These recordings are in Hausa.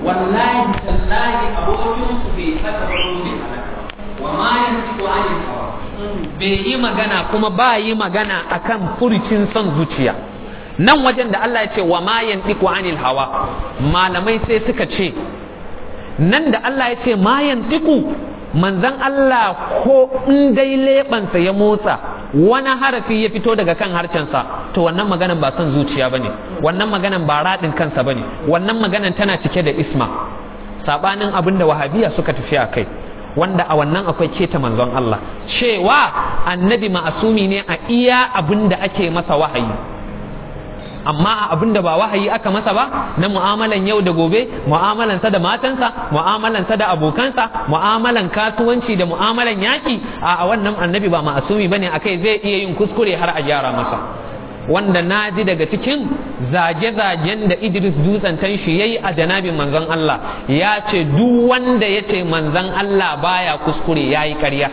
wallahi tallahi abokin su bai saka wani wa ma yantiqu anil hawa bai yi magana kuma ba yi magana akan furcin son zuciya nan wajen da Allah ya ce wa ma yantiqu anil hawa malamai sai suka ce nan da Allah ya ce ma yantiqu manzan Allah ko in dai leɓansa ya motsa wani harafi ya fito daga kan harcensa to wannan maganan ba son zuciya bane wannan maganan ba raɗin kansa bane wannan maganan tana cike da isma sabanin abin da wahabiya suka tafi a kai wanda a wannan akwai keta manzon Allah cewa annabi ma'asumi ne a iya abin da ake masa wahayi amma a abin da ba wahayi aka masa ba na mu'amalan yau da gobe mu'amalansa da matansa mu'amalansa da abokansa mu'amalan kasuwanci da mu'amalan yaki a wannan annabi ba ma'asumi bane akai zai iya yin kuskure har a gyara masa wanda na ji daga cikin zage-zagen da Idris dutsen shi yayi a janabin manzon Allah ya ce duk wanda ya ce manzon Allah baya kuskure yayi ƙarya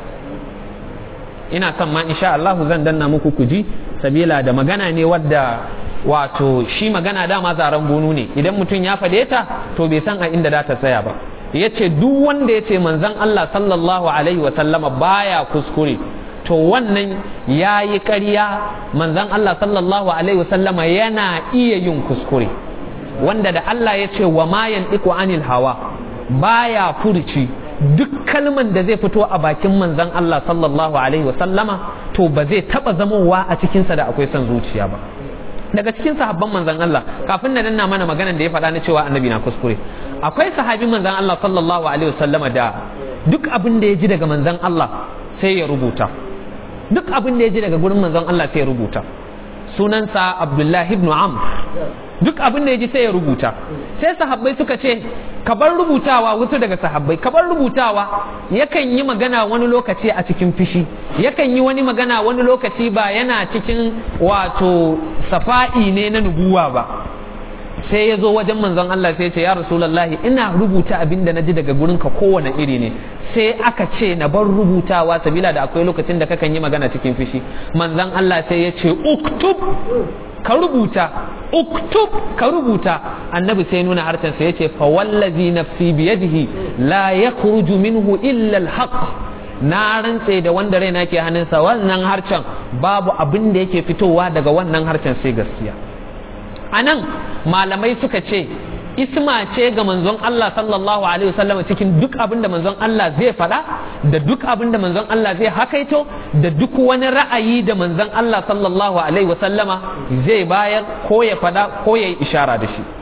ina son ma insha Allah zan danna muku kuji sabila da magana ne wadda wato shi magana dama zaren bunu ne idan mutum ya faɗe ta to bai san a inda za ta tsaya ba ya ce duk wanda ya ce manzon Allah sallallahu alaihi wa sallama baya kuskure to wannan ya yi ƙarya manzon Allah sallallahu alaihi wa sallama yana iya yin kuskure wanda da Allah ya ce wa ma yantiqu anil hawa baya furci duk kalman da zai fito a bakin manzon Allah sallallahu alaihi wa sallama to ba zai taba zamowa a cikinsa da akwai son zuciya ba daga cikin sahabban manzon Allah kafin na danna mana maganar da ya faɗa na cewa annabi na kuskure akwai sahabin manzon Allah sallallahu alaihi wasallama da duk abin da ya ji daga manzon Allah sai ya rubuta duk abin da ya ji daga gurin manzon Allah sai ya rubuta sunansa Abdullahi ibn Amr duk abin da ya ji sai ya rubuta sai sahabbai suka ce ka bar rubutawa wasu daga sahabbai ka bar rubutawa yakan yi magana wani lokaci a cikin fishi yakan yi wani magana wani lokaci ba yana cikin wato safa'i ne na nubuwa ba sai ya zo wajen manzon Allah sai ya ce ya rasulullahi ina rubuta abin da na ji daga gurinka kowane iri ne sai aka ce na bar rubutawa sabila da akwai lokacin da kakan yi magana cikin fishi manzon Allah sai ya ce uktub ka rubuta uktub ka rubuta annabi sai nuna harshen sa yace fa wallazi nafsi biyadihi la yakhruju minhu illa alhaq na rantse da wanda raina ke hannunsa wannan harshen babu abin da yake fitowa daga wannan harshen sai gaskiya anan malamai suka ce isma ce ga manzon Allah sallallahu alaihi wasallam cikin duk abin da manzon Allah zai faɗa da duk abin da manzon Allah zai hakaito da duk wani ra'ayi da manzon Allah sallallahu alaihi wasallama zai bayar ko ya faɗa ko ya yi ishara da shi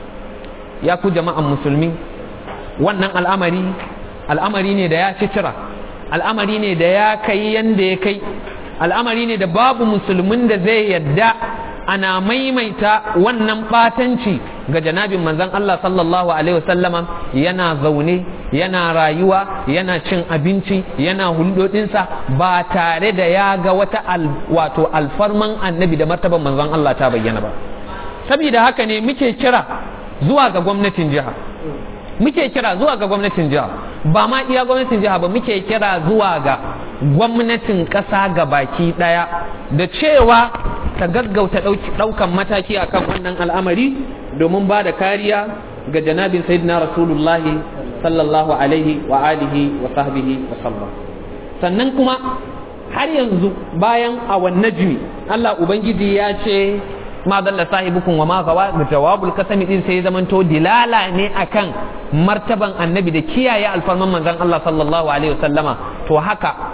ya ku jama'an musulmi wannan al'amari al'amari ne da ya ci cira al'amari ne da ya kai yanda ya kai al'amari ne da babu musulmin da zai yadda ana maimaita wannan batanci ga janabin manzon Allah sallallahu alaihi wasallama yana zaune yana rayuwa yana cin abinci yana hulɗoɗinsa ba tare da ya ga wata wato alfarman annabi da martaban manzon Allah ta bayyana ba saboda haka ne muke kira zuwa ga gwamnatin jiha muke kira zuwa ga gwamnatin jiha ba ma iya gwamnatin jiha ba muke kira zuwa ga gwamnatin ƙasa ga baki ɗaya da cewa ta gaggauta ɗaukan mataki akan wannan al'amari domin ba da kariya ga janabin sayyidina rasulullahi sallallahu alaihi wa alihi wa sahbihi wa sallam sannan kuma har yanzu bayan a najmi Allah ubangiji ya ce ma dalla sahibukum wa ma gawa jawabul kasami din sai zamanto dilala ne akan martaban annabi da kiyaye alfarman manzon Allah sallallahu alaihi wasallama to haka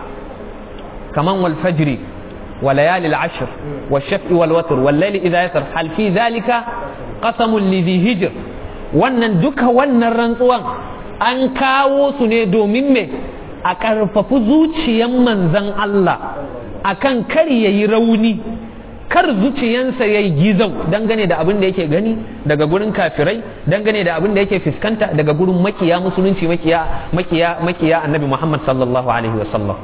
kaman wal fajri wa layalil ashr wa shaf'i wal watr wal layli idha yasr hal fi dhalika qasamun li hijr wannan duka wannan rantsuwan an kawo su ne domin me a karfafi zuciyan manzon Allah akan kar yayi rauni kar zuciyansa ya yi gizau dangane da abin da yake gani daga gurin kafirai dangane da abin da yake fuskanta daga gurin makiya musulunci makiya makiya makiya annabi Muhammad sallallahu alaihi wasallam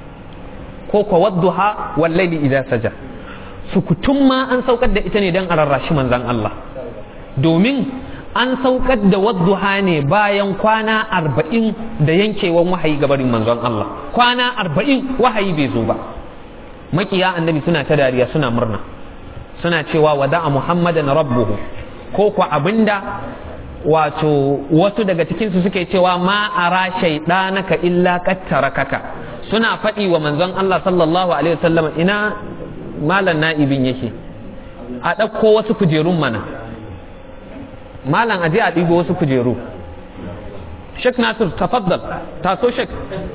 ko ko wadduha wal layli idza saja sukutun ma an saukar da ita ne dan a rarrashi manzon Allah domin an saukar da wadduha ne bayan kwana arba'in da yankewan wahayi gabarin manzon Allah kwana arba'in wahayi bai zo ba makiya annabi suna ta dariya suna murna suna cewa wada'a muhammadan rabbuhu ko ko abinda wato wasu daga cikinsu suke cewa ma ara shaidanaka illa kaka suna faɗi wa manzon Allah sallallahu alaihi wasallam ina malam na'ibin yake a ɗauko wasu kujerun mana malam aje a ɗigo wasu kujeru Sheikh Nasir tafaddal taso Sheikh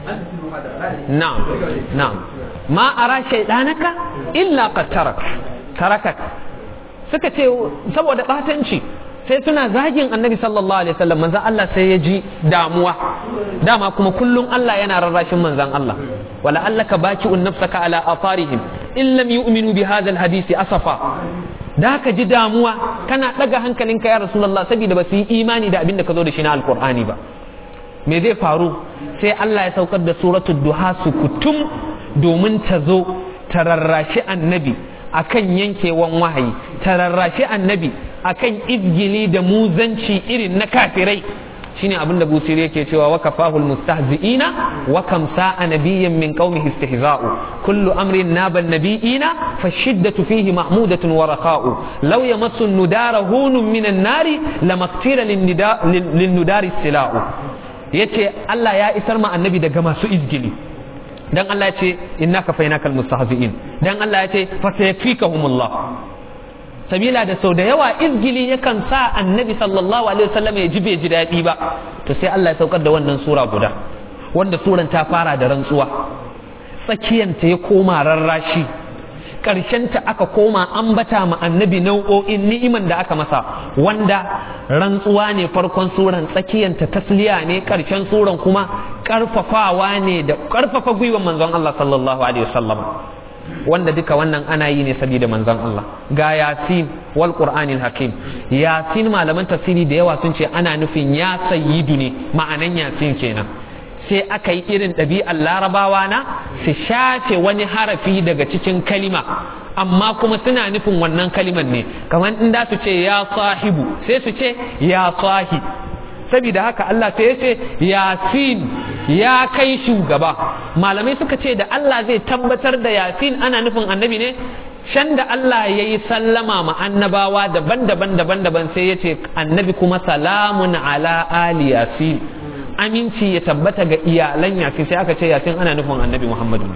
na'am na'am ma ara shaidanaka illa qad tarak tarakak suka ce saboda batanci sai suna zagin annabi sallallahu alaihi wasallam manzon Allah sai ya ji damuwa dama kuma kullum Allah yana rarrashin manzon Allah wala allaka baki'un nafsaka ala afarihim in lam yu'minu bi hadha alhadisi asafa da ka ji damuwa kana daga hankalinka ya rasulullah saboda ba su yi imani da abin da ka zo da shi na alqur'ani ba me zai faru sai Allah ya saukar da suratul duha su kutum domin ta zo ta rarrashi annabi akan yankewan wahayi ta rarrashi annabi akan izgili da muzanci irin na kafirai shine abinda busiri yake cewa wa kafahul mustahzi'ina wa kam sa'a nabiyyan min qaumihi istihza'u kullu amrin naba nabiyina fashiddatu fihi mahmudatun wa raqa'u law yamassu an-nudara hunun min an-nari lamaktira lin-nudari istila'u yace Allah ya isar ma annabi daga masu izgili dan Allah ya ce innaka fainakal mustahzi'in dan Allah ya ce fa sayakfikahumullah sabila da sau da yawa izgili yakan sa annabi sallallahu alaihi wasallam ya ji bai ji daɗi ba to sai Allah ya saukar da wannan sura guda wanda suran ta fara da rantsuwa tsakiyanta ya koma rarrashi ta aka koma ambata ma annabi nau'o'in ni'iman da aka masa wanda rantsuwa ne farkon suran tsakiyanta tasliya ne ƙarshen suran kuma ƙarfafawa ne da ƙarfafa gwiwan manzon Allah sallallahu alaihi wasallam wanda duka wannan ana yi ne saboda manzon Allah ga yasin wal qur'anil hakim yasin malaman tafsiri da yawa sun ce ana nufin ya sayyidu ne ma'anan yasin kenan sai aka yi irin ɗabi'ar larabawa na su shafe wani harafi daga cikin kalima amma kuma suna nufin wannan kaliman ne kamar in da su ce ya sahibu sai su ce ya sahi saboda haka Allah sai ya ce yasin ya kai shugaba malamai suka ce da Allah zai tabbatar da yasin ana nufin annabi ne shan da Allah ya yi sallama ma annabawa daban-daban daban-daban sai ya ce annabi kuma salamun ala ali yasin aminci ya tabbata ga iyalan yasin sai aka ce yasin ana nufin annabi muhammadu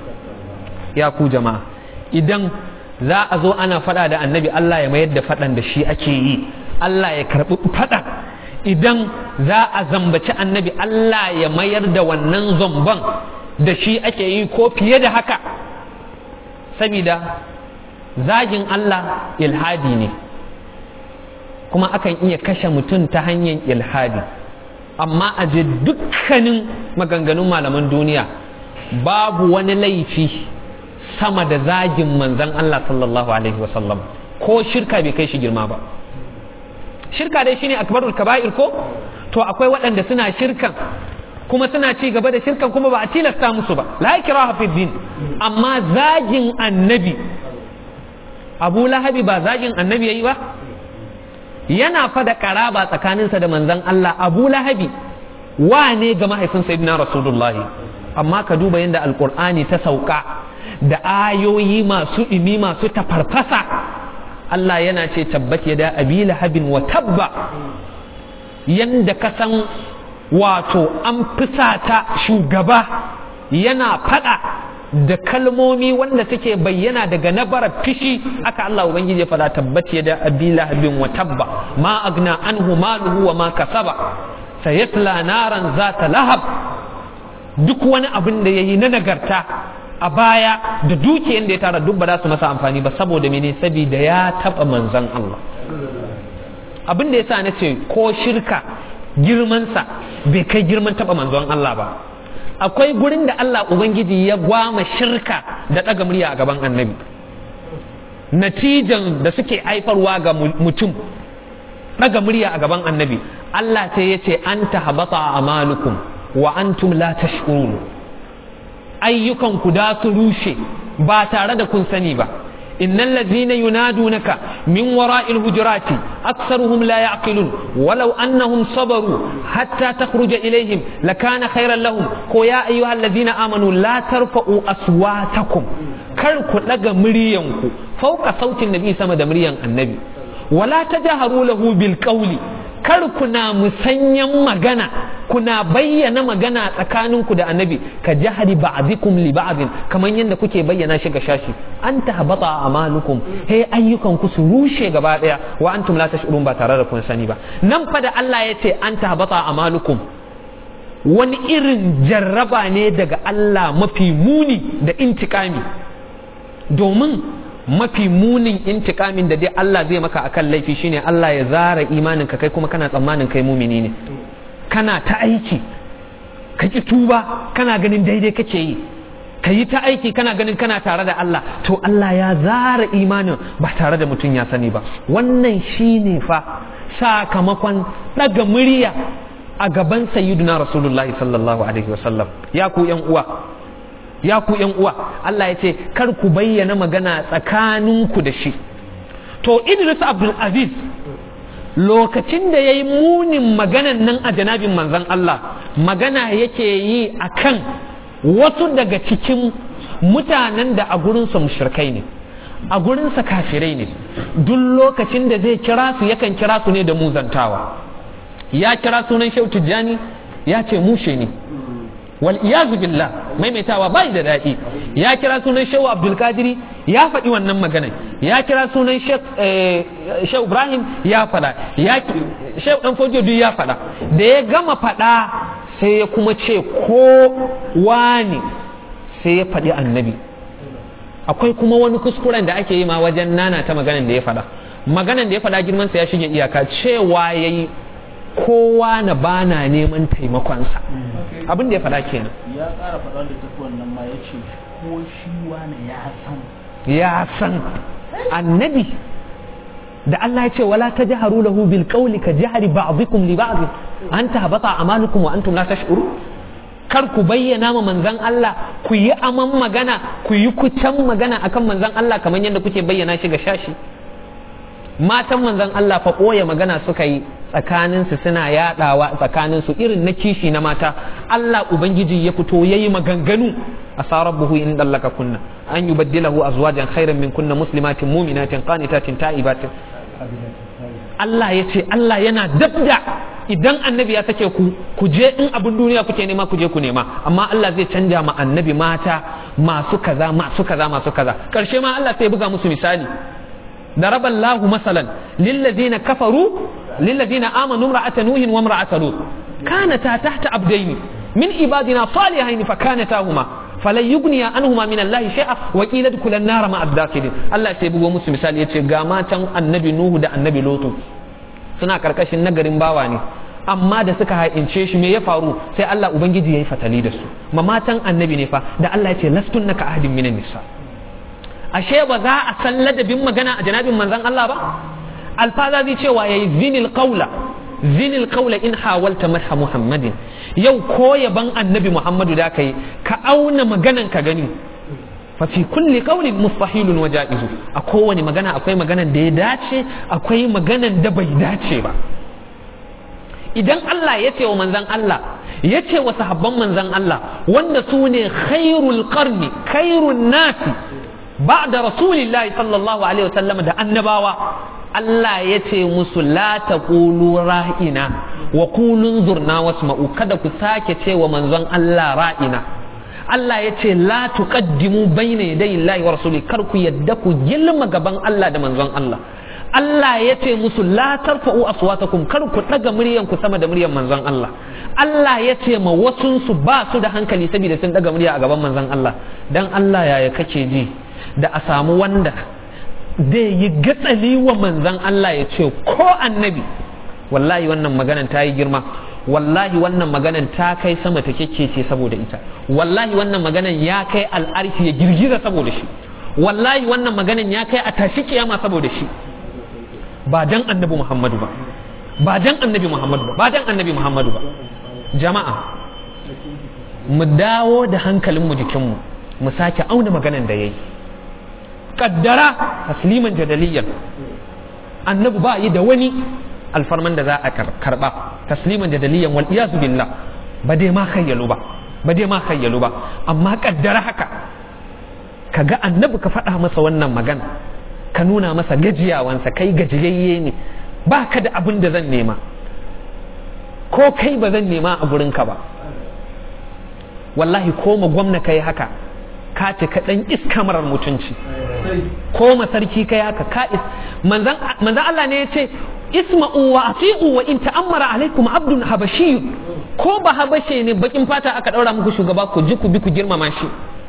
ya ku jama'a idan za a zo ana fada da annabi Allah ya mayar da fadan da shi ake yi Allah ya karbi fadan idan za a zambaci annabi Allah ya mayar da wannan zomban da shi ake yi ko fiye da haka saboda zagin Allah ilhadi ne kuma akan iya kashe mutum ta hanyar ilhadi amma a je dukkanin maganganun malaman duniya babu wani laifi sama da zagin manzan Allah sallallahu alaihi wasallam ko shirka bai kai shi girma ba shirka dai shine akbarul kaba'ir ko to akwai waɗanda suna shirkan kuma suna ci gaba da shirkan kuma ba a tilasta musu ba la ikraha fi din amma zagin annabi Abu Lahabi ba zagin annabi yayi ba yana fada karaba tsakaninsa da manzon Allah Abu Lahabi wane ga mahaifin sayyidina Rasulullah amma ka duba yadda alqur'ani ta sauka da ayoyi masu imi masu tafarfasa Allah yana ce tabbat ya da abi lahabin wa tabba yanda ka san wato an fusata shugaba yana fada da kalmomi wanda take bayyana daga nabarar fishi aka Allah ubangiji ya fada tabbat ya da abi lahabin wa tabba ma agna anhu maluhu wa ma kasaba sayasla naran zata lahab duk wani abin da yayi na nagarta a baya da dukiyar da ya tara duk ba za su masa amfani ba saboda mene saboda ya taba manzan Allah abin da yasa na ce ko shirka girmansa bai kai girman taba manzon Allah ba akwai gurin da Allah ubangiji ya gwama shirka da ɗaga murya a gaban annabi natijan da suke haifarwa ga mutum ɗaga murya a gaban annabi Allah sai ya ce an ta habata amalukum wa antum la tashkurun ayyukanku da su rushe ba tare da kun sani ba innal ladzina yunadunaka min wara'il hujurati aktsaruhum la ya'qilun walau annahum sabaru hatta takhruja ilaihim lakana khairan lahum ko ya ayyuhal ladzina amanu la tarfa'u aswatakum kar ku daga muryanku fauka sautin nabi sama da muryan annabi wala tajharu lahu bil qawli kar kuna musanyan magana kuna bayyana magana tsakaninku da annabi ka jahari ba'dikum li ba'din kamar yadda kuke bayyana shi ga shashi an tahbata amalukum he ayyukan ku su rushe gaba daya wa antum la tash'urun ba tare da kun sani ba nan fa da Allah ya ce an tahbata amalukum wani irin jarraba ne daga Allah mafi muni da intikami domin mafi munin intikamin da dai Allah zai maka akan laifi shine Allah ya zara imanin ka kai kuma kana tsammanin kai mumini ne kana ta aiki ka ki tuba kana ganin daidai kake yi ka yi ta aiki kana ganin kana tare da Allah to Allah ya zara imanin ba tare da mutum ya sani ba wannan shine fa sakamakon daga murya a gaban sayyiduna rasulullahi sallallahu alaihi wasallam ya ku yan uwa ya ku yan uwa Allah ya ce kar ku bayyana magana tsakaninku da shi to Idris Abdul Aziz lokacin da ya yi munin maganan nan a janabin manzan Allah magana yake yi a kan wasu daga cikin mutanen da a gurinsa mushrikai ne a gurinsa kafirai ne duk lokacin da zai kira su yakan kira su ne da muzantawa ya kira sunan Shehu Tijjani ya ce mushe ne wal iyazu billah maimaitawa bai da daɗi ya kira sunan shehu abdul kadiri ya faɗi wannan magana ya kira sunan shehu ibrahim ya faɗa ya shehu dan fojo duk ya faɗa da ya gama faɗa sai ya kuma ce ko wani sai ya faɗi annabi akwai kuma wani kuskuren da ake yi ma wajen nana ta maganan da ya faɗa maganan da ya faɗa girman sa ya shige iyaka cewa yayi kowa na bana neman taimakonsa abin da ya faɗa kenan ya ƙara faɗa da tafi wannan ma ya ce ko shi wani ya san ya san annabi da Allah ya ce wala tajharu lahu bil qawli ka jahri ba'dikum li ba'd an tahbata amalukum wa antum la tash'urun kar ku bayyana ma manzon Allah ku yi aman magana ku yi kucan magana akan manzon Allah kamar yadda kuke bayyana shi ga shashi matan manzon Allah fa ɓoye magana suka yi tsakaninsu suna yaɗawa tsakaninsu irin na kishi na mata Allah Ubangiji ya fito ya yi maganganu a sarar buhu in dallaka kunna an yi baddilahu azwajan khairan min kunna muslimatin muminatin qanitatin ta'ibatin Allah ya ce Allah yana dabda idan annabi ya sake ku ku je in abin duniya kuke nema ku je ku nema amma Allah zai canja ma annabi mata masu kaza masu kaza masu kaza karshe ma Allah sai buga musu misali ضرب الله مثلا للذين كفروا للذين آمنوا امرأة نوح وامرأة لوط كانتا تحت عبدين من عبادنا صالحين فكانتاهما فلن يغني عنهما من الله شيئا وقيل ادخلا النار مع الداخلين الله sai bugo musu misali yace ga matan annabi nuhu da annabi lutu suna karkashin nagarin bawa ne amma da suka haince shi me ya faru sai Allah ubangiji yayi fatali da su ma matan annabi ne fa da Allah yace lastunnaka ahadin minan nisa ashe ba za a san ladabin magana a janabin manzan Allah ba alfaza zai cewa yayi zinil qawla zinil qawla in hawalta madha muhammadin yau ko yaban annabi muhammadu da kai ka auna maganan ka gani fa fi kulli qawlin mustahilun wa ja'izu a kowane magana akwai maganan da ya dace akwai maganan da bai dace ba idan Allah ya ce wa manzan Allah ya ce wa sahabban manzan Allah wanda su ne khairul qarni khairun nasi بعد رسول الله صلى الله عليه وسلم da annabawa Allah ya ce musu la taqulu ra'ina wa qulu zurna wasma'u kada ku sake cewa manzon Allah ra'ina Allah ya ce la tuqaddimu bayna yaday Allah wa rasuli kar ku yadda ku gilma gaban Allah da manzon Allah Allah ya ce musu la tarfa'u aswatakum kar ku daga muryan ku sama da muryan manzon Allah Allah ya ce ma wasun su ba su da hankali saboda sun daga murya a gaban manzon Allah dan Allah yaya kake ji da a samu wanda zai yi gatsali wa manzan Allah ya ce ko annabi wallahi wannan maganan ta yi girma wallahi wannan maganan ta kai sama ta ce saboda ita wallahi wannan maganan ya kai al'arshi ya girgiza saboda shi wallahi wannan maganan ya kai a tashi kiyama saboda shi ba dan annabi Muhammadu ba ba dan annabi Muhammadu ba ba dan annabi Muhammadu ba jama'a mu dawo da hankalinmu jikinmu mu sake auna maganan da yayi kaddara tasliman jadaliyan annabi ba yi da wani alfarman da za a karba tasliman jadaliyan wal iyazu billah ba dai ma khayyalu ba ba dai ma khayyalu ba amma kaddara haka kaga annabi ka faɗa masa wannan magana ka nuna masa gajiyawansa kai gajiyayye ne ba ka da abin da zan nema ko kai ba zan nema a gurinka ba wallahi ko ma gwamna kai haka ka ce ka dan iska marar mutunci ko ma sarki kai haka ka is manzan manzan Allah ne ya ce isma'u wa ati'u wa in ta'ammara alaikum abdun habashi ko ba habashe ne bakin fata aka daura muku shugaba ku ji ku bi ku girmama shi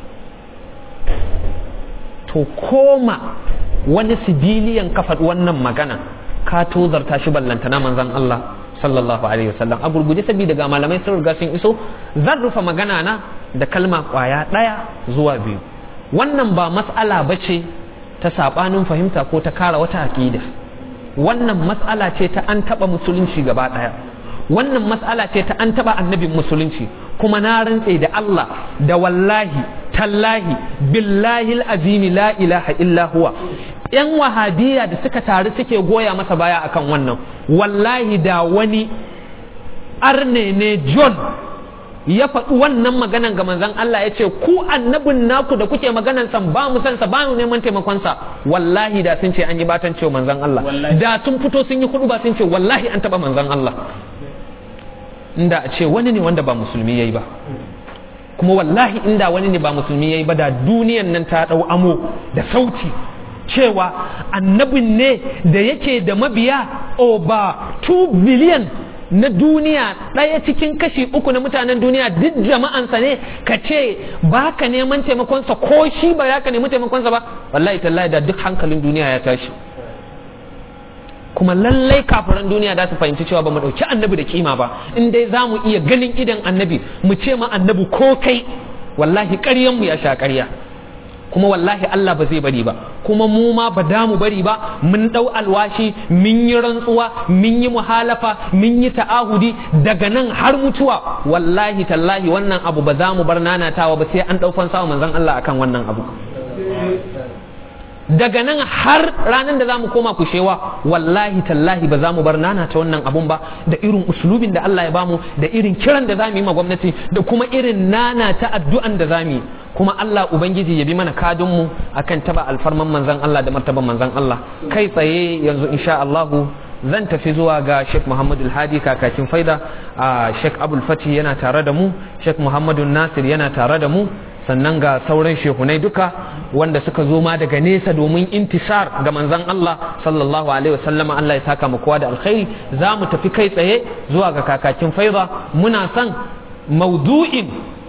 to koma wani sibiliyan ka faɗi wannan magana ka tozarta shi ballantana manzan Allah sallallahu alaihi wasallam a gurguje saboda ga malamai sun riga sun iso zan rufe magana na da kalma kwaya ɗaya zuwa biyu wannan ba mas'ala ba ce ta saɓanin fahimta ko ta kara wata aƙida wannan mas'ala ce ta an taɓa musulunci gaba ɗaya wannan mas'ala ce ta an taɓa annabin musulunci kuma na rantse da Allah da wallahi tallahi billahi azimi la ilaha illa huwa yan wahabiya da suka taru suke goya masa baya akan wannan wallahi da wani arne ne John ya faɗi wannan maganan ga manzon Allah ya ce ku annabin naku da kuke maganan san ba mu san sa ba mu neman taimakon sa wallahi da sun ce an yi batan cewa manzon Allah da sun fito sun yi kudu ba sun ce wallahi an taba manzon Allah inda a ce wani ne wanda ba musulmi yayi ba kuma wallahi inda wani ne ba musulmi yayi ba da duniyan nan ta dau amo da sauti cewa annabin ne da yake da mabiya over 2 billion na duniya ɗaya cikin kashi uku na mutanen duniya duk jama'ansa ne ka ce ba ka neman taimakonsa ko shi ba ya ka nemi taimakonsa ba wallahi tallahi da duk hankalin duniya ya tashi kuma lallai kafiran duniya za su fahimci cewa ba mu ɗauki annabi da kima ba in dai za mu iya ganin idan annabi mu ce ma annabi ko kai wallahi ƙaryanmu ya sha ƙarya kuma wallahi Allah ba zai bari ba kuma mu ma ba da mu bari ba mun ɗau alwashi mun yi rantsuwa mun yi muhalafa mun yi ta'ahudi daga nan har mutuwa wallahi tallahi wannan abu ba za mu bar nanatawa ba sai an ɗau fansa manzon Allah akan wannan abu daga nan har ranar da za mu koma kushewa wallahi tallahi ba za mu bar nana ta wannan abun ba da irin uslubin da Allah ya bamu da irin kiran da za mu yi ma gwamnati da kuma irin nana ta addu'an da za mu yi kuma Allah ubangiji ya bi mana kadunmu akan taba alfarman manzan Allah da martaban manzan Allah kai tsaye yanzu insha Allahu zan tafi zuwa ga Sheikh Muhammadu Hadi kakakin faida a Sheikh Abul Fati yana tare da mu Sheikh Muhammadu Nasir yana tare da mu sannan ga sauran shehunai duka wanda suka zo ma daga nesa domin intisar ga manzan Allah sallallahu alaihi wasallam Allah ya saka mu kowa da alkhairi za mu tafi kai tsaye zuwa ga kakakin faida muna son maudu'in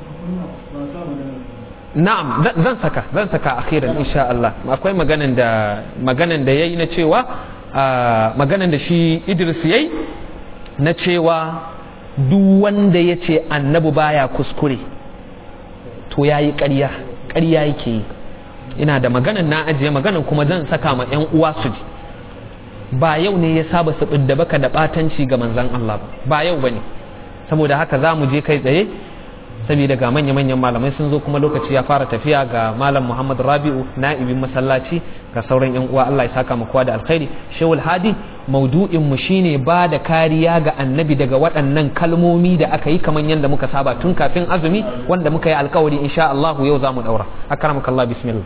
na'am zan saka zan saka akhiran insha Allah akwai maganan da maganan da yayi na cewa maganan da shi Idris yayi na cewa duk wanda ya ce annabi baya kuskure to yayi ƙarya ƙarya yake yi ina da maganan na ajiye maganan kuma zan saka ma yan uwa su ji ba yau ne ya saba su da baka da batanci ga manzon Allah ba ba yau bane saboda haka za mu je kai tsaye saboda ga manya-manyan malamai sun zo kuma lokaci ya fara tafiya ga malam muhammad rabi'u na'ibin masallaci ga sauran yan uwa allah ya saka mu kowa da alkhairi shehul hadi maudu'in mu shine ba da kariya ga annabi daga waɗannan kalmomi da aka yi kamar yadda muka saba tun kafin azumi wanda muka yi alkawari insha Allah yau za mu daura akramakallah bismillah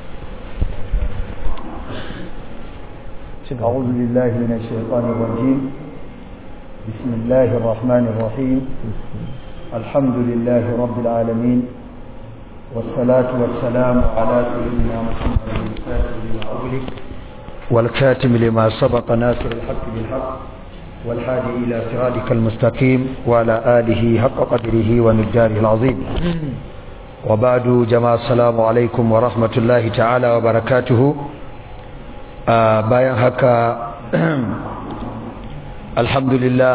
أعوذ بالله من الشيطان الرجيم بسم الله الرحمن الرحيم الحمد لله رب العالمين والصلاة والسلام على سيدنا محمد الفاتح لما أغلق والكاتم لما سبق ناصر الحق بالحق والهادي إلى صراطك المستقيم وعلى آله حق قدره ومقداره العظيم وبعد جماعة السلام عليكم ورحمة الله تعالى وبركاته آه باين هكا الحمد لله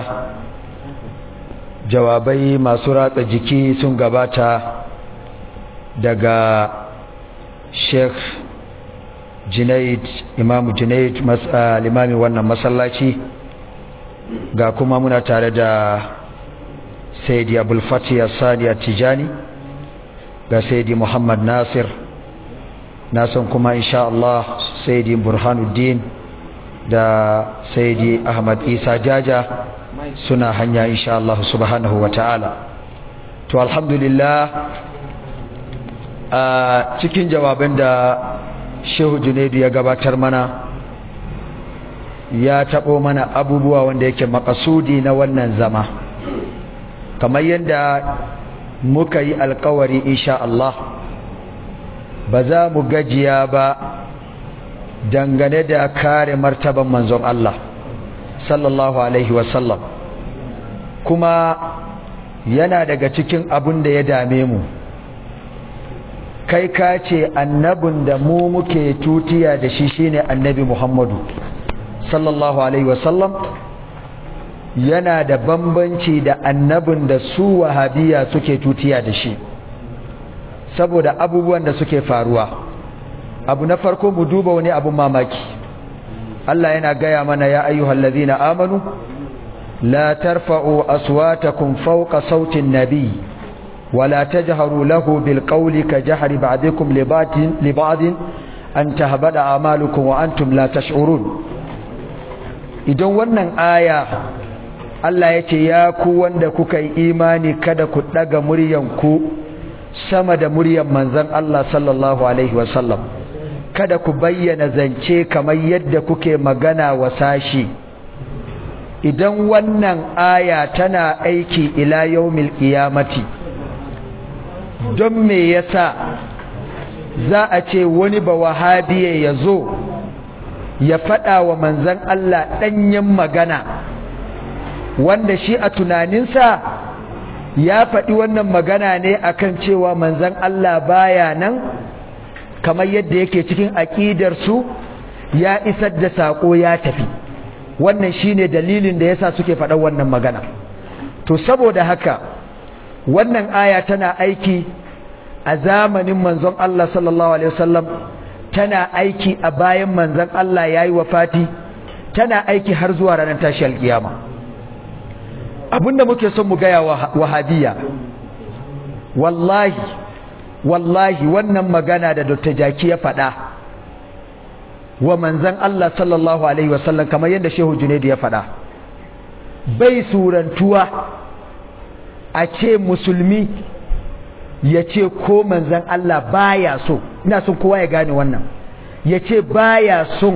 jawabai masu ratsa jiki sun gabata daga sheikh junaid imamu junaid limami wannan masallaci ga kuma muna tare da saidi abulfati sani tijani ga saidi muhammad nasir nasan kuma insha Allah saidi burhanuddin da saidi ahmad isa jaja suna hanya insha Allah subhanahu wa ta'ala to alhamdulillah a cikin jawaban da shehu junaidu ya gabatar mana ya taɓo mana abubuwa wanda yake makasudi na wannan zama kamar yadda muka yi alkawari insha Allah ba za mu gajiya ba dangane da kare martaban manzon Allah sallallahu alaihi wasallam kuma yana daga cikin abin da ya dame mu kai ka ce annabin da mu muke tutiya da shi shine annabi Muhammadu sallallahu alaihi wasallam yana da bambanci da annabin da su wahabiya suke tutiya da shi saboda abubuwan da suke faruwa abu na farko mu duba wani abun mamaki Allah yana gaya mana ya ayyuhal ladina amanu la tarfa'u aswatakum fawqa sautin nabiy ولا تجهروا له بالقول كجهر بعضكم لبعض لبعض أن تهبط أعمالكم وأنتم لا تشعرون idan wannan aya Allah ya ce ya ku wanda kuka yi imani kada ku daga muryanku sama da muryan manzon Allah sallallahu alaihi wasallam kada ku bayyana zance kamar yadda kuke magana wa sashi idan wannan aya tana aiki ila yaumil qiyamati don me yasa za a ce wani ba wahabiya ya zo ya faɗa wa manzan Allah ɗanyen magana wanda shi a tunaninsa ya faɗi wannan magana ne akan cewa manzan Allah baya nan kamar yadda yake cikin aƙidarsu ya isar da saƙo ya tafi wannan shine dalilin da yasa suke faɗa wannan magana to saboda haka wannan aya tana aiki a zamanin manzon Allah sallallahu alaihi wasallam tana aiki a bayan manzon Allah yayi wafati tana aiki har zuwa ranar tashi alkiyama abinda muke son mu gaya wahabiya wallahi wallahi wannan magana da Dr. Jaki ya faɗa wa manzon Allah sallallahu alaihi wasallam kamar yadda Shehu Junaidu ya faɗa bai surantuwa a ce musulmi ya ce ko manzan Allah baya so ina son kowa ya gane wannan ya ce baya son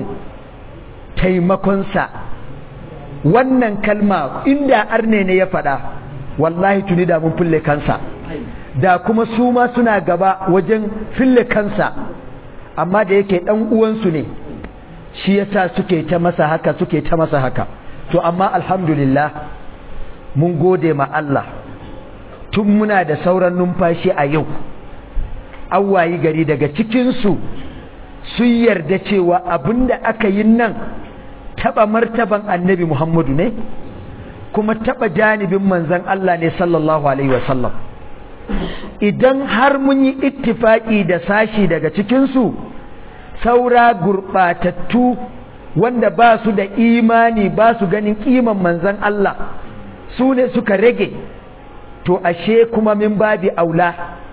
taimakonsa wannan kalma inda arne ne ya faɗa wallahi tuni da mun fille kansa da kuma su ma suna gaba wajen fille kansa amma da yake ɗan uwansu ne shi yasa suke ta masa haka suke ta masa haka to amma alhamdulillah mun gode ma Allah tun muna da sauran numfashi a yau an wayi gari daga cikinsu sun yarda cewa abinda aka yi nan taba martaban annabi muhammadu ne kuma taba janibin manzan Allah ne sallallahu alaihi wasallam idan har mun yi ittifaki da sashi daga cikinsu saura gurɓatattu wanda ba su da imani ba su ganin kiman manzan Allah su ne suka rage to ashe kuma min babi aula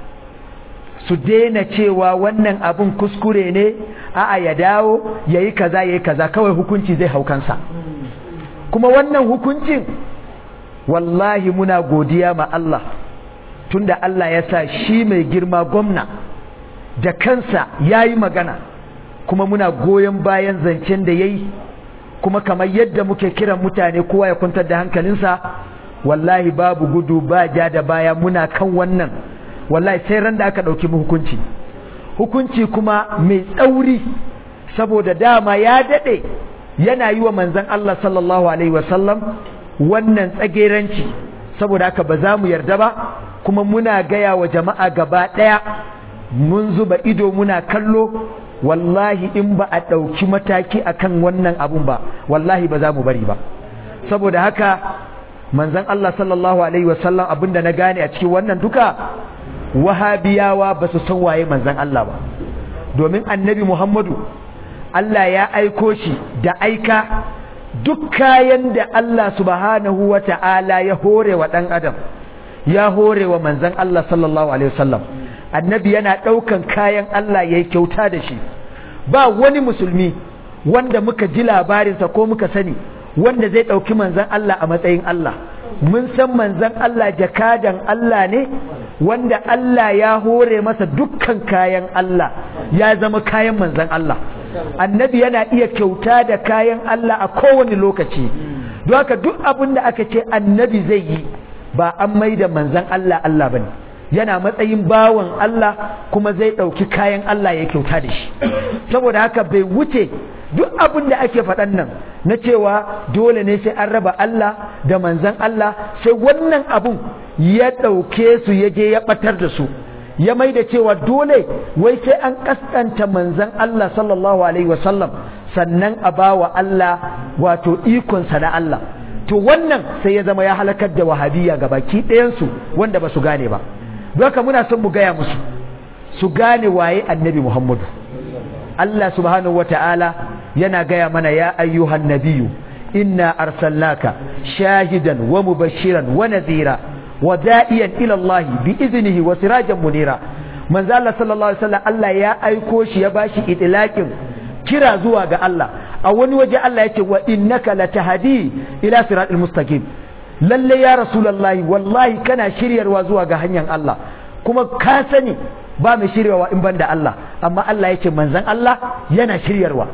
su daina cewa wannan abun kuskure ne a'a ya dawo yayi kaza yayi kaza kawai hukunci zai haukansa kuma wannan hukuncin wallahi muna godiya ma Allah tunda Allah ya sa shi mai girma gwamna da kansa yayi magana kuma muna goyon bayan zancen da yayi kuma kamar yadda muke kiran mutane kowa ya kwantar da hankalinsa wallahi babu gudu ba ja da baya muna kan wannan wallahi sai ran da aka ɗauki mu hukunci hukunci kuma mai tsauri saboda dama ya daɗe yana yi wa manzan Allah sallallahu alaihi wasallam wannan tsageranci saboda haka ba za mu yarda ba kuma muna gaya wa jama'a gaba ɗaya mun zuba ido muna kallo wallahi in ba a ɗauki mataki akan wannan abun ba wallahi ba za mu bari ba saboda haka manzan Allah sallallahu Alaihi wasallam abinda na gane a cikin wannan duka wahabiyawa ba su san waye manzan Allah ba domin annabi Muhammadu Allah ya aiko shi da aika duk kayan da Allah subhanahu wa ta'ala ya hore wa ɗan adam ya hore wa manzan Allah sallallahu Alaihi wasallam annabi yana ɗaukan kayan Allah ya yi kyauta da shi ba wani musulmi wanda muka ji labarinsa ko muka sani wanda zai ɗauki manzan Allah a matsayin Allah mun san manzan Allah jakadan Allah ne wanda Allah ya hore masa dukkan kayan Allah ya zama kayan manzan Allah annabi yana iya kyauta da kayan Allah a kowane lokaci don haka duk abin da aka ce annabi zai yi ba an maida manzan Allah Allah bane yana matsayin bawan Allah kuma zai ɗauki kayan Allah ya kyauta da shi saboda haka bai wuce duk abin da ake faɗan nan na cewa dole ne sai an raba Allah da manzan Allah sai wannan abun ya ɗauke su ya je ya ɓatar da su ya mai da cewa dole wai sai an kaskanta manzan Allah sallallahu alaihi wasallam sannan a ba wa Allah wato ikonsa na Allah to wannan sai ya zama ya halakar da wahabiyya ga baki ɗayansu wanda ba su gane ba haka muna son mu gaya musu su gane waye annabi Muhammadu Allah subhanahu wata'ala yana gaya mana ya ayyuhan nabiyu inna arsalnaka shahidan wa mubashiran wa nadhira wa da'iyan ila Allah bi iznihi wa sirajan munira manzo Allah sallallahu alaihi wasallam Allah ya aiko shi ya bashi idlaqin kira zuwa ga Allah a wani waje Allah yake wa innaka latahdi ila siratal mustaqim lalle ya rasulullahi wallahi kana shiryarwa zuwa ga hanyar Allah kuma ka sani ba mai shiryarwa in banda Allah amma Allah yake manzon Allah yana shiryarwa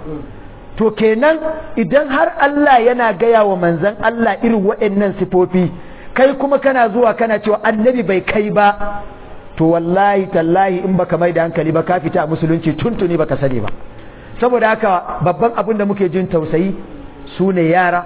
to kenan idan har Allah yana gaya wa manzon Allah irin waɗannan sifofi kai kuma kana zuwa kana cewa annabi bai kai ba to wallahi tallahi in baka mai da hankali ba ka fita a musulunci tuntuni baka sani ba saboda haka babban abin da muke jin tausayi su ne yara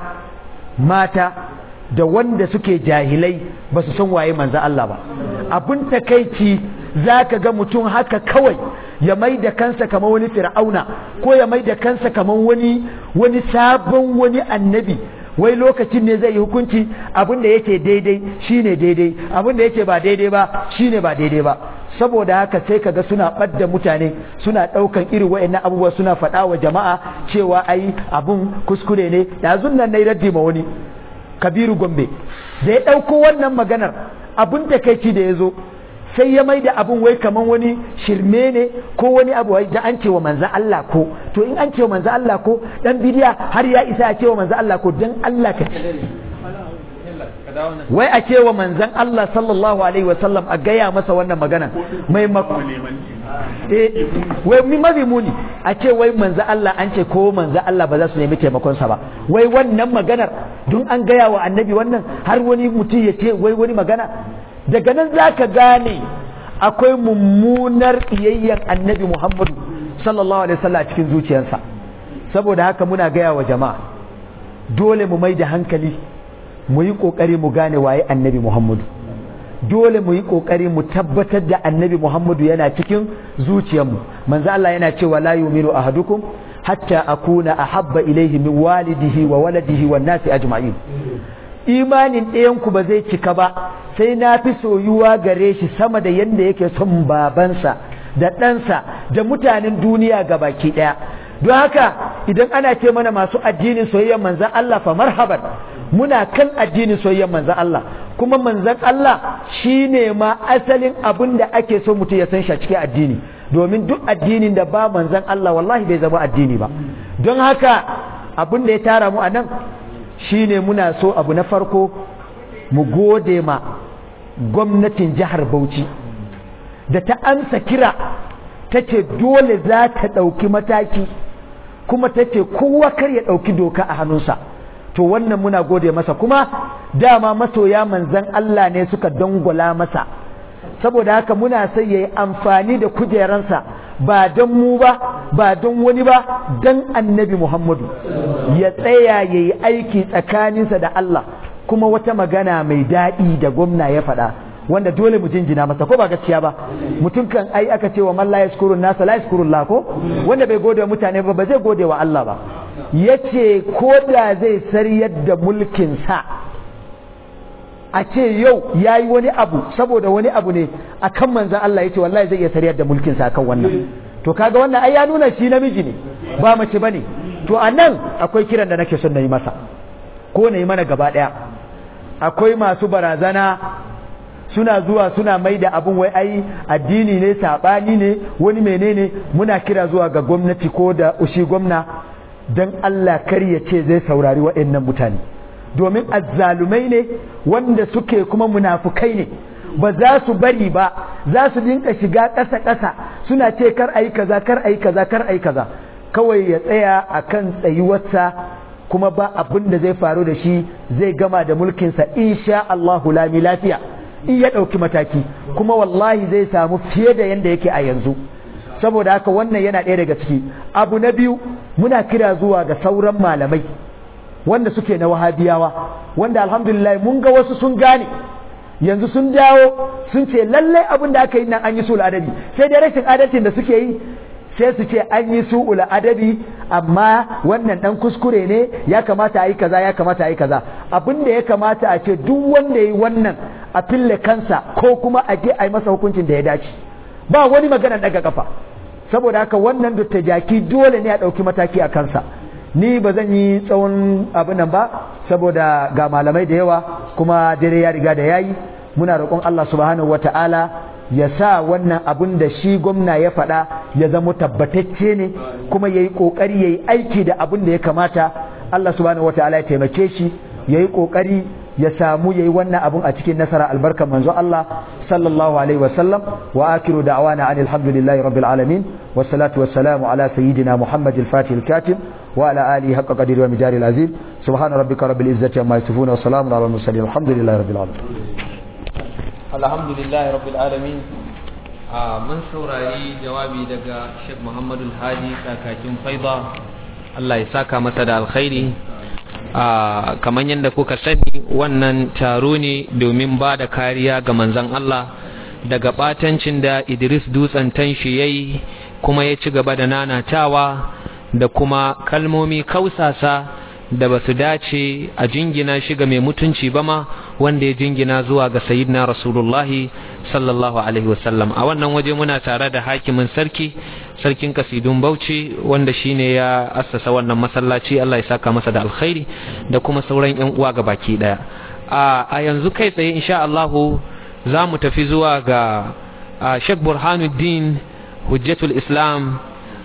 mata da wanda suke jahilai ba su san waye manzo Allah ba abin takaici zaka ga mutum haka kawai ya mai da kansa kamar wani fir'auna ko ya mai da kansa kamar wani wani sabon wani annabi wai lokacin ne zai yi hukunci abin da yake daidai shine daidai abin da yake ba daidai ba shine ba daidai ba saboda haka sai kaga suna ɓadda mutane suna ɗaukan irin wa'annan abubuwa suna faɗa wa jama'a cewa ai abun kuskure ne yanzun nan nayi raddi ma wani kabiru gombe da ya ɗauko wannan maganar abun takaici da ya zo sai ya mai da abun wai kaman wani shirme ne ko wani abu da an cewa manzan Allah ko to in an cewa manzan Allah ko dan bidiya har ya isa a cewa manzan Allah ko dan Allah ka wai a cewa manzan Allah sallallahu alaihi wasallam a gaya masa wannan magana mai mako eh wai mi mafi muni a ce wai manzan Allah an ce ko manzan Allah ba za su nemi taimakon sa ba wai wannan maganar don an gaya wa annabi wannan har wani mutum ya ce wai wani magana daga nan za ka gane akwai mummunar iyayyen annabi muhammadu sallallahu alaihi wasallam a cikin zuciyarsa saboda haka muna gaya wa jama'a dole mu mai da hankali mu yi ƙoƙari mu gane waye annabi muhammadu dole mu yi ƙoƙari mu tabbatar da annabi muhammadu yana cikin zuciyarmu manzo Allah yana cewa la yu'minu ahadukum hatta akuna ahabba ilayhi min walidihi wa waladihi wan nasi ajma'in imanin ɗayanku ba zai cika ba sai na fi soyuwa gare shi sama da yadda yake son babansa da ɗansa da mutanen duniya ga baki ɗaya don haka idan ana ce mana masu addinin soyayyar manzan Allah fa marhaban muna kan addinin soyayyar manzan Allah kuma manzan Allah shine ma asalin abin da ake so mutum ya san shi a cikin addini domin duk addinin da ba manzan Allah wallahi bai zama addini ba don haka abin da ya tara mu a nan shine muna so abu na farko mu gode ma gwamnatin jihar Bauchi da ta amsa kira ta ce dole za ta ɗauki mataki kuma ta ce kowa kar ya ɗauki doka a hannunsa to wannan muna gode masa kuma dama masoya manzan Allah ne suka dangwala masa saboda haka muna sai ya yi amfani da kujeransa ba don mu ba ba don wani ba don annabi Muhammadu ya tsaya ya yi aiki tsakaninsa da Allah kuma wata magana mai daɗi da gwamna ya faɗa wanda dole mu jinjina masa ko ba gaskiya ba mutum kan ai aka ce wa man la yashkurun nasa la yashkurun la ko wanda bai gode wa mutane ba ba zai gode wa Allah ba yace ko da zai sariyar da mulkin sa a ce yau yayi wani abu saboda wani abu ne akan manzon Allah yace wallahi zai iya sariyar da mulkin sa akan wannan to kaga wannan ai ya nuna shi namiji ne ba mace bane to anan akwai kiran da nake son na yi masa ko na yi mana gaba daya akwai masu barazana suna zuwa suna mai da abin wai ai addini ne saɓani ne wani menene muna kira zuwa ga gwamnati ko da ushi gwamna don Allah kar ya ce zai saurari waɗannan mutane domin azzalumai ne wanda suke kuma munafukai ne ba za su bari ba za su dinka shiga ƙasa-ƙasa suna ce kar ayi kaza kar ayi kaza kar ayi kaza kawai ya tsaya akan tsayuwarsa kuma ba abin da zai faru da shi zai gama da mulkinsa insha Allahu lami lafiya in ya ɗauki mataki kuma wallahi zai samu fiye da yadda yake a yanzu saboda haka wannan yana ɗaya daga ciki abu na biyu muna kira zuwa ga sauran malamai wanda suke na wahabiyawa wanda alhamdulillah mun ga wasu sun gane yanzu sun dawo sun ce lallai abin da aka yi nan an yi sul adabi sai dai rashin adalcin da suke yi sai su ce an yi su'ul adabi amma wannan dan kuskure ne ya kamata a yi kaza ya kamata a yi kaza abin da ya kamata a ce duk wanda ya yi wannan a fille kansa ko kuma a je a yi masa hukuncin da ya dace ba wani magana daga kafa saboda haka wannan dutta jaki dole ne a ɗauki mataki a kansa ni ba zan yi tsawon abin nan ba saboda ga malamai da yawa kuma dare ya riga da yayi muna roƙon Allah subhanahu wata'ala ya sa wannan abin da shi gwamna ya faɗa ya zama tabbatacce ne kuma ya yi ƙoƙari ya yi aiki da abin da ya kamata Allah subhanahu wata'ala ya taimake shi ya yi ƙoƙari ya samu ya yi wannan abin a cikin nasara albarkar manzo Allah sallallahu alaihi wasallam wa akiru da'wana anil hamdulillahi rabbil alamin wassalatu wassalamu ala sayyidina muhammad al-fatih al-katim wa ala alihi haqqa qadri wa mijari al-azim subhana rabbika rabbil izzati amma yasifun wa salamun ala al-mursalin alhamdulillahi rabbil alamin alhamdulillahi rabbil alamin mun saurari jawabi daga Sheikh Muhammadu Hadi kakakin Faida Allah ya saka masa da alkhairi kamar yadda kuka sani wannan taro ne domin ba da kariya ga manzon Allah daga batancin da Idris Dutsen tanshi yayi kuma ya ci gaba da nanatawa da kuma kalmomi kausasa da ba su dace a jingina shi ga mai mutunci ba ma wanda ya jingina zuwa ga sayyidina rasulullahi sallallahu alaihi wasallam a wannan waje muna tare da hakimin sarki sarkin kasidun bauchi wanda shine ya assasa wannan masallaci Allah ya saka masa da alkhairi da kuma sauran yan uwa ga baki daya a yanzu kai tsaye insha Allah za mu tafi zuwa ga Sheikh Burhanuddin Hujjatul Islam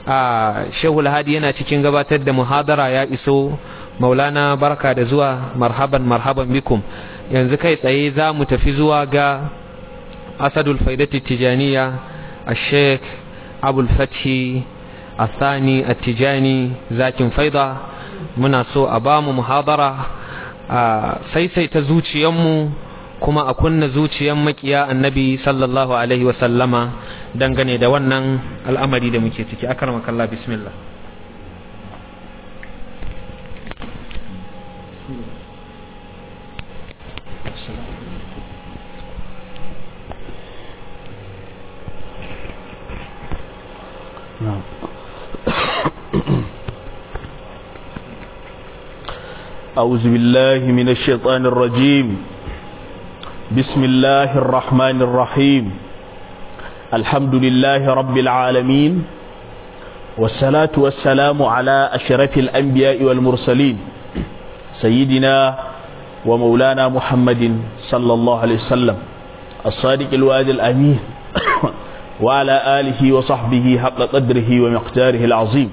Shehul Hadi yana cikin gabatar da muhadara ya iso maulana barka da zuwa marhaban marhaban bikum yanzu kai tsaye za mu tafi zuwa ga asadul faidati tijaniya a sheik abul fathi asani attijani zakin faida muna so a ba mu muhadara a saisaita zuciyanmu kuma a kunna zuciyan makiya annabi sallallahu alaihi wasallama dangane da wannan al'amari da muke ciki akarmakallah bismillah نعم أعوذ بالله من الشيطان الرجيم بسم الله الرحمن الرحيم الحمد لله رب العالمين والصلاة والسلام على أشرف الأنبياء والمرسلين سيدنا ومولانا محمد صلى الله عليه وسلم الصادق الوعد الأمين وعلى آله وصحبه حق قدره ومقداره العظيم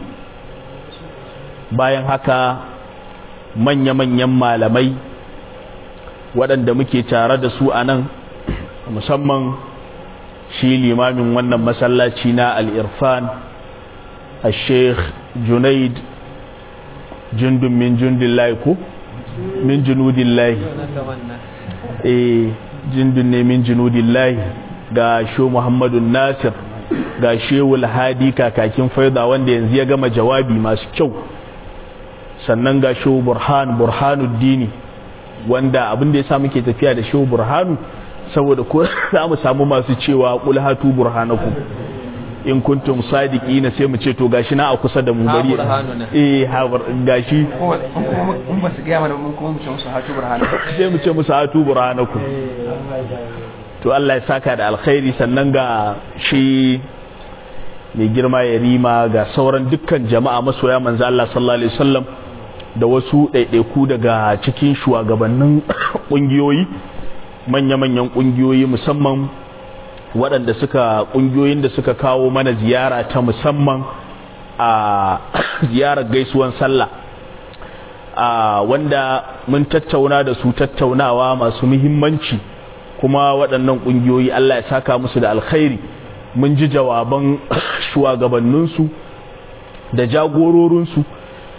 bayan haka manya-manyan malamai waɗanda muke tare da su a nan musamman shi limamin wannan masallaci na al'irfan a sheikh junaid jundun min jundin ko min junudin lahi eh jundun ne min junudin lahi ga sho muhammadu nasir ga shewul hadi kakakin faida wanda yanzu ya gama jawabi masu kyau sannan ga sho burhan burhanuddini wanda abin da ya sa muke tafiya da sho burhanu saboda ko za mu samu masu cewa kul hatu burhanakum in kuntum sadiqina sai mu ce to gashi na a kusa da mu bari eh ha gashi mun ba su ga mana mun kuma mu ce musu hatu burhanakum sai mu ce musu hatu burhanakum to Allah ya saka da alkhairi sannan ga shi mai girma ya rima ga sauran dukkan jama'a masoya manzo Allah sallallahu alaihi wasallam da wasu ɗaiɗaiku daga cikin shugabannin ƙungiyoyi manya-manyan ƙungiyoyi musamman waɗanda suka ƙungiyoyin da suka kawo mana ziyara ta musamman a ziyarar gaisuwan sallah a wanda mun tattauna da su tattaunawa masu muhimmanci kuma waɗannan ƙungiyoyi Allah ya saka musu da alkhairi mun ji jawaban shugabanninsu da jagororinsu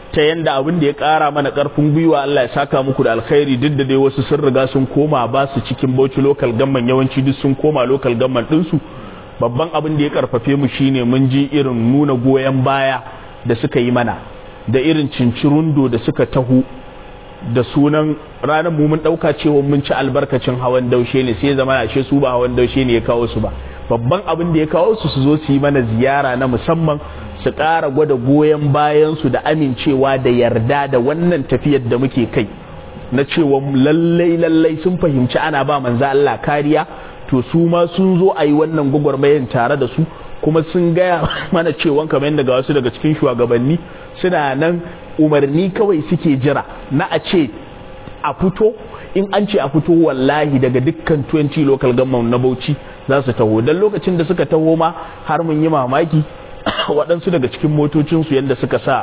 ta yanda abin da ya ƙara mana ƙarfin gwiwa Allah ya saka muku da alkhairi duk da dai wasu sun riga sun koma ba su cikin Bauchi local gamman yawanci duk sun koma local gamman ɗinsu babban abin da ya karfafe mu shine mun ji irin nuna goyon baya da suka yi mana da irin cincirundo da suka taho da sunan ranar mu mun dauka cewa mun ci albarkacin hawan daushe ne sai zama ashe su ba hawan daushe ne ya kawo su ba babban abin da ya kawo su su zo su yi mana ziyara na musamman su ƙara gwada goyon bayan su da amincewa da yarda da wannan tafiyar da muke kai na cewa lallai lallai sun fahimci ana ba manzo Allah kariya to su ma sun zo a yi wannan gwagwarmayan tare da su kuma sun gaya mana cewa kamar yadda ga wasu daga cikin shugabanni suna nan umarni kawai suke jira na a ce a fito in an ce a fito wallahi daga dukkan 20 local government na Bauchi za su taho don lokacin da suka taho ma har mun yi mamaki waɗansu daga cikin motocinsu yadda suka sa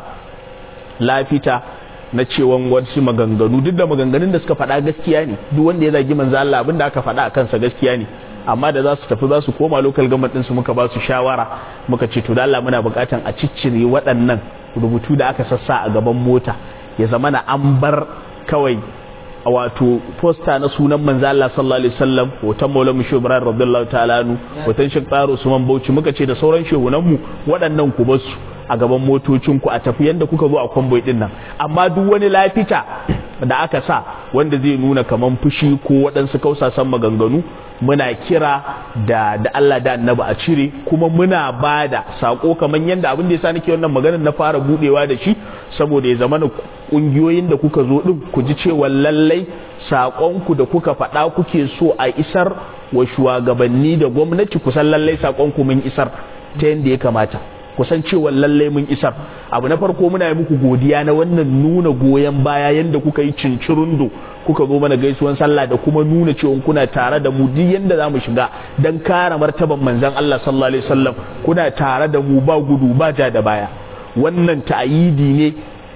lafita na cewan wasu maganganu duk da maganganun da suka faɗa gaskiya ne duk wanda ya zagi manzo Allah abin da aka faɗa a kansa gaskiya ne amma da za su tafi za su koma local government ɗinsu muka ba su shawara muka ce to da Allah muna buƙatan a ciccire waɗannan rubutu da aka sassa a gaban mota ya zama na an bar kawai a wato posta na sunan manzo Allah sallallahu alaihi wasallam hoton Maulana Shehu Ibrahim radiyallahu ta'ala anhu hoton Sheikh Tsaro Usman Bauchi muka ce da sauran shehunan mu waɗannan ku basu a gaban motocin ku a tafi yanda kuka zo a kwamboi din nan amma duk wani lafita da aka sa wanda zai nuna kaman fushi ko waɗansu kausasan maganganu muna kira da da Allah da annabi a cire kuma muna bada sako kaman yanda abin da yasa nake wannan maganar na fara budewa da shi saboda ya zama kungiyoyin da kuka zo din ku ji cewa lallai sakonku da kuka faɗa kuke so a isar wa shugabanni da gwamnati kusan lallai sakonku mun isar ta yanda ya kamata kusan cewa lallai mun isar abu na farko muna yi muku godiya na wannan nuna goyon baya yanda kuka yi cincirundo kuka zo mana gaisuwan sallah da kuma nuna cewa kuna tare da mu duk yanda zamu shiga dan kare martaban manzon Allah sallallahu alaihi wasallam kuna tare da mu ba gudu ba ja da baya wannan ta'ayidi ne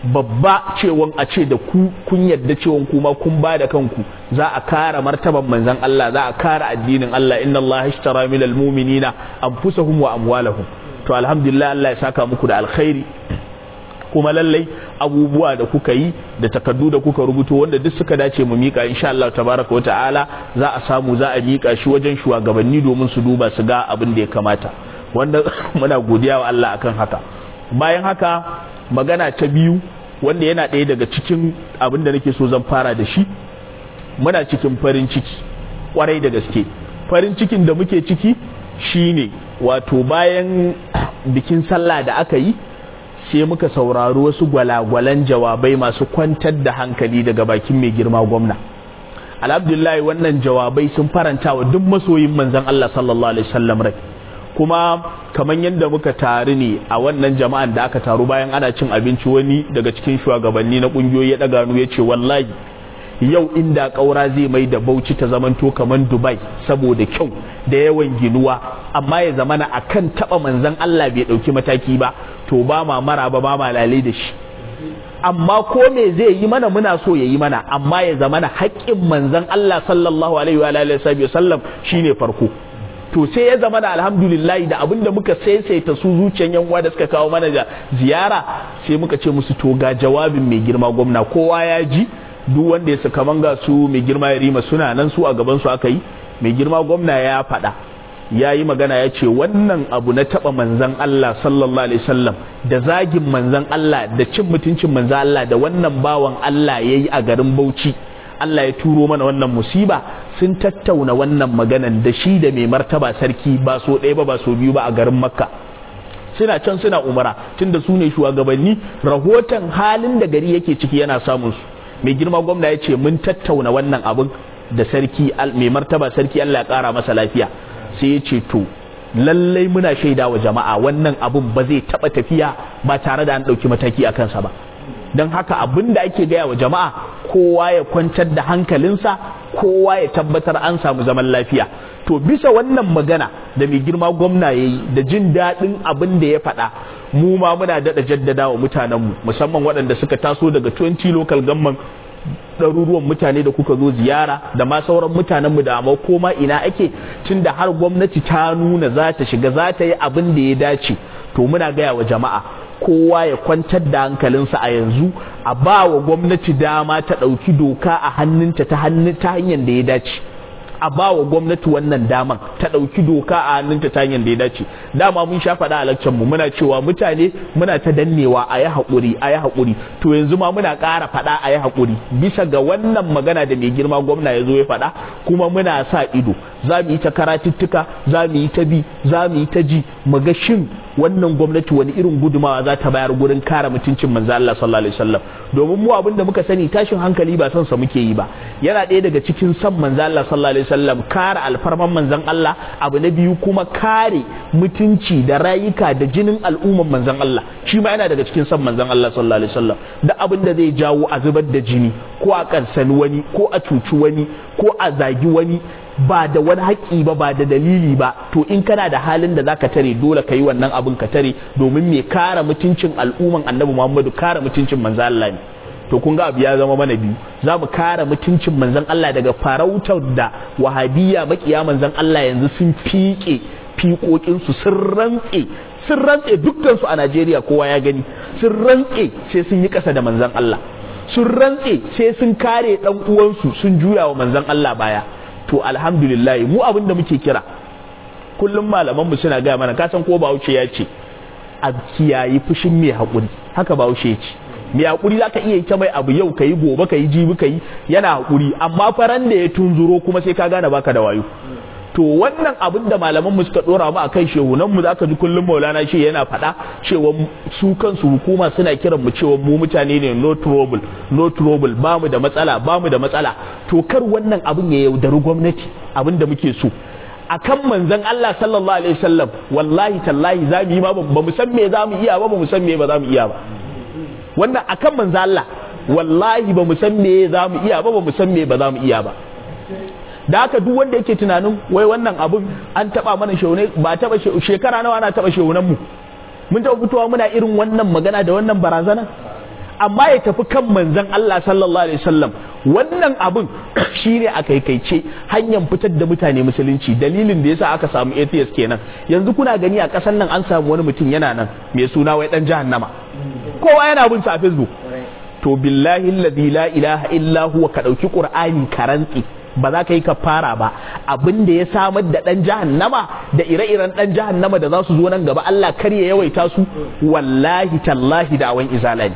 babba cewan a ce da ku kun yadda cewan kuma kun ba da kanku za a kare martaban manzon Allah za a kare addinin Allah inna Allah ishtara minal mu'minina anfusahum wa amwalahum to alhamdulillah Allah ya saka muku da alkhairi kuma lallai abubuwa da kuka yi da takardu da kuka rubuto wanda duk suka dace mu mika insha Allah tabaraka wa ta'ala za a samu za a mika shi wajen shugabanni domin su duba su ga abin da ya kamata wanda muna godiya wa Allah akan haka bayan haka magana ta biyu wanda yana ɗaya daga cikin abin da nake so zan fara da shi muna cikin farin ciki kwarai da gaske farin cikin da muke ciki shine wato bayan bikin sallah da aka yi sai muka saurari wasu gwalagwalan jawabai masu kwantar da hankali daga bakin mai girma gwamna alhamdulillah wannan jawabai sun faranta wa duk masoyin manzon Allah sallallahu alaihi wasallam rai kuma kamar yadda muka taru ne a wannan jama'an da aka taru bayan ana cin abinci wani daga cikin shugabanni na kungiyoyi ya daga ya ce wallahi yau inda ƙaura zai mai da bauchi ta zamanto kamar dubai saboda kyau da yawan ginuwa amma ya zamana a kan taɓa manzan allah bai ɗauki mataki ba to ba ma mara ba ba ma lalai da shi amma ko me zai yi mana muna so ya yi mana amma ya zamana haƙƙin manzan allah sallallahu alaihi wa alihi wa sallam shine farko to sai ya zama da alhamdulillah da abin da muka saisaita su zuciyan yan uwa da suka kawo mana da ziyara sai muka ce musu to ga jawabin mai girma gwamna kowa ya ji duk wanda ya saka manga su mai girma ya rima suna nan su a gaban su aka yi mai girma gwamna ya faɗa ya yi magana ya ce wannan abu na taɓa manzan Allah sallallahu alaihi wasallam da zagin manzan Allah da cin mutuncin manzan Allah da wannan bawan Allah ya yi a garin Bauchi Allah ya turo mana wannan musiba sun tattauna wannan maganan da shi da mai martaba sarki ba so ɗaya ba ba so biyu ba a garin Makka suna can suna umara tunda su ne shugabanni rahoton halin da gari yake ciki yana samun su mai girma gwamna ya ce mun tattauna wannan abin da sarki mai martaba sarki Allah ya kara masa lafiya sai ya ce to lallai muna shaida wa jama'a wannan abin ba zai taba tafiya ba tare da an ɗauki mataki a kansa ba don haka abin da ake gaya wa jama'a kowa ya kwantar da hankalinsa kowa ya tabbatar an samu zaman lafiya to bisa wannan magana da mai girma gwamna ya yi da jin daɗin abin da ya faɗa mu ma muna daɗa jaddada wa mutanenmu musamman waɗanda suka taso daga 20 local government ɗaruruwan mutane da kuka zo ziyara da ma sauran mutanenmu da amma koma ina ake tun da har gwamnati ta nuna za ta shiga za ta yi abin da ya dace to muna gaya wa jama'a kowa ya kwantar da hankalinsa a yanzu a ba wa gwamnati dama ta ɗauki doka a hannunta ta hanyar da ya dace a ba wa gwamnati wannan daman ta ɗauki doka a hannunta ta hanyar da ya dace dama mun sha faɗa a lakcan mu muna cewa mutane muna ta dannewa a yi haƙuri a yi haƙuri to yanzu ma muna ƙara faɗa a yi haƙuri bisa ga wannan magana da mai girma gwamna ya zo ya faɗa kuma muna sa ido za mu yi ta karatuttuka za mu yi ta bi za mu yi ta ji mu ga shin wannan gwamnati wani irin gudumawa za ta bayar gurin kare mutuncin manzo Allah sallallahu alaihi wasallam domin mu abin da muka sani tashin hankali ba son sa muke yi ba yana ɗaya daga cikin san manzo Allah sallallahu alaihi wasallam kare alfarman manzon Allah abu na biyu kuma kare mutunci da rayuka da jinin al'umman manzon Allah shi ma yana daga cikin san manzon Allah sallallahu alaihi wasallam da abin da zai jawo a zubar da jini ko a kansani wani ko a cuci wani ko a zagi wani ba da wani haƙƙi ba ba da dalili ba to in kana da halin da zaka tare dole ka yi wannan abin ka tare domin me kare mutuncin al'umman annabi Muhammadu kare mutuncin manzo Allah ne to kun ga abu ya zama mana biyu za mu kare mutuncin manzon Allah daga farautar da wahabiyya makiya manzon Allah yanzu sun fiƙe fiƙoƙinsu sun rantse sun rantse dukkansu a Najeriya kowa ya gani sun rantse sai sun yi ƙasa da manzon Allah sun rantse sai sun kare ɗan uwansu sun juya wa manzon Allah baya to alhamdulillah mu abin da muke kira kullum malamanmu suna gaya mana kasan ko bahaushe ya ce a kiyayi fushin mai haƙuri haka bahaushe ya ce mai haƙuri za ka iya yi ta mai abu yau ka yi gobe ka yi jibi ka yi yana haƙuri amma faran da ya tunzuro kuma sai ka gane baka da wayo to wannan abin da malaman mu suka dora mu akai shehunan mu zaka ji kullum Maulana shi yana faɗa cewa su kansu hukuma suna kiran mu cewa mu mutane ne no trouble no trouble ba mu da matsala ba mu da matsala to kar wannan abin ya yaudari gwamnati abin da muke so akan manzon Allah sallallahu alaihi wasallam wallahi tallahi za mu yi ma ba mu san me za mu iya ba ba mu san me ba za mu iya ba wannan akan manzon Allah wallahi ba mu san me za mu iya ba ba mu san me ba za mu iya ba da haka duk wanda yake tunanin wai wannan abun an taba mana shaune ba taba shekara nawa ana taba shaunan mu mun taba fitowa muna irin wannan magana da wannan barazana amma ya tafi kan manzon Allah sallallahu alaihi wasallam wannan abun shine a kaikaice hanyar fitar da mutane musulunci dalilin da yasa aka samu atheist kenan yanzu kuna gani a kasan nan an samu wani mutum yana nan mai suna wai dan jahannama kowa yana bin sa a facebook to billahi alladhi la ilaha illa huwa ka dauki qur'ani ka rantsi ba za ka yi kafara ba abin da ya samar da dan jahannama da ire-iren dan jahannama da za su zo nan gaba Allah kar ya yawaita su wallahi tallahi da awan izala ne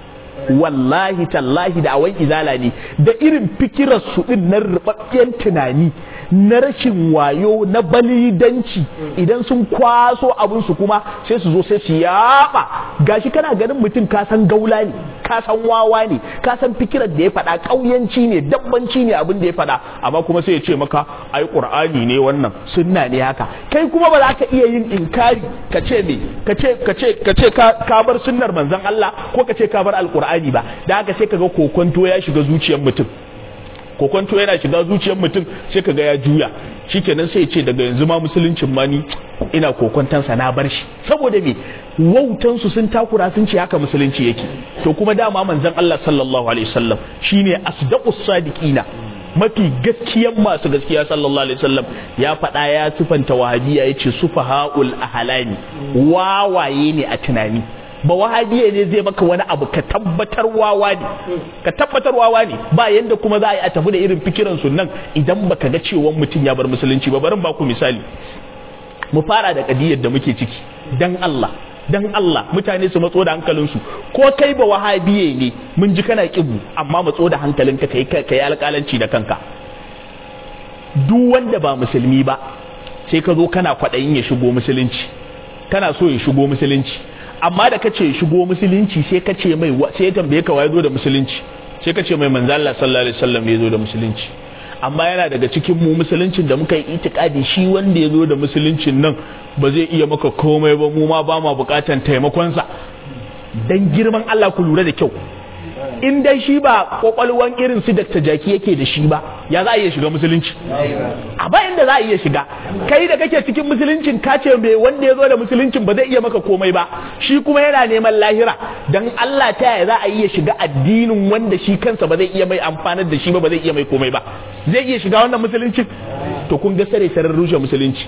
wallahi tallahi da awan izala ne da irin fikirar su din na rubabben tunani na rashin wayo na balidanci idan sun kwaso abin su kuma sai su zo sai su yaba gashi kana ganin mutum ka san gaula ne ka san wawa ne ka san fikirar da ya faɗa ƙauyanci ne dabbanci ne abin da ya faɗa amma kuma sai ya ce maka ai qur'ani ne wannan sunna ne haka kai kuma ba za ka iya yin inkari ka ce me ka ce ka ce ka ce ka bar sunnar manzon Allah ko ka ce ka bar alqur'ani ba da haka sai kaga kokonto ya shiga zuciyar mutum kokonto yana shiga zuciyar mutum sai kaga ya juya shikenan sai ya ce daga yanzu ma musuluncin ma ni ina kokontansa na bar shi saboda me wautan su sun takura sun ce haka musulunci yake to kuma dama manzon Allah sallallahu alaihi wasallam shine asdaqus sadiqina mafi gaskiyan masu gaskiya sallallahu alaihi wasallam ya faɗa ya sifanta wahabiya yace sufahaul ahlani wawaye ne a tunani ba wahabiya ne zai maka wani abu ka tabbatar wawa ne ka tabbatar wawa ne ba yanda kuma za a yi a tafi da irin fikiran su nan idan baka ga cewa mutum ya bar musulunci ba barin ba ku misali mu fara da kadiyar da muke ciki dan Allah dan Allah mutane su matso da hankalinsu ko kai ba wahabiye ne mun ji kana kibu amma matso da hankalinka kai kai alƙalanci da kanka duk wanda ba musulmi ba sai ka zo kana kwaɗayin ya shigo musulunci kana so ya shigo musulunci amma da kace shigo musulunci sai ka ce mai sai ya tambaye ka waye zo da musulunci sai ka ce mai manzo Allah sallallahu alaihi wasallam ya zo da musulunci amma yana daga cikin mu musuluncin da muka yi itikadi shi wanda ya zo da musuluncin nan ba zai iya maka komai ba mu ma ba ma bukatan taimakonsa dan girman Allah ku lura da kyau in dai shi ba kwakwalwan irin su Dr. Jaki yake da shi ba ya za a iya shiga musulunci a ba inda za a iya shiga kai da kake cikin musuluncin ka ce mai wanda ya zo da musuluncin ba zai iya maka komai ba shi kuma yana neman lahira dan Allah ta yaya za a iya shiga addinin wanda shi kansa ba zai iya mai amfanar da shi ba ba zai iya mai komai ba zai iya shiga wannan musuluncin to kun ga sare sarar rushe musulunci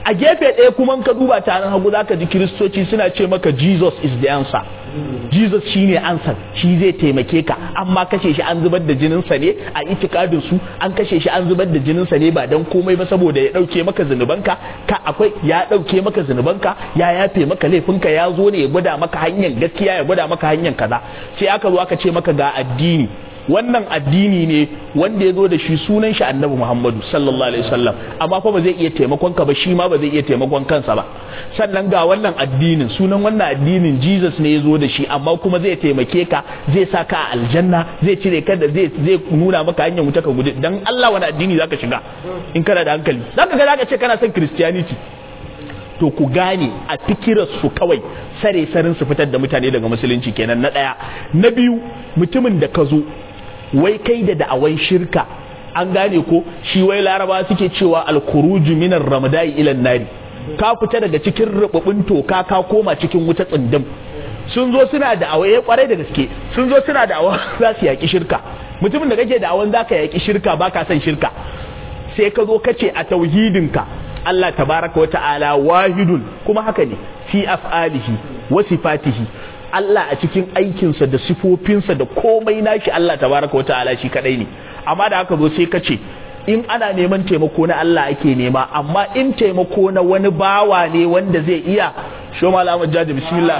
a gefe ɗaya kuma ka duba taron hagu zaka ji kiristoci suna ce maka Jesus is the answer Jesus shine answer shi zai taimake ka amma kashe shi an zubar da jininsa ne a itikadin su an kashe shi an zubar da jininsa ne ba dan komai ba saboda ya dauke maka zunubanka ka akwai ya dauke maka zunubanka ya yafe maka laifinka ya zo ne ya gwada maka hanyar gaskiya ya gwada maka hanyar kaza sai aka zo aka ce maka ga addini wannan addini ne wanda ya zo da shi sunan shi annabi Muhammadu sallallahu alaihi wasallam amma fa ba zai iya taimakon ka ba shi ma ba zai iya taimakon kansa ba sannan ga wannan addinin sunan wannan addinin Jesus ne ya zo da shi amma kuma zai taimake ka zai sa ka a aljanna zai cire ka da zai zai nuna maka hanyar wuta ka gudu dan Allah wani addini zaka shiga in kana da hankali zaka ga zaka ce kana son Christianity to ku gane a fikirar su kawai sare sarin su fitar da mutane daga musulunci kenan na daya na biyu mutumin da ka zo wai kai da da'awan shirka an gane ko shi wai laraba suke cewa alkuruju minar ramadai ilan nari ka fita daga cikin rububin toka ka koma cikin wuta tsindim sun zo suna da'awa ya kwarai da gaske sun zo suna da'awa za su yaki shirka mutumin da kake da'awan zaka yaki shirka baka son shirka sai ka zo kace a tauhidinka Allah tabaraka wa ta'ala wahidun kuma haka ne fi af'alihi wa sifatihi Allah a cikin aikinsa da sifofinsa da komai nashi Allah tabaraka wa ta'ala shi kadai ne amma da haka zo sai ka ce in ana neman taimako na Allah ake nema amma in taimako na wani bawa ne wanda zai iya sho malamin jaji bismillah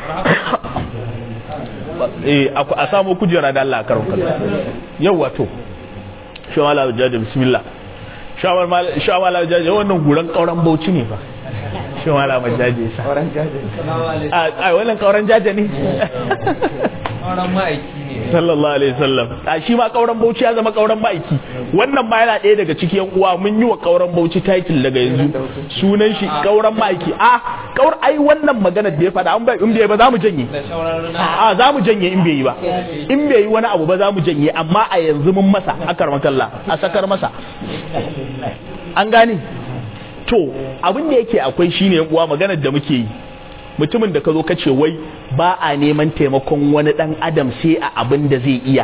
eh a samu kujera da Allah karon kaza yawa to sho malamin jaji bismillah sho malamin jaji wannan guran kauran bauchi ne ba shi wala mai jaje sa Kauran jaje. a wannan kauran jaje ne Kauran ma'aiki ne. sallallahu alaihi wasallam a shi ma kauran bauchi ya zama kauran ma'aiki wannan ma yana ɗaya daga cikin uwa mun yi wa kauran bauchi title daga yanzu sunan shi kauran ma'aiki a kaur ai wannan maganar da ya faɗa an bai in bai ba za mu janye Da sauran a za mu janye in bai yi ba in bai yi wani abu ba za mu janye amma a yanzu mun masa akar makalla a sakar masa an gane to abin da yake akwai shine yan uwa maganar da muke yi mutumin da ka zo ka ce wai ba a neman taimakon wani dan adam sai a abin da zai iya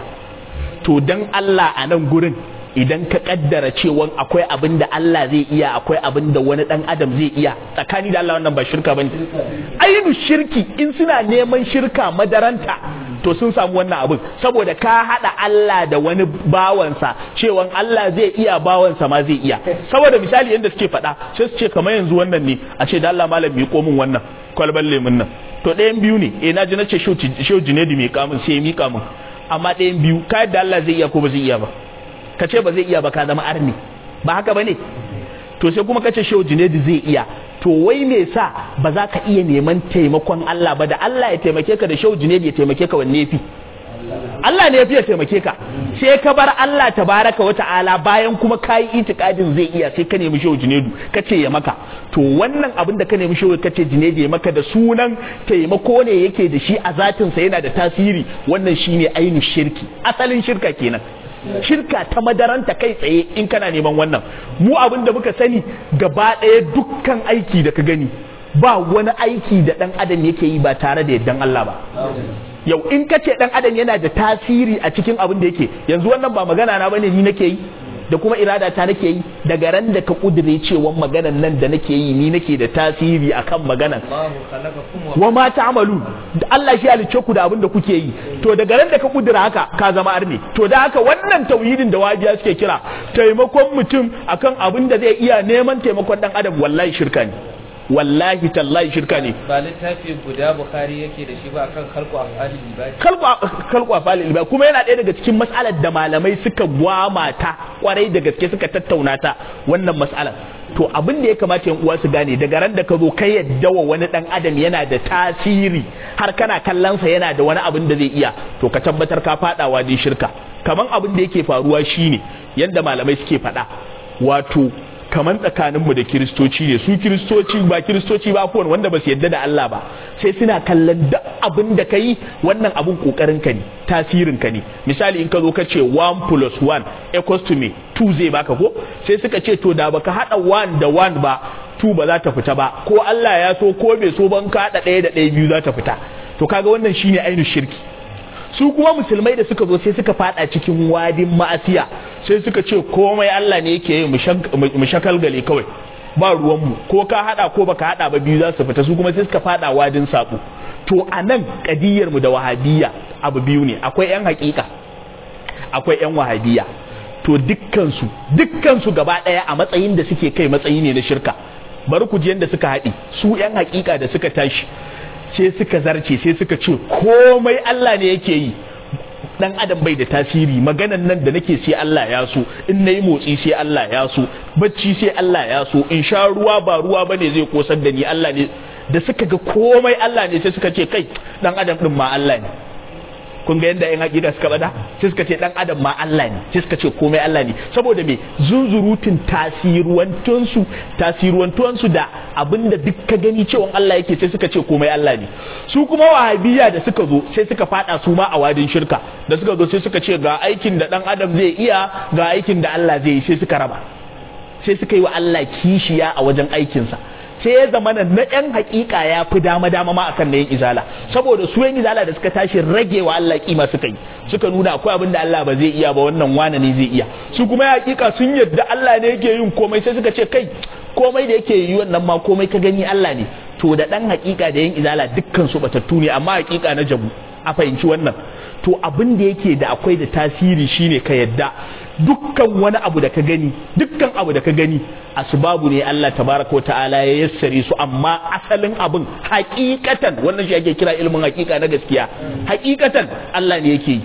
to dan Allah a nan gurin idan ka kaddara cewa akwai abin da Allah zai iya akwai abin da wani dan adam zai iya tsakani da Allah wannan ba shirka bane ainu shirki in suna neman shirka madaranta to sun samu wannan abin saboda ka hada Allah da wani bawansa cewa Allah zai iya bawansa ma zai iya saboda misali yadda suke faɗa sai su ce kamar yanzu wannan ne a ce da Allah malam mi min wannan kwalban lemun nan to ɗayan biyu ne eh naji na ce shehu jinedi mai kamun sai ya mika min amma ɗayan biyu ka yadda Allah zai iya ko ba zai iya ba ka ce ba zai iya ba ka zama arni ba haka ba ne to sai kuma ka ce shehu jinedi zai iya to wai me sa ba za ka iya neman taimakon Allah ba da Allah ya taimake ka da shehu jinedi ya taimake ka wanne fi Allah ne ya fi ya taimake ka sai ka bar Allah tabaraka wa ta'ala bayan kuma ka yi itikadin zai iya sai ka nemi shehu jinedu ka ce ya maka to wannan abin da ka nemi shehu ka ce jinedu ya maka da sunan taimako ne yake da shi a zatinsa yana da tasiri wannan shine ainihin shirki asalin shirka kenan shirka ta madaranta kai tsaye in kana neman wannan mu abin da muka sani gaba ɗaya dukkan aiki da ka gani ba wani aiki da ɗan adam yake yi ba tare da yardan Allah ba yau in ka ce ɗan adam yana da tasiri a cikin abin da yake yanzu wannan ba magana na bane ni nake yi da kuma irada ta nake yi daga ran da ka kudure cewa maganan nan da nake yi ni nake da tasiri akan maganan Allahu khalaqakum wa wa ma ta'malu Allah shi halicce ku da abin da kuke yi to daga ran da ka kudura haka ka zama arne to da haka wannan tauhidin da wajiya suke kira taimakon mutum akan abin da zai iya neman taimakon dan adam wallahi shirka ne wallahi tallahi shirka ne ba littafi guda Bukhari yake da shi ba akan khalqu af'ali ibadi. kalku a falil ba kuma yana ɗaya daga cikin matsalar da malamai suka gwama ta kwarai da gaske suka tattauna ta wannan matsalar to abin da ya kamata yan uwa su gane daga ran da ka zo kai yadda wa wani dan adam yana da tasiri har kana kallonsa yana da wani abin da zai iya to ka tabbatar ka fadawa dai shirka kaman abin da yake faruwa shine yanda malamai suke faɗa wato kaman tsakaninmu da kiristoci ne su kiristoci ba kiristoci ba kowane wanda ba su yadda da Allah ba sai suna kallon duk abin da ka yi wannan abin kokarin ka ne tasirin ka ne misali in ka zo ka ce 1 plus 1 equals to me 2 zai baka ko sai suka ce to da baka hada 1 da 1 ba 2 ba za ta fita ba ko Allah ya so ko bai so ban ka hada ɗaya da ɗaya biyu za ta fita to kaga wannan shine ainihin shirki su kuma musulmai da suka zo sai suka fada cikin wadin ma'asiya sai suka ce komai Allah ne yake yi mu shakalgale kawai ba ruwanmu ko ka hada ko baka hada ba biyu za su fita su kuma sai suka fada wadin sabo to anan kadiyar mu da wahabiyya abu biyu ne akwai yan hakika akwai yan wahabiyya to dukkan su dukkan su gaba daya a matsayin da suke kai matsayi ne na shirka bari ku ji yanda suka haɗi su yan hakika da suka tashi sai suka zarce sai suka ce komai Allah ne yake yi dan adam bai da tasiri maganan nan da nake sai Allah ya so in nayi motsi sai Allah ya so bacci sai Allah ya so in sha ruwa ba ruwa bane zai kosar da ni Allah ne da suka ga komai Allah ne sai suka ce kai dan adam din ma Allah ne kun ga yadda yan hakika suka bada sai suka ce dan adam ma Allah ne sai suka ce komai Allah ne saboda me zunzurutun tasiruwantunsu tasiruwantuwansu da abinda duk ka gani cewa Allah yake sai suka ce komai Allah ne su kuma wahabiyya da suka zo sai suka fada su ma a wadin shirka da suka zo sai suka ce ga aikin da dan adam zai iya ga aikin da Allah zai yi sai suka raba sai suka yi wa Allah kishiya a wajen aikinsa sai ya zama na yan hakika ya fi dama dama ma akan na yin izala saboda su yan izala da suka tashi rage wa Allah kima suka yi suka nuna akwai abin da Allah ba zai iya ba wannan wane ne zai iya su kuma ya hakika sun yadda Allah ne yake yin komai sai suka ce kai komai da yake yi wannan ma komai ka gani Allah ne to da dan hakika da yin izala dukkan su batattu ne amma hakika na jabu a fahimci wannan to abin da yake da akwai da tasiri shine ka yadda dukkan wani abu da ka gani dukkan abu da ka gani asbabu ne Allah tabaraka ta'ala ya yassare su amma asalin abin hakikatan wannan shi ake kira ilmin hakika na gaskiya hakikatan Allah ne yake yi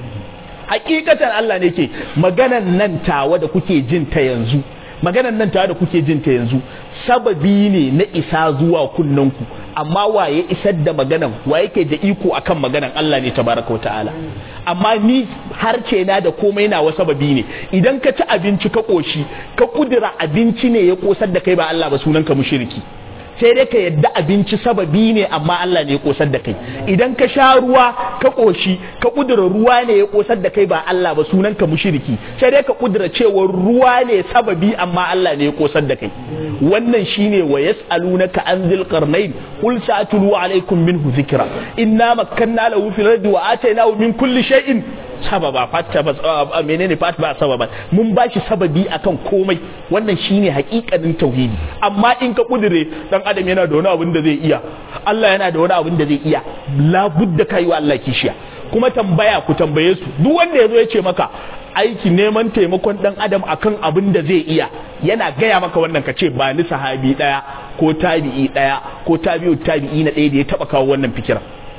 hakikatan Allah ne yake maganan nan tawa da kuke jin ta yanzu maganan nan tawa da kuke jin ta yanzu sababi ne na isa zuwa kunnanku amma waye isar da maganan wa yake da iko akan maganan Allah ne tabaraka wa ta'ala amma ni harce na da komai na sababi ne idan ka ci abinci ka koshi ka kudura abinci ne ya kosar da kai ba Allah ba sunan ka mushriki sai dai ka yadda abinci sababi ne amma Allah ne ya kosar da kai idan ka sha ruwa ka koshi ka kudura ruwa ne ya kosar da kai ba Allah ba sunan ka mushriki sai dai ka kudura cewa ruwa ne sababi amma Allah ne ya kosar da kai wannan shine wa yas'alunaka an dhil qarnain qul sa'atlu alaykum minhu dhikra inna makkanna lahu fil ardi wa atainahu min kulli shay'in sababa fatta ba menene fat ba sababa mun bashi sababi akan komai wannan shine hakikanin tauhidi amma in ka kudure dan adam yana da wani abin da zai iya Allah yana da wani abin da zai iya labudda kai wa Allah kishiya kuma tambaya ku tambaye su duk wanda yazo ya ce maka aiki neman taimakon dan adam akan abin da zai iya yana gaya maka wannan ka ce ba ni sahabi daya ko tabi'i daya ko tabi'u tabi'i na daya da ya taba kawo wannan fikira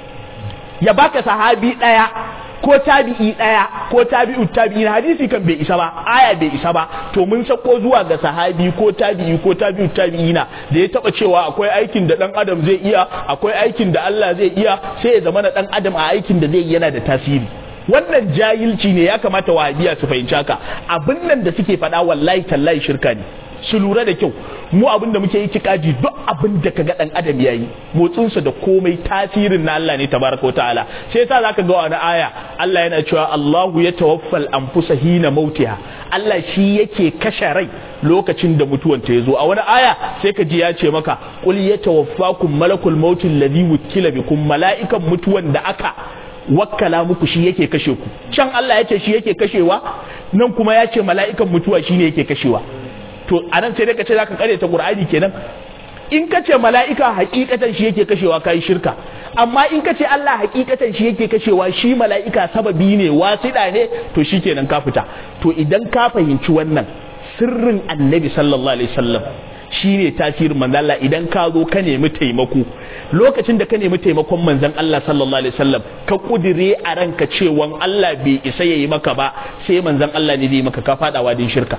ya baka sahabi daya ko tabi'i daya ko tabi'u tabi'i hadisi kan bai isa ba aya bai isa ba to mun sako zuwa ga sahabi ko tabi'i ko tabi'u tabi'i na da ya taba cewa akwai aikin da dan adam zai iya akwai aikin da Allah zai iya sai ya zama na dan adam a aikin da zai yi yana da tasiri wannan jahilci ne ya kamata wahabiya su fahimci haka abin nan da suke faɗa wallahi tallahi shirka ne su lura da kyau mu abin da muke yi tikaji duk abin da kaga dan adam yayi motsinsa da komai tasirin na Allah ne tabaraka ta'ala sai yasa zaka ga wani aya Allah yana cewa Allahu ya tawaffal anfusa hina mautiha Allah shi yake kashe rai lokacin da mutuwan ta yazo a wani aya sai ka ji ya ce maka qul yatawaffakum malakul mautil ladhi wukila bikum mala'ikan mutuwan da aka wakkala muku shi yake kashe ku can Allah ya ce shi yake kashewa nan kuma ya ce mala'ikan mutuwa shine yake kashewa to anan sai dai ka ce zaka kare ta Qur'ani kenan in ka ce mala'ika hakikatan shi yake kashewa kai shirka amma in ka ce Allah hakikatan shi yake kashewa shi mala'ika sababi ne wasiɗa ne to shikenan ka fita to idan ka fahimci wannan sirrin annabi sallallahu alaihi wasallam shi ne tasirin manzan Allah idan ka zo ka nemi taimako lokacin da ka nemi taimakon manzan Allah sallallahu alaihi wasallam ka kudire a ranka cewa Allah bai isa yayi maka ba sai manzan Allah ne zai maka ka fadawa din shirka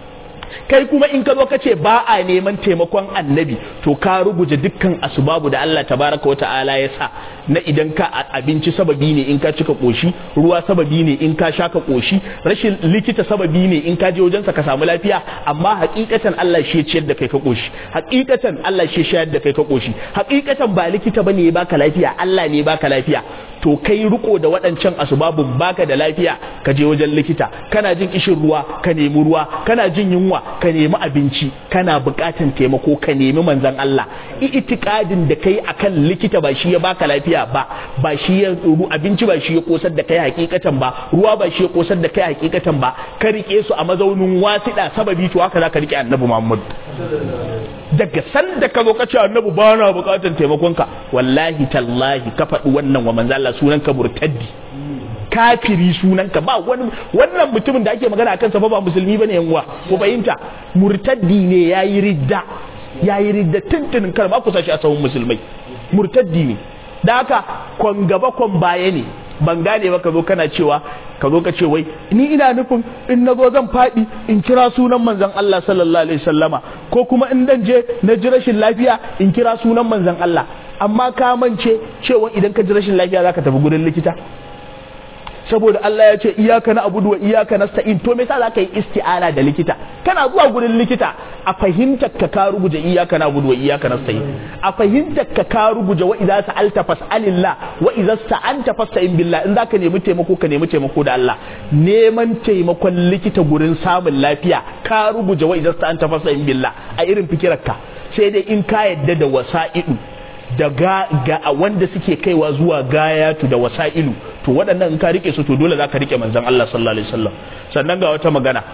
kai kuma in ka zo ka ce ba a neman taimakon annabi to ka ruguje dukkan asbabu da Allah tabaraka wa ta'ala ya sa na idan ka abinci sababi ne in ka cika koshi ruwa sababi ne in ka sha ka koshi rashin likita sababi ne in ka je wajensa ka samu lafiya amma hakikatan Allah shi ya ciyar da kai ka koshi hakikatan Allah shi ya shayar da kai ka koshi hakikatan ba likita bane ya baka lafiya Allah ne ya baka lafiya to kai riko da waɗancan asbabun baka da lafiya ka je wajen likita kana jin kishin ruwa ka nemi ruwa kana jin yunwa ka nemi abinci kana buƙatan taimako ka nemi manzon Allah itikadin da kai akan likita ba shi ya baka lafiya ba ba shi ya abinci ba shi ya kosar da kai hakikatan ba ruwa ba shi ya kosar da kai hakikatan ba ka rike su a mazaunin wasiɗa sababi to haka zaka rike annabi Muhammad daga sanda ka zo ka ce annabi ba na bukatar taimakonka wallahi tallahi ka faɗi wannan wa manzo Allah sunan ka murtaddi kafiri sunanka ba wani wannan mutumin da ake magana akan sa fa ba musulmi bane yan uwa ko bayinta murtaddi ne yayi ridda yayi ridda tuntunin kar ba ku sashi a sahun musulmai murtaddi ne da haka kon gaba kon baya ne ban gane ba ka zo kana cewa ka zo ka ce wai ni ina nufin in na zo zan faɗi in kira sunan manzon Allah sallallahu alaihi wasallama ko kuma in dan je na ji rashin lafiya in kira sunan manzon Allah amma ka mance cewa idan ka ji rashin lafiya zaka tafi gurin likita saboda Allah ya ce iyaka na abudu wa iyaka nasta'in to me yasa zaka yi isti'ana da likita kana zuwa gurin likita a fahimtar ka ka ruguje iyaka na abudu wa iyaka nasta'in a fahimtar ka ka ruguje wa idza sa'alta fas'alillah wa idza sta'anta fasta'in billah in zaka nemi taimako ka nemi taimako da Allah neman taimakon likita gurin samun lafiya ka ruguje wa idza sta'anta fasta'in billah a irin fikirarka sai dai in ka yadda da wasa'idu da ga, ga wanda suke kaiwa zuwa gayatu da wasa'ilu to waɗannan in ka rike su to dole za ka rike manzon Allah sallallahu alaihi wasallam sannan ga wata magana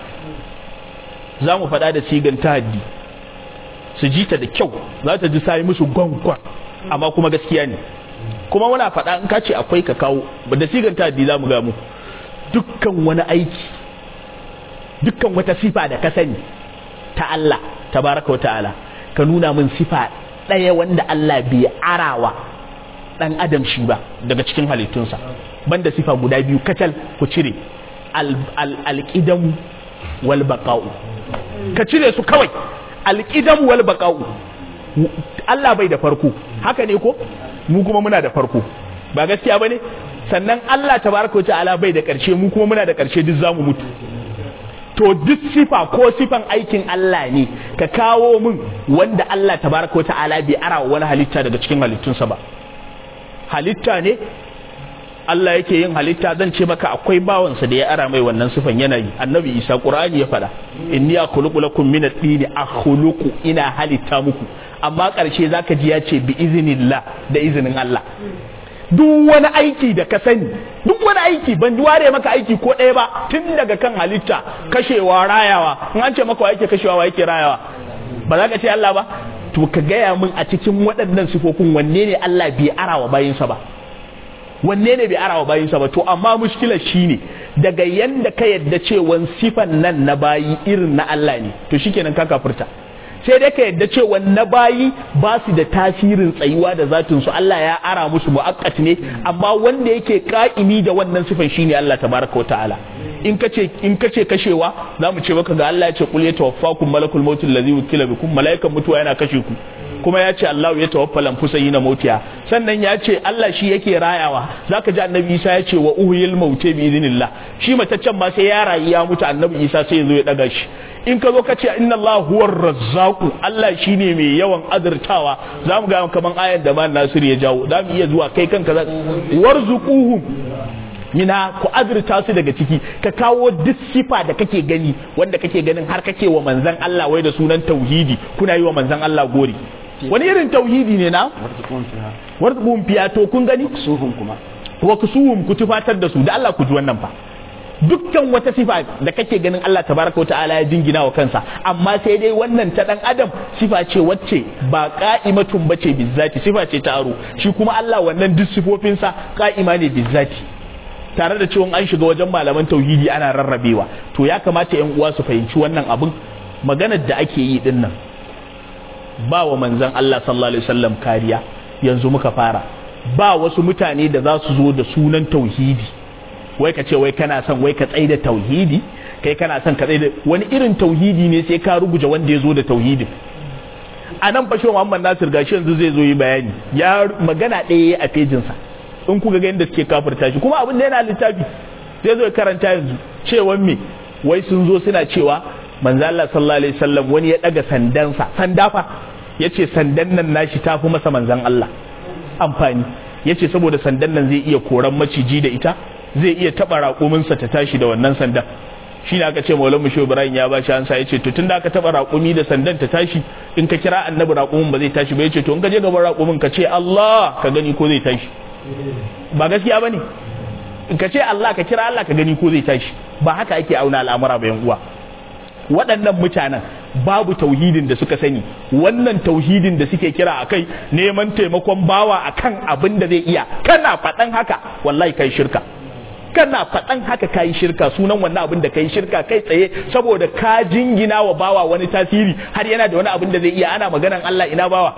za mu faɗa da sigan tahaddi su ji ta da kyau za ta ji sai musu gwangwan amma kuma gaskiya ne kuma muna faɗa in ka ce akwai ka kawo da sigan tahaddi za mu ga mu dukkan wani aiki dukkan wata sifa da ka sani ta Allah tabaraka wa ta'ala ka nuna min sifa ɗaya wanda Allah bai arawa ɗan adam shi ba daga cikin halittunsa banda sifa guda biyu kacal ku cire alƙidam wal baƙa'u ka cire su kawai alƙidam wal baƙa'u Allah bai da farko haka ne ko mu kuma muna da farko ba gaskiya bane sannan Allah tabaraka ta'ala bai da ƙarshe mu kuma muna da ƙarshe duk zamu mutu to duk sifa ko sifan aikin Allah ne ka kawo min wanda Allah tabaraka ta'ala bai ara wani halitta daga cikin halittunsa ba halitta ne Allah yake yin halitta zan ce maka akwai bawansa da ya ara mai wannan sifan yanayi annabi Isa Qur'ani ya faɗa inni akhluqu lakum min at-tini akhluqu ina halitta muku amma ƙarshe zaka ji ya ce bi iznillah da izinin Allah duk wani aiki da ka sani duk wani aiki ban ware maka aiki ko ɗaya ba tun daga kan halitta kashewa rayawa in an ce maka wa yake kashewa wa yake rayawa ba za ka ce Allah ba to ka gaya min a cikin waɗannan sifofin wanne ne Allah bai arawa bayinsa ba wanne ne bai arawa bayinsa ba to amma mushkilar shine daga yanda ka yadda cewa sifan nan na bayi irin na Allah ne to shikenan ka kafirta sai dai ka yadda cewa na bayi ba su da tasirin tsayuwa da zatin su Allah ya ara musu mu'akkat ne amma wanda yake ka'imi da wannan sifan shine Allah tabaraka ta'ala in kace in kace kashewa zamu ce maka ga Allah ya ce qul yatawaffakum malakul maut allazi wukila bikum malaikan mutuwa yana kashe ku kuma ya ce Allah ya tawaffa lamfusa yi na mautiya sannan ya ce Allah shi yake rayawa zaka ji annabi Isa ya ce wa uhyil mauti bi idhnillah shi mataccen ma sai ya rayu ya mutu annabi Isa sai ya zo ya daga shi in ka zo ka ce inna Allah huwar razzaqu Allah shine mai yawan azurtawa zamu ga kaman ayan da man Nasir ya jawo zamu iya zuwa kai kanka warzuquhum mina ku azurta su daga ciki ka kawo duk sifa da kake gani wanda kake ganin har kake wa manzan Allah wai da sunan tauhidi kuna yi wa manzan Allah gori wani irin tauhidi ne na warzuqum fiya to kun gani suhun kuma wa kusuhum ku tufatar da su da Allah ku ji wannan fa dukkan wata sifa da kake ganin Allah tabaraka ta'ala ya jingina wa kansa amma sai dai wannan ta dan adam sifa ce wacce ba qa'imatun bace bizzati sifa ce ta aro shi kuma Allah wannan duk sifofinsa qa'ima ne bizzati tare da cewa an shiga wajen malaman tauhidi ana rarrabewa to ya kamata yan uwa su fahimci wannan abin maganar da ake yi din nan ba wa manzon Allah sallallahu alaihi wasallam kariya yanzu muka fara ba wasu mutane da za su zo da sunan tauhidi wai ka ce wai kana son wai ka tsaida tauhidi kai kana son ka tsaida wani irin tauhidi ne sai ka ruguje wanda ya zo da tauhidin a nan fashe Muhammad Nasir gashi yanzu zai zo yi bayani ya magana ɗaya a fejinsa in kuka ga yadda suke kafirta shi kuma abin da yana littafi zai zo ya karanta yanzu cewan me wai sun zo suna cewa manzo Allah sallallahu alaihi wasallam wani ya daga sandansa sanda fa yace sandan nan nashi tafi masa manzon Allah amfani yace saboda sandan nan zai iya koran maciji da ita zai iya taba raƙuminsa ta tashi da wannan sandan shi ne aka ce maulan musho ibrahim ya bashi ansa ya ce to tunda aka taba raƙumi da sandan ta tashi in ka kira annabi raƙumin ba zai tashi ba ya ce to in ka je gaban raƙumin ka ce Allah ka gani ko zai tashi ba gaskiya ba ne in ka ce Allah ka kira Allah ka gani ko zai tashi ba haka ake auna al'amura ba yan uwa waɗannan mutanen babu tauhidin da suka sani wannan tauhidin da suke kira akai neman taimakon bawa akan abin da zai iya kana faɗan haka wallahi kai shirka kana faɗan haka kayi shirka sunan wannan abin da kayi shirka kai tsaye saboda ka jingina wa bawa wani tasiri har yana da wani abin da zai iya ana maganan Allah ina bawa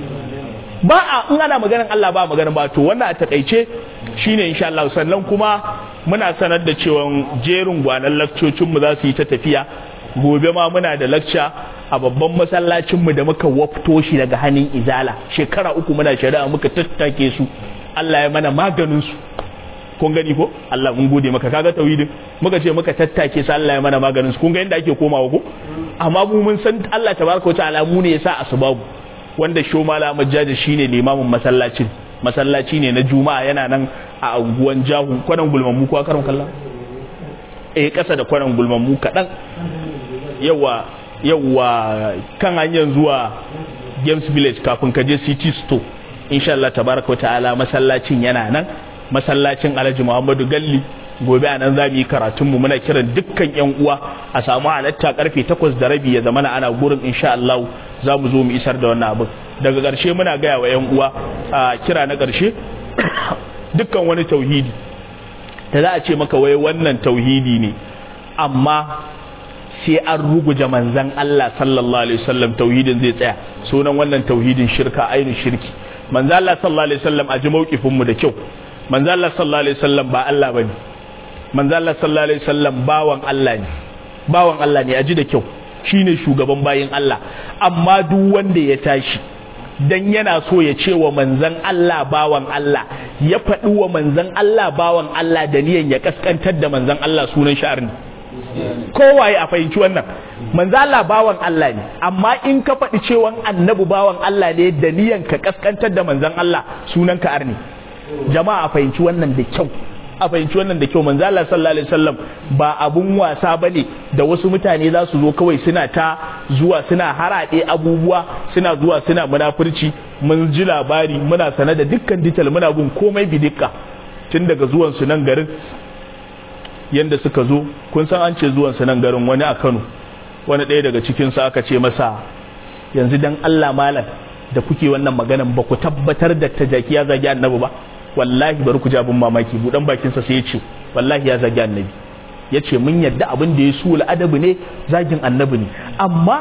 ba a in ana maganan Allah ba maganan ba to wannan a takaice shine insha Allah sannan kuma muna sanar da cewa jerin gwanan lakcocin mu za su yi ta tafiya gobe ma muna da lakca a babban masallacin mu da muka wafto shi daga hannun izala shekara uku muna shari'a muka tattake su Allah ya mana maganin su kun gani ko Allah mun gode maka kaga tauhidin muka ce muka tattake sa Allah ya mana maganin su kun ga inda ake komawa ko amma mu mun san Allah tabaraka ta'ala mu ne yasa asbabu wanda sho mala majjaji shine limamin masallacin masallaci ne na juma'a yana nan a unguwan jahu kwanan gulmammu ko karon kallon eh kasa da kwanan gulmammu kadan yawa yawa kan hanyar zuwa Games Village kafin ka je City Store insha Allah tabaraka ta'ala masallacin yana nan masallacin alhaji muhammadu galli gobe a nan za mu yi karatunmu muna kiran dukkan yan uwa a samu halatta karfe takwas da rabi ya zamana ana gurin insha Allah za mu zo mu isar da wannan abin daga ƙarshe muna gaya wa yan uwa a kira na ƙarshe dukkan wani tauhidi da za a ce maka wai wannan tauhidi ne amma sai an ruguje manzan Allah sallallahu alaihi wasallam tauhidin zai tsaya sunan wannan tauhidin shirka ainihin shirki manzan Allah sallallahu alaihi wasallam a ji mauƙifin mu da kyau manzo Allah sallallahu alaihi wasallam ba Allah bane manzo Allah sallallahu alaihi wasallam bawan Allah ne bawan Allah ne aji da kyau shine shugaban bayin Allah amma duk wanda ya tashi dan yana so ya ce wa manzon Allah bawan Allah ya faɗi wa manzon Allah bawan Allah da niyan ya kaskantar da manzon Allah sunan sha'arni kowaye a fahimci wannan manzo Allah bawan Allah ne amma in ka faɗi cewa annabi bawan Allah ne da niyan ka kaskantar da manzon Allah sunan ka arni jama'a a fahimci wannan da kyau a fahimci wannan da kyau manzo Allah sallallahu alaihi wasallam ba abun wasa bane da wasu mutane za su zo kawai suna ta zuwa suna harade abubuwa suna zuwa suna munafurci mun ji labari muna sane da dukkan detail muna bin komai bidikka tun daga zuwan su nan garin yanda suka zo kun san an ce zuwan su nan garin wani a Kano wani ɗaya daga cikin su aka ce masa yanzu dan Allah malam da kuke wannan maganan ba ku tabbatar da tajaki ya zagi annabi ba wallahi bari ku ji abin mamaki budan bakinsa sai ya ce wallahi ya zagi annabi ya ce mun yadda abin da ya su adabu ne zagin annabi ne amma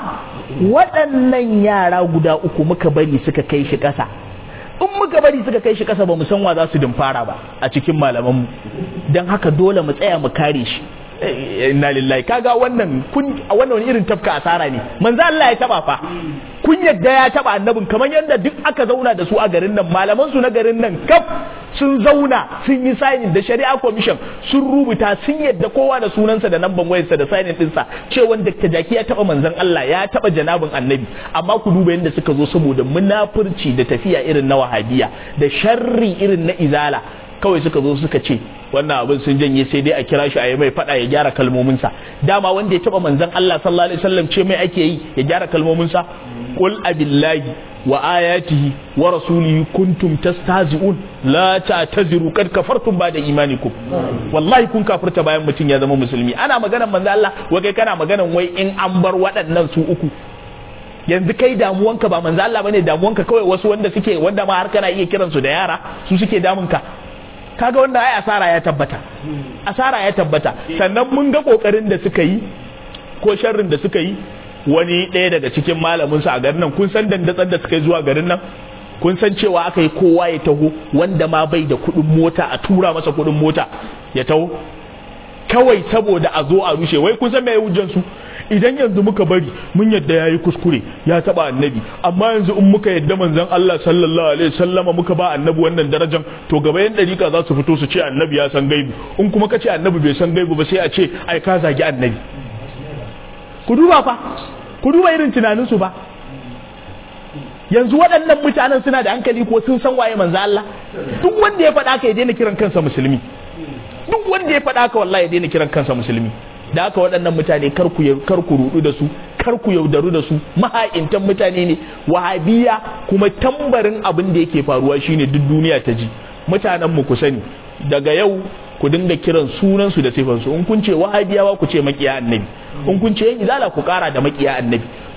waɗannan yara guda uku muka bari suka kai shi ƙasa in muka bari suka kai shi ƙasa ba mu san wa za su dimfara ba a cikin malamanmu don haka dole mu tsaya mu kare shi inna lillahi kaga wannan kun a wannan wani irin tafka asara ne manzo Allah ya taba fa kun yadda ya taba annabin kamar yadda duk aka zauna da su a garin nan malaman su na garin nan kaf sun zauna sun yi signing da shari'a commission sun rubuta sun yadda kowa da sunansa da namban wayarsa da signing dinsa cewa Dr. Jaki ya taba manzon Allah ya taba janabin annabi amma ku duba yadda suka zo saboda munafurci da tafiya irin na wahabiya da sharri irin na izala kawai suka zo suka ce wannan abin sun janye sai dai a kira shi a yi mai fada ya gyara kalmominsa dama wanda ya taba manzon Allah sallallahu alaihi wasallam ce mai ake yi ya gyara kalmominsa qul abillahi wa ayatihi wa rasulihi kuntum tastahzi'un la ta'taziru kad kafartum ba'da imanikum wallahi kun kafirta bayan mutum ya zama musulmi ana maganar manzon Allah wai kai kana maganar wai in an bar waɗannan su uku yanzu kai damuwanka ba manzo Allah bane damuwanka kawai wasu wanda suke wanda ma har kana iya kiransu da yara su suke damunka kaga wanda ai asara ya tabbata asara ya tabbata sannan mun ga kokarin da suka yi ko sharrin da suka yi wani ɗaya daga cikin malamin su a garin nan kun san dandatsan da suka yi zuwa garin nan kun san cewa aka yi kowa ya taho wanda ma bai da kuɗin mota a tura masa kuɗin mota ya taho kawai saboda a zo a rushe wai kun san me hujjan su idan yanzu muka bari mun yadda yayi kuskure ya taba annabi amma yanzu in muka yadda manzon Allah sallallahu alaihi wasallama muka ba annabi wannan darajar to gaba yan dariƙa za su fito su ce annabi ya san gaibu in kuma ka ce annabi bai san gaibu ba sai a ce ai ka zagi annabi ku duba fa ku duba irin tunanin su ba yanzu waɗannan mutanen suna da hankali ko sun san waye manzo Allah duk wanda ya faɗa ka ya daina kiran kansa musulmi duk wanda ya faɗa ka wallahi ya daina kiran kansa musulmi da haka waɗannan mutane kar ku kar ku rudu da su kar ku yaudaru da su maha'intan mutane ne wahabiya kuma tambarin abin da yake faruwa shine duk duniya ta ji mutanen mu ku sani daga yau ku dinga kiran sunan su da sifan su in kun ce wahabiyawa ku ce makiya annabi in kun ce yan izala ku kara da makiya annabi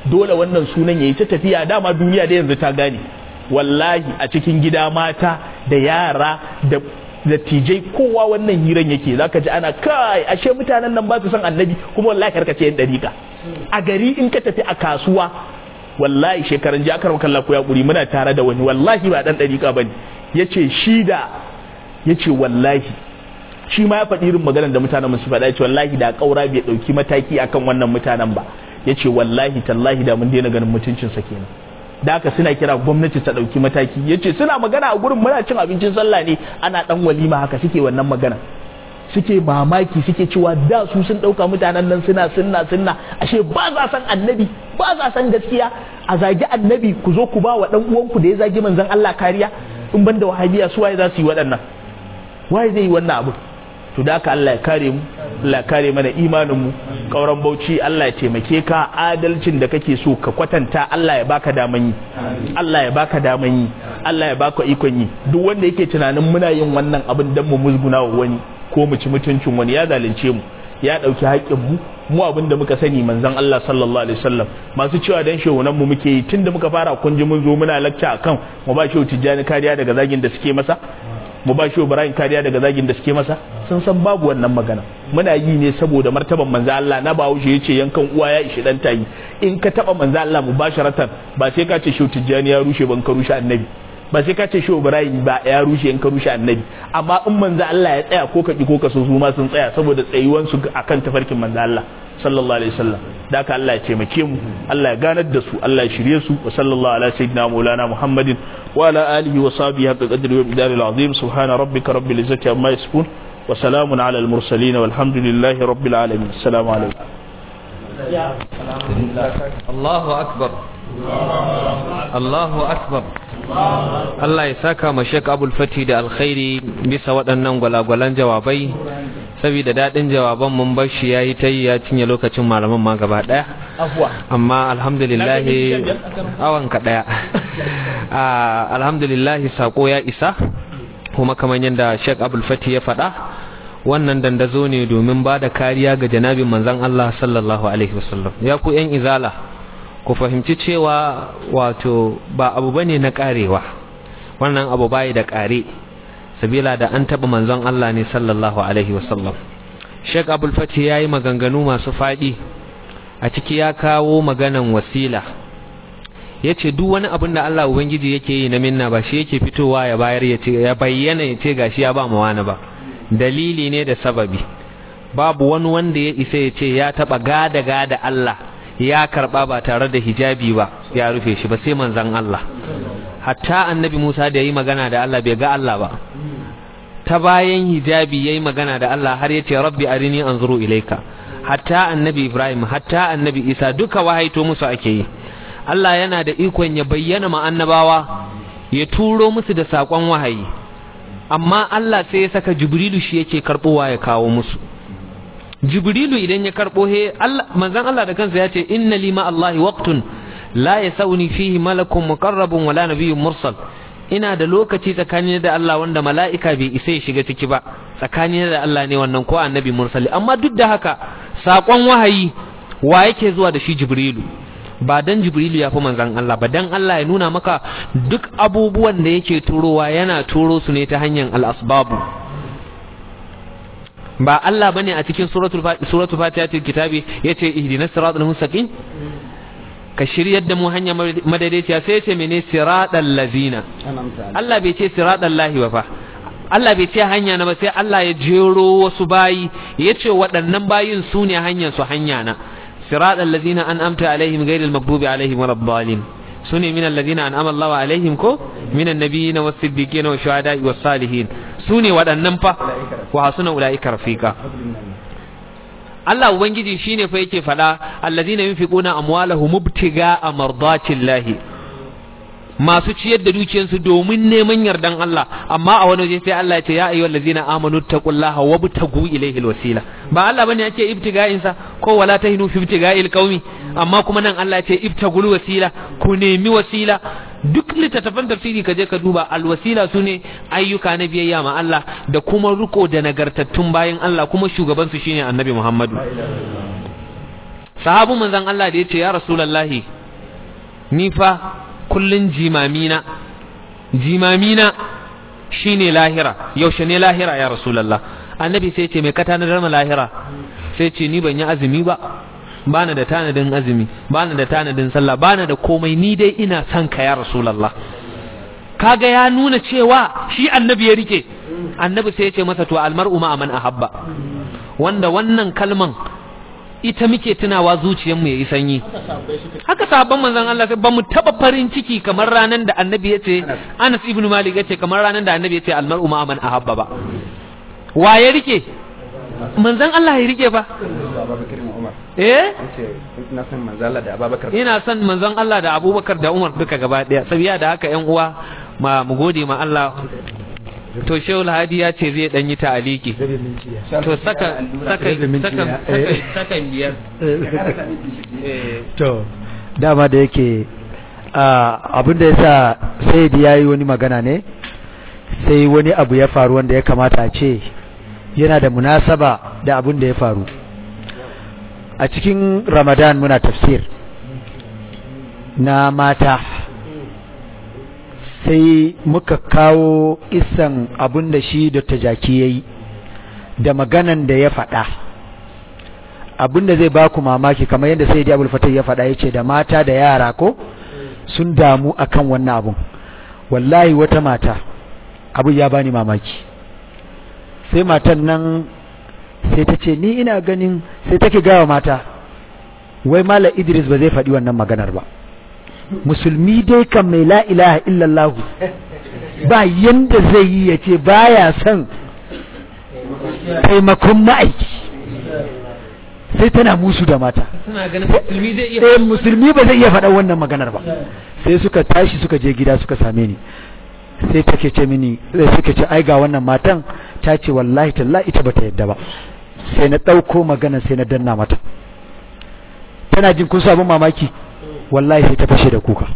dole wannan sunan yayi ta tafiya dama duniya da yanzu ta gane wallahi a cikin gida mata da yara da dattijai kowa wannan hiran yake zaka ji ana kai ashe mutanen nan ba su san annabi kuma wallahi karka ce yan dariƙa a gari in ka tafi a kasuwa wallahi shekaran ji aka kalla ko ya kuri muna tare da wani wallahi ba dan dariƙa bane yace shi da yace wallahi shi ma ya faɗi irin maganar da mutanen musu faɗa yace wallahi da kaura bai dauki mataki akan wannan mutanen ba yace wallahi tallahi da mun daina ganin mutuncin sa kenan da haka suna kira gwamnati ta ɗauki mataki ya ce suna magana a gurin muna cin abincin sallah ne ana ɗan walima haka suke wannan magana suke mamaki suke cewa da su sun ɗauka mutanen nan suna sunna sunna ashe ba za san annabi ba za san gaskiya a zagi annabi ku zo ku ba wa ɗan uwanku da ya zagi manzon Allah kariya in banda wahabiya su waye za su yi waɗannan waye zai yi wannan abu to da haka Allah ya kare mu Allah ya kare mana imanin mu kauran bauchi Allah ya taimake ka adalcin da kake so ka kwatanta Allah ya baka daman yi Allah ya baka daman yi Allah ya baka ikon yi duk wanda yake tunanin muna yin wannan abin dan mu musguna wa wani ko mu ci mutuncin wani ya zalunce mu ya dauki haƙƙin mu mu abin da muka sani manzon Allah sallallahu alaihi wasallam masu cewa dan shehunan mu muke yi tunda muka fara kun ji mun zo muna lakca akan mu ba shehu tijjani kariya daga zagin da suke masa mu ba shi Ibrahim kariya daga zagin da suke masa sun san babu wannan magana muna yi ne saboda martaban manzo Allah na bawo shi yace yankan uwa ya ishi dan tayi in ka taba manzo Allah mubasharatan ba sai ka ce shi Tijjani ya rushe ban ka rushe annabi ba sai ka ce shi Ibrahim ba ya rushe in ka rushe annabi amma in manzo Allah ya tsaya ko ka ki ko ka so su ma sun tsaya saboda tsayuwan su akan tafarkin manzo Allah sallallahu alaihi wasallam da haka Allah ya taimake mu Allah ya ganar da su Allah ya shirye su wa sallallahu ala sayyidina maulana Muhammadin wa ala alihi wa sahbihi haqqa qadri wa bidari al-azim subhana rabbika rabbil izzati amma yasifun wa salamun ala al-mursalin walhamdulillahi rabbil alamin assalamu alaikum Allahu akbar Allahu akbar Allah ya saka ma Sheikh Abdul Fati da alkhairi bisa waɗannan gwalagwalan jawabai saboda daɗin jawaban mun bar shi yayi ta yi ya cinye lokacin malaman ma gaba ɗaya amma alhamdulillah awan ka ɗaya alhamdulillah sako ya isa kuma kamar yadda Sheikh Abdul Fati ya faɗa wannan dandazo ne domin ba da kariya ga janabin manzon Allah sallallahu alaihi wasallam ya ku yan izala ku fahimci cewa wato ba abu bane na karewa wannan abu bai da kare sabila da an taba manzon Allah ne sallallahu alaihi wasallam Sheikh Abdul Fatih yayi maganganu masu fadi a ciki ya kawo maganan wasila yace duk wani abin da Allah ubangiji yake yi na minna ba shi yake fitowa ya bayar ya ce ya bayyana ya ce gashi ya ba mu wani ba dalili ne da sababi babu wani wanda ya isa ya ce ya taba gada gada Allah ya karba ba tare da hijabi ba ya rufe shi ba sai manzon Allah hatta annabi Musa da yayi magana da Allah bai ga Allah ba ta bayan hijabi yayi magana da Allah har yace rabbi arini anzuru ilaika hatta annabi Ibrahim hatta annabi Isa duka wahaito musu ake yi Allah yana da ikon ya bayyana ma annabawa ya turo musu da sakon wahayi amma Allah sai ya saka Jibrilu shi yake karbowa ya kawo musu Jibrilu idan ya karbo he Allah manzon Allah da kansa ya ce inna lima Allahi waqtun la yasawni fihi malakun muqarrabun wala nabiyyun mursal ina da lokaci tsakanin da Allah wanda mala'ika bai isa ya shiga ciki ba tsakanin da Allah ne wannan ko annabi mursali amma duk da haka sakon wahayi wa yake zuwa da shi Jibrilu ba dan Jibrilu ya fi manzon Allah ba dan Allah ya nuna maka duk abubuwan da yake turowa yana turo su ne ta hanyar al-asbabu ba Allah bane a cikin suratul suratul fatihatul kitabi yace ihdinas siratal mustaqim ka shiryar da mu hanya madaidaiciya sai yace mene siratal lazina Allah bai ce siratal lahi ba fa Allah bai ce hanya na ba sai Allah ya jero wasu bayi yace waɗannan bayin su ne hanyar su hanya na siratal lazina an'amta alaihim ghairil maghdubi alaihim waladdallin sune min alladhina an'ama Allahu alaihim ko min annabiyyin was siddiqin was shuhada'i was salihin sune waɗannan fa wa hasuna ulaika rafiqa Allah ubangiji shine fa yake fada alladhina yunfiquna amwalahum mubtiga'a mardatillahi masu ciyar da dukiyarsu domin neman yardan Allah amma a wani waje sai Allah ya ce ya ayyuhal ladzina amanu taqullaha wabtagu ilayhi alwasila ba Allah bane yake ibtiga'in sa ko wala tahinu fi ibtiga'il qaumi amma kuma nan Allah ya ce ibtagul wasila ku nemi wasila duk littattafan tafsiri ka je ka duba alwasila su ne ayyuka na biyayya ma Allah da kuma riko da nagartattun bayan Allah kuma shugaban su shine annabi Muhammadu sahabu manzon Allah da yace ya rasulullahi ni fa kullun jimamina jimamina shine lahira yaushe ne lahira ya rasulullah annabi sai ce mai ka tanadar ma lahira sai ce ni ban yi azumi ba bana da tanadin azumi bana da tanadin sallah bana da komai ni dai ina son ka ya rasulullah kaga ya nuna cewa shi annabi ya rike annabi sai ya ce masa to almar'u ma man ahabba wanda wannan kalman ita muke tunawa zuciyarmu yayi sanyi haka sahabban manzon Allah sai ba mu taba farin ciki kamar ranan da annabi ya ce Anas ibn Malik ya ce kamar ranan da annabi ya ce almar'u ma man ahabba ba wa ya rike manzon Allah ya rike ba eh ina son manzon Allah da Abubakar ina son manzon Allah da Abubakar da Umar duka gaba daya sabiya da haka ƴan uwa ma mu gode ma Allah to shehu hadi ya ce zai dan yi ta'aliki to saka saka saka saka biyar to dama da yake abin da yasa sai ya yi wani magana ne sai wani abu ya faru wanda ya kamata a ce yana da munasaba da abin da ya faru a cikin ramadan muna tafsir na mata sai muka kawo isan abin da shi da jaki ya yi da maganan da ya faɗa abin da zai baku mamaki kamar yadda sai abul fatah ya faɗa ya ce da mata da yara ko sun damu akan wannan abun wallahi wata mata abu ya bani mamaki sai matan nan sai ta ce ni ina ganin sai take gawa mata wai mala idris ba zai faɗi wannan maganar ba musulmi dai kan mai la ilaha illallah ba yanda zai yi ya ce baya son taimakon ma'aiki sai tana musu da mata suna ganin musulmi zai iya eh musulmi ba zai iya faɗa wannan maganar ba sai suka tashi suka je gida suka same ni sai take ce mini sai suka ce ai ga wannan matan ta ce wallahi tallahi ita bata yadda ba sai na ɗauko magana sai na danna mata tana jin kun sabon mamaki wallahi sai ta fashe da kuka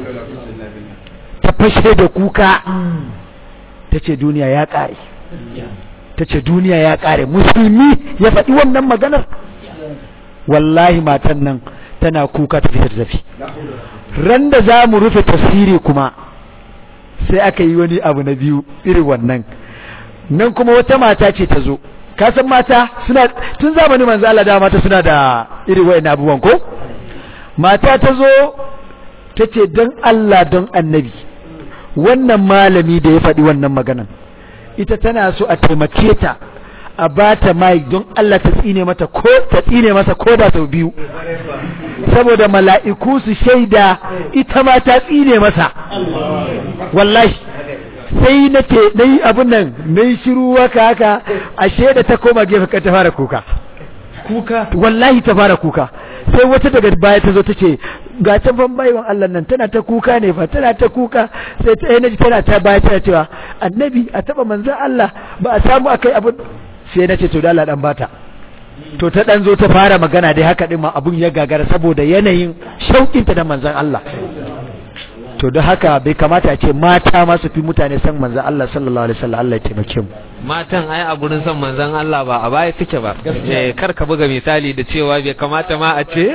ta fashe da kuka ta ce duniya ya ƙare ta ce duniya ya ƙare musulmi ya faɗi wannan maganar wallahi matan nan tana kuka ta fita tafi ran da za mu rufe tafsiri kuma sai aka yi wani abu na biyu irin wannan nan kuma wata mata ce ta zo ka san mata suna tun zamanin manzo Allah da mata suna da irin wayannan abubuwan ko mata ta zo ta ce don Allah don annabi wannan malami da ya faɗi wannan maganan ita tana so a taimake ta a ba ta mai don Allah ta tsine mata ko ta tsine masa ko da sau biyu saboda mala'iku su shaida ita ma ta tsine masa wallahi sai na ce na yi abin nan na yi shiru waka haka ashe da ta koma gefe ka ta fara kuka kuka wallahi ta fara kuka sai wata daga baya ta zo ta ce ga ta ban baiwan Allah nan tana ta kuka ne fa tana ta kuka sai ta naji tana ta baya tana cewa annabi a taba manzon Allah ba a samu akai abin sai na ce to da Allah dan bata to ta dan zo ta fara magana dai haka din ma abun ya gagara saboda yanayin shauƙinta da manzon Allah to da haka bai kamata a ce mata ma su fi mutane san manzon Allah sallallahu alaihi wasallam Allah ya taimake mu matan ai a gurin son manzon Allah ba a baya suke ba eh kar ka buga misali da cewa bai kamata ma a ce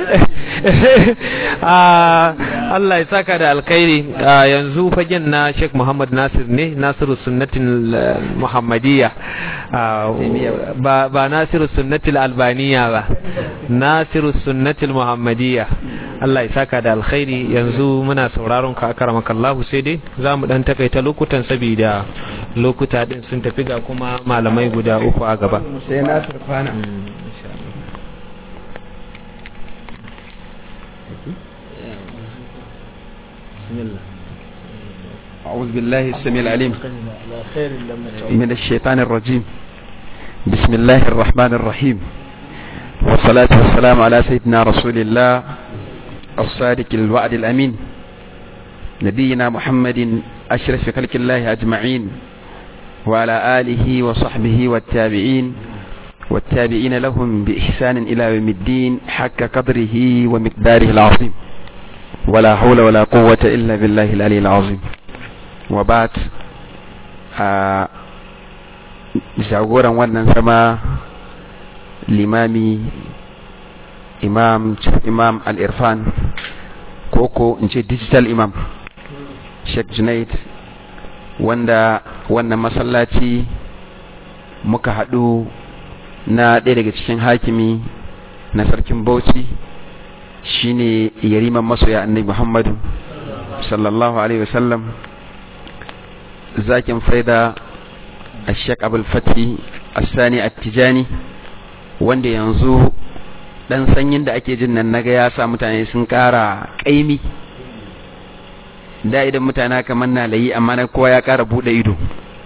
Allah ya saka da alkhairi yanzu fagen na Sheikh Muhammad Nasir ne Nasiru sunnatin Muhammadiyya ba ba Nasiru sunnatil Albaniya ba Nasiru sunnatil Muhammadiyya Allah ya saka da alkhairi yanzu muna sauraron ka akaramakallahu sai dai za mu dan takaita lokutan saboda lokuta din sun tafi ga kuma malamai guda uku a gaba sai na turfana أعوذ بالله السميع العليم من الشيطان الرجيم بسم الله الرحمن الرحيم والصلاة والسلام على سيدنا رسول الله الصادق الوعد الأمين نبينا محمد أشرف خلق الله أجمعين وعلى آله وصحبه والتابعين والتابعين لهم بإحسان إلى يوم الدين حق قدره ومقداره العظيم ولا حول ولا قوة إلا بالله العلي العظيم وبعد jagoran wannan sama limami imam imam al-irfan koko in ce digital imam sheikh junaid wanda wannan masallaci muka haɗu na ɗaya daga cikin hakimi na sarkin bauchi shine yariman masoya annabi muhammadu sallallahu alaihi wasallam zakin faida a sheik abul fati asani attijani wanda yanzu dan sanyin da ake jin nan naga ya sa mutane sun kara kaimi da idan mutane kamar na layi amma na kowa ya kara bude ido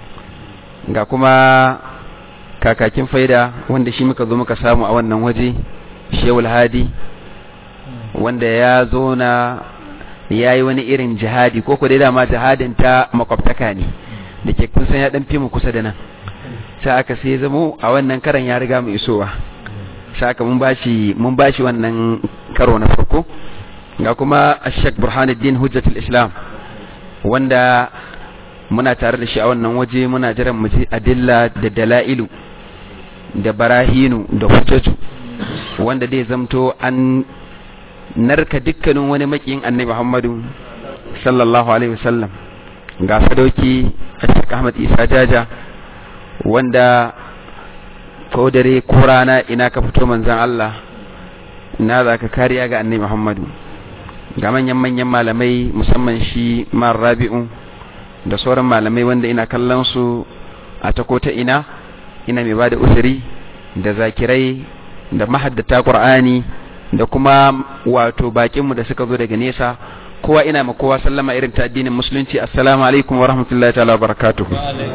ga kuma kakakin faida wanda shi muka zo muka samu a wannan waje shewul hadi wanda ya zo na ya yi wani irin jihadi ko dai dama jihadin ta makwabtaka ne da ke kun san ya dan fi mu kusa da nan sai aka sai zamo a wannan karan ya riga mu isowa sai aka mun bashi mun bashi wannan karo na farko ga kuma Sheikh Burhanuddin Hujjatul Islam wanda muna tare da shi a wannan waje muna jiran mu ji adilla da dalailu da barahinu da hujjatu wanda dai zamto an narka dukkanin wani makiyin annabi Muhammadu sallallahu alaihi wasallam ga sadauki Sheikh Ahmad Isa Jaja wanda ko dare ko rana ina ka fito manzon Allah ina za ka kariya ga annabi Muhammadu ga manyan manyan malamai musamman shi Mar Rabi'u da sauran malamai wanda ina kallon su a ta ko ta ina ina mai bada usuri da zakirai da mahaddata Qur'ani da kuma wato bakinmu da suka zo daga nesa kowa ina ma kowa sallama irin ta addinin musulunci assalamu alaikum wa rahmatullahi ta'ala wa barakatuhu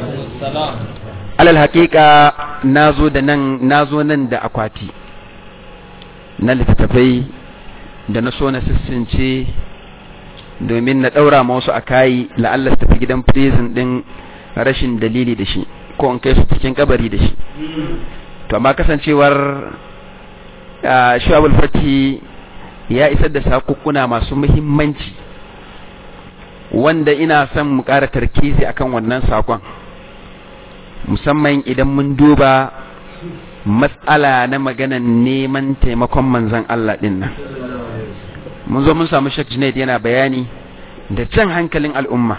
alal haƙiƙa nazo da nan nazo nan da akwati na littattafai da na so na sissince domin na ɗaura ma wasu a kayi la'alla su tafi gidan prison ɗin rashin dalili da shi ko in kai su cikin kabari da shi to amma kasancewar shu'abul fati ya isar da sakukkuna masu muhimmanci wanda ina son mu ƙara tarkizi akan wannan sakon musamman idan mun duba matsala na maganan neman taimakon manzon Allah ɗin nan mun zo mun samu Sheikh Junaid yana bayani da jan hankalin al'umma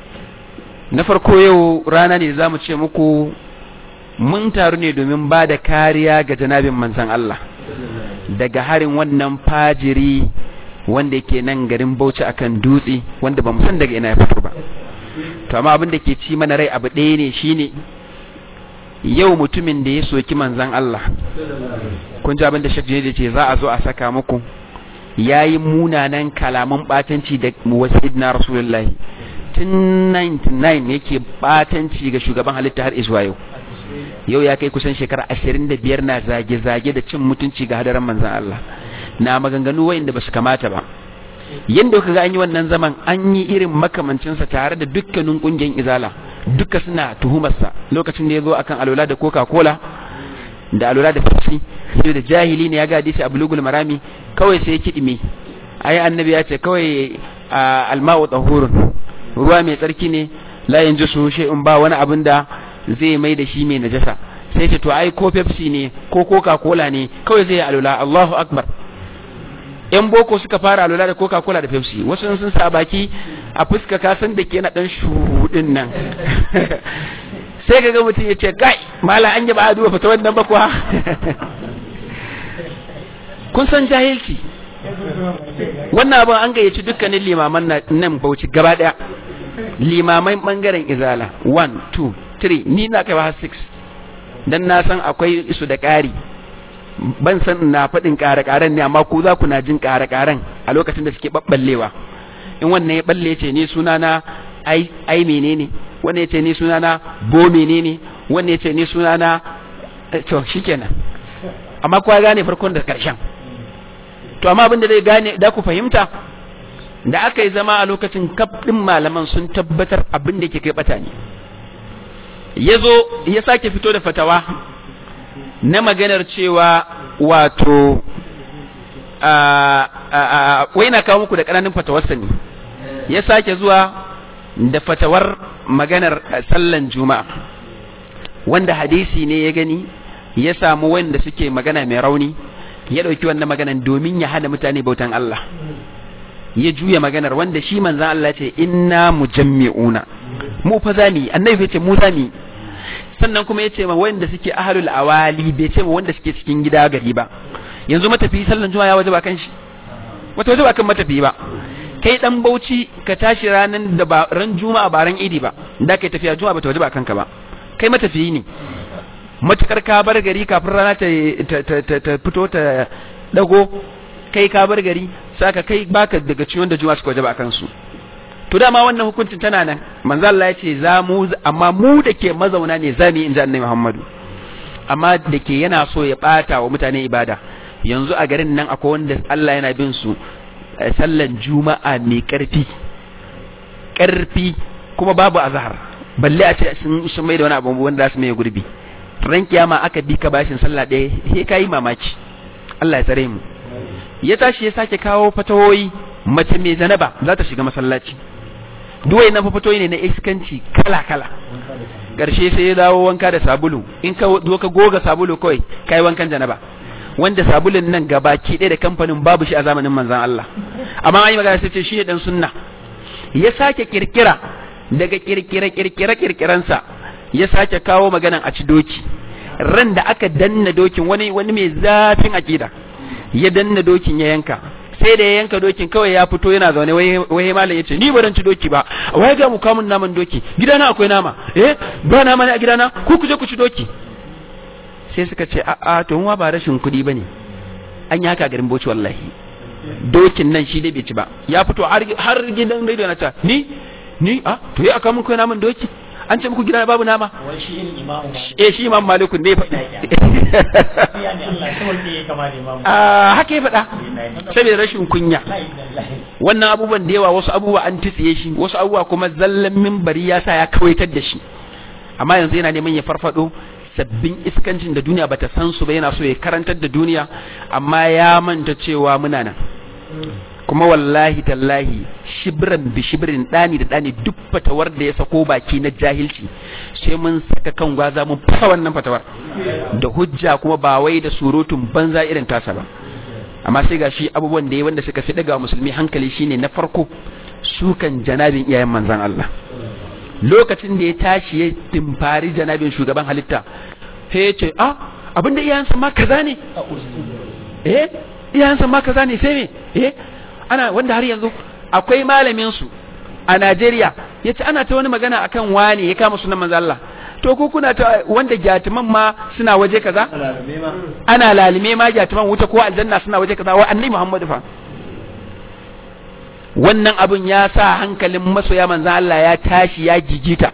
na farko yau rana ne za mu ce muku mun taru ne domin ba da kariya ga janabin manzon Allah daga harin wannan fajiri wanda yake nan garin Bauchi akan dutse wanda ba mu san daga ina ya fito ba to amma abin da ke ci mana rai abu ɗaya ne shine yau mutumin da ya soki manzon Allah kun ji abin da Sheikh Junaid ce za a zo a saka muku yayi munanan kalaman batanci da wasidna rasulullahi tun 99 yake batanci ga shugaban halitta har zuwa yau yau ya kai kusan shekara ashirin da biyar na zage-zage da cin mutunci ga hadaran manzan Allah na maganganu wayanda ba su kamata ba yadda kuka ga an yi wannan zaman an yi irin makamancinsa tare da dukkanin kungiyar izala duka suna tuhumarsa lokacin da ya zo akan alola da coca cola da alola da pepsi sai da jahili ne ya ga hadisi a bulugul marami kawai sai ya kidime ai annabi ya ce kawai alma'u tahurun ruwa mai tsarki ne la yanzu su shay'un ba wani abin da zai mai da shi mai najasa sai ce to ai ko Pepsi ne ko Coca-Cola ne kawai zai alula Allahu akbar yan boko suka fara alula da Coca-Cola da Pepsi wasu sun sa baki a fuska ka san da ke na dan shudin nan sai kaga mutum ya ce kai mala an yi ba a duba fata wannan ba kuwa kun san jahilci wannan abin an gayyaci dukkanin limaman nan bauchi gaba daya limamai bangaren izala 1 2 3 ni na kai har 6 dan na san akwai su da ƙari ban san na faɗin ƙare-ƙaren ne amma ku za ku na jin ƙare-ƙaren a lokacin da suke ɓaɓɓallewa in wannan ya ɓalle ce ni sunana ai ai menene wannan ya ce ni sunana bo menene wannan ya ce ni sunana to shikenan amma kowa gane farkon da ƙarshen to amma abin da zai gane da ku fahimta da aka yi zama a lokacin kaf ɗin malaman sun tabbatar abin da ke kai ɓata ne ya zo ya sake fito da fatawa na maganar cewa wato wai na kawo muku da ƙananin fatawarsa ne ya sake zuwa da fatawar maganar sallan juma'a wanda hadisi ne ya gani ya samu wanda suke magana mai rauni ya ɗauki wannan maganan domin ya hana mutane bautan Allah ya juya maganar wanda shi manzan Allah ce inna mujammi'una mu fa zami annabi ya ce mu zami sannan kuma ya ce ma wanda suke ahlul awali bai ce ma wanda suke cikin gida gari ba yanzu matafi sallan juma'a ya wajaba kan shi wata wajaba kan matafi ba kai dan bauchi ka tashi ranan da ba ran juma'a ba ran idi ba da kai tafiya juma'a ba ta wajaba kanka ba kai matafiyi ne matukar ka bar gari kafin rana ta ta fito ta dago kai ka bar gari saka kai baka daga ciwon da juma'a suka wajaba kansu to dama wannan hukuncin tana nan manzo Allah ya ce za mu amma mu da ke mazauna ne zami in ji annabi Muhammadu amma da ke yana so ya bata wa mutane ibada yanzu a garin nan akwai wanda Allah yana bin su sallan juma'a mai karfi karfi kuma babu azhar balle a ce sun sun mai da wani abu wanda za su mai gurbi ran kiyama aka bi ka bashin sallah ɗaya sai kai mamaki Allah ya tsare mu ya tashi ya sake kawo fatawoyi mace mai zanaba za ta shiga masallaci duwai na fafatoyi ne na iskanci kala kala ƙarshe sai ya dawo wanka da sabulu in ka ka goga sabulu kawai kai wankan janaba wanda sabulun nan gabaki ɗaya da kamfanin babu shi a zamanin manzan Allah amma an yi magana sai ce shi ne dan sunna ya sake kirkira daga kirkira kirkira kirkiransa ya sake kawo maganan a ci doki ran da aka danna dokin wani wani mai zafin akida ya danna dokin ya yanka sai da ya yanka dokin kawai ya fito yana zaune wai malam ya ce ni ba ci doki ba wai ga mu kamun naman doki gidana akwai nama eh ba nama ne a gidana ku ku je ku ci doki sai suka ce a a to wa ba rashin kuɗi bane an yi haka garin boci wallahi dokin nan shi dai bai ci ba ya fito har gidan radio na ta ni ni a to ya aka mun kai naman doki an ce muku gidana babu nama eh shi imam maliku ne faɗi haka ya faɗa saboda rashin kunya wannan abubuwan da yawa wasu abubuwa an titsiye shi wasu abubuwa kuma zallan mimbari ya sa ya kawaitar da shi amma yanzu yana neman ya farfado sabbin iskancin da duniya bata san su ba yana so ya karantar da duniya amma ya manta cewa muna nan kuma wallahi tallahi shibran bi shibrin dani da dani duk fatawar da ya sako baki na jahilci sai mun saka kan gwaza mun fasa wannan fatawar da hujja kuma ba wai da surutun banza irin tasa ba amma sai gashi abubuwan da ya wanda suka fi daga musulmi hankali shine na farko sukan janabin iyayen manzan Allah lokacin da ya tashi ya timfari janabin shugaban halitta sai ya ce ah abinda iyayensa ma kaza ne eh iyayensa ma kaza ne sai me eh ana wanda har yanzu akwai malamin su a Najeriya yace ana ta wani magana akan wani ya kama sunan manzo Allah to ko kuna ta wanda gyatuman ma suna waje kaza ana lalime ma gyatuman wuta ko aljanna suna waje kaza wa annabi Muhammadu fa wannan abun ya sa hankalin masoya manzo Allah ya tashi ya gigita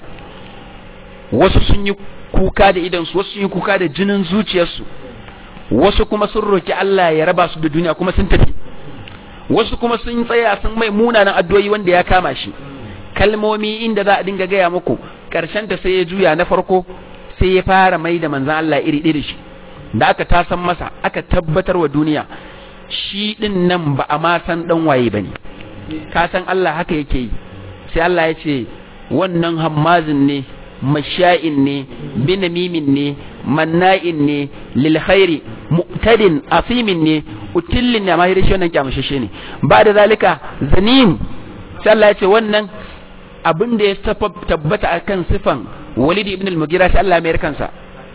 wasu sun yi kuka da idansu wasu sun yi kuka da jinin zuciyarsu wasu kuma sun roki Allah ya raba su da duniya kuma sun tafi wasu kuma sun tsaya sun mai munanan addu'o'i wanda ya kama shi kalmomi inda za a dinga gaya muku karshen ta sai ya juya na farko sai ya fara mai da manzan Allah iri iri shi da aka tasan masa aka tabbatar wa duniya shi din nan ba a ma san dan waye bane ka san Allah haka yake yi sai Allah ya ce wannan hammazin ne masha'in ne binamimin ne manna'in ne lil khairi mu'tadin asimin ne utillin ne amma shi wannan kyamashashe ne ba da zalika zanim sai Allah ya ce wannan abin da ya tabbata akan sifan Walid ibn al-Mughira sai Allah mai kansa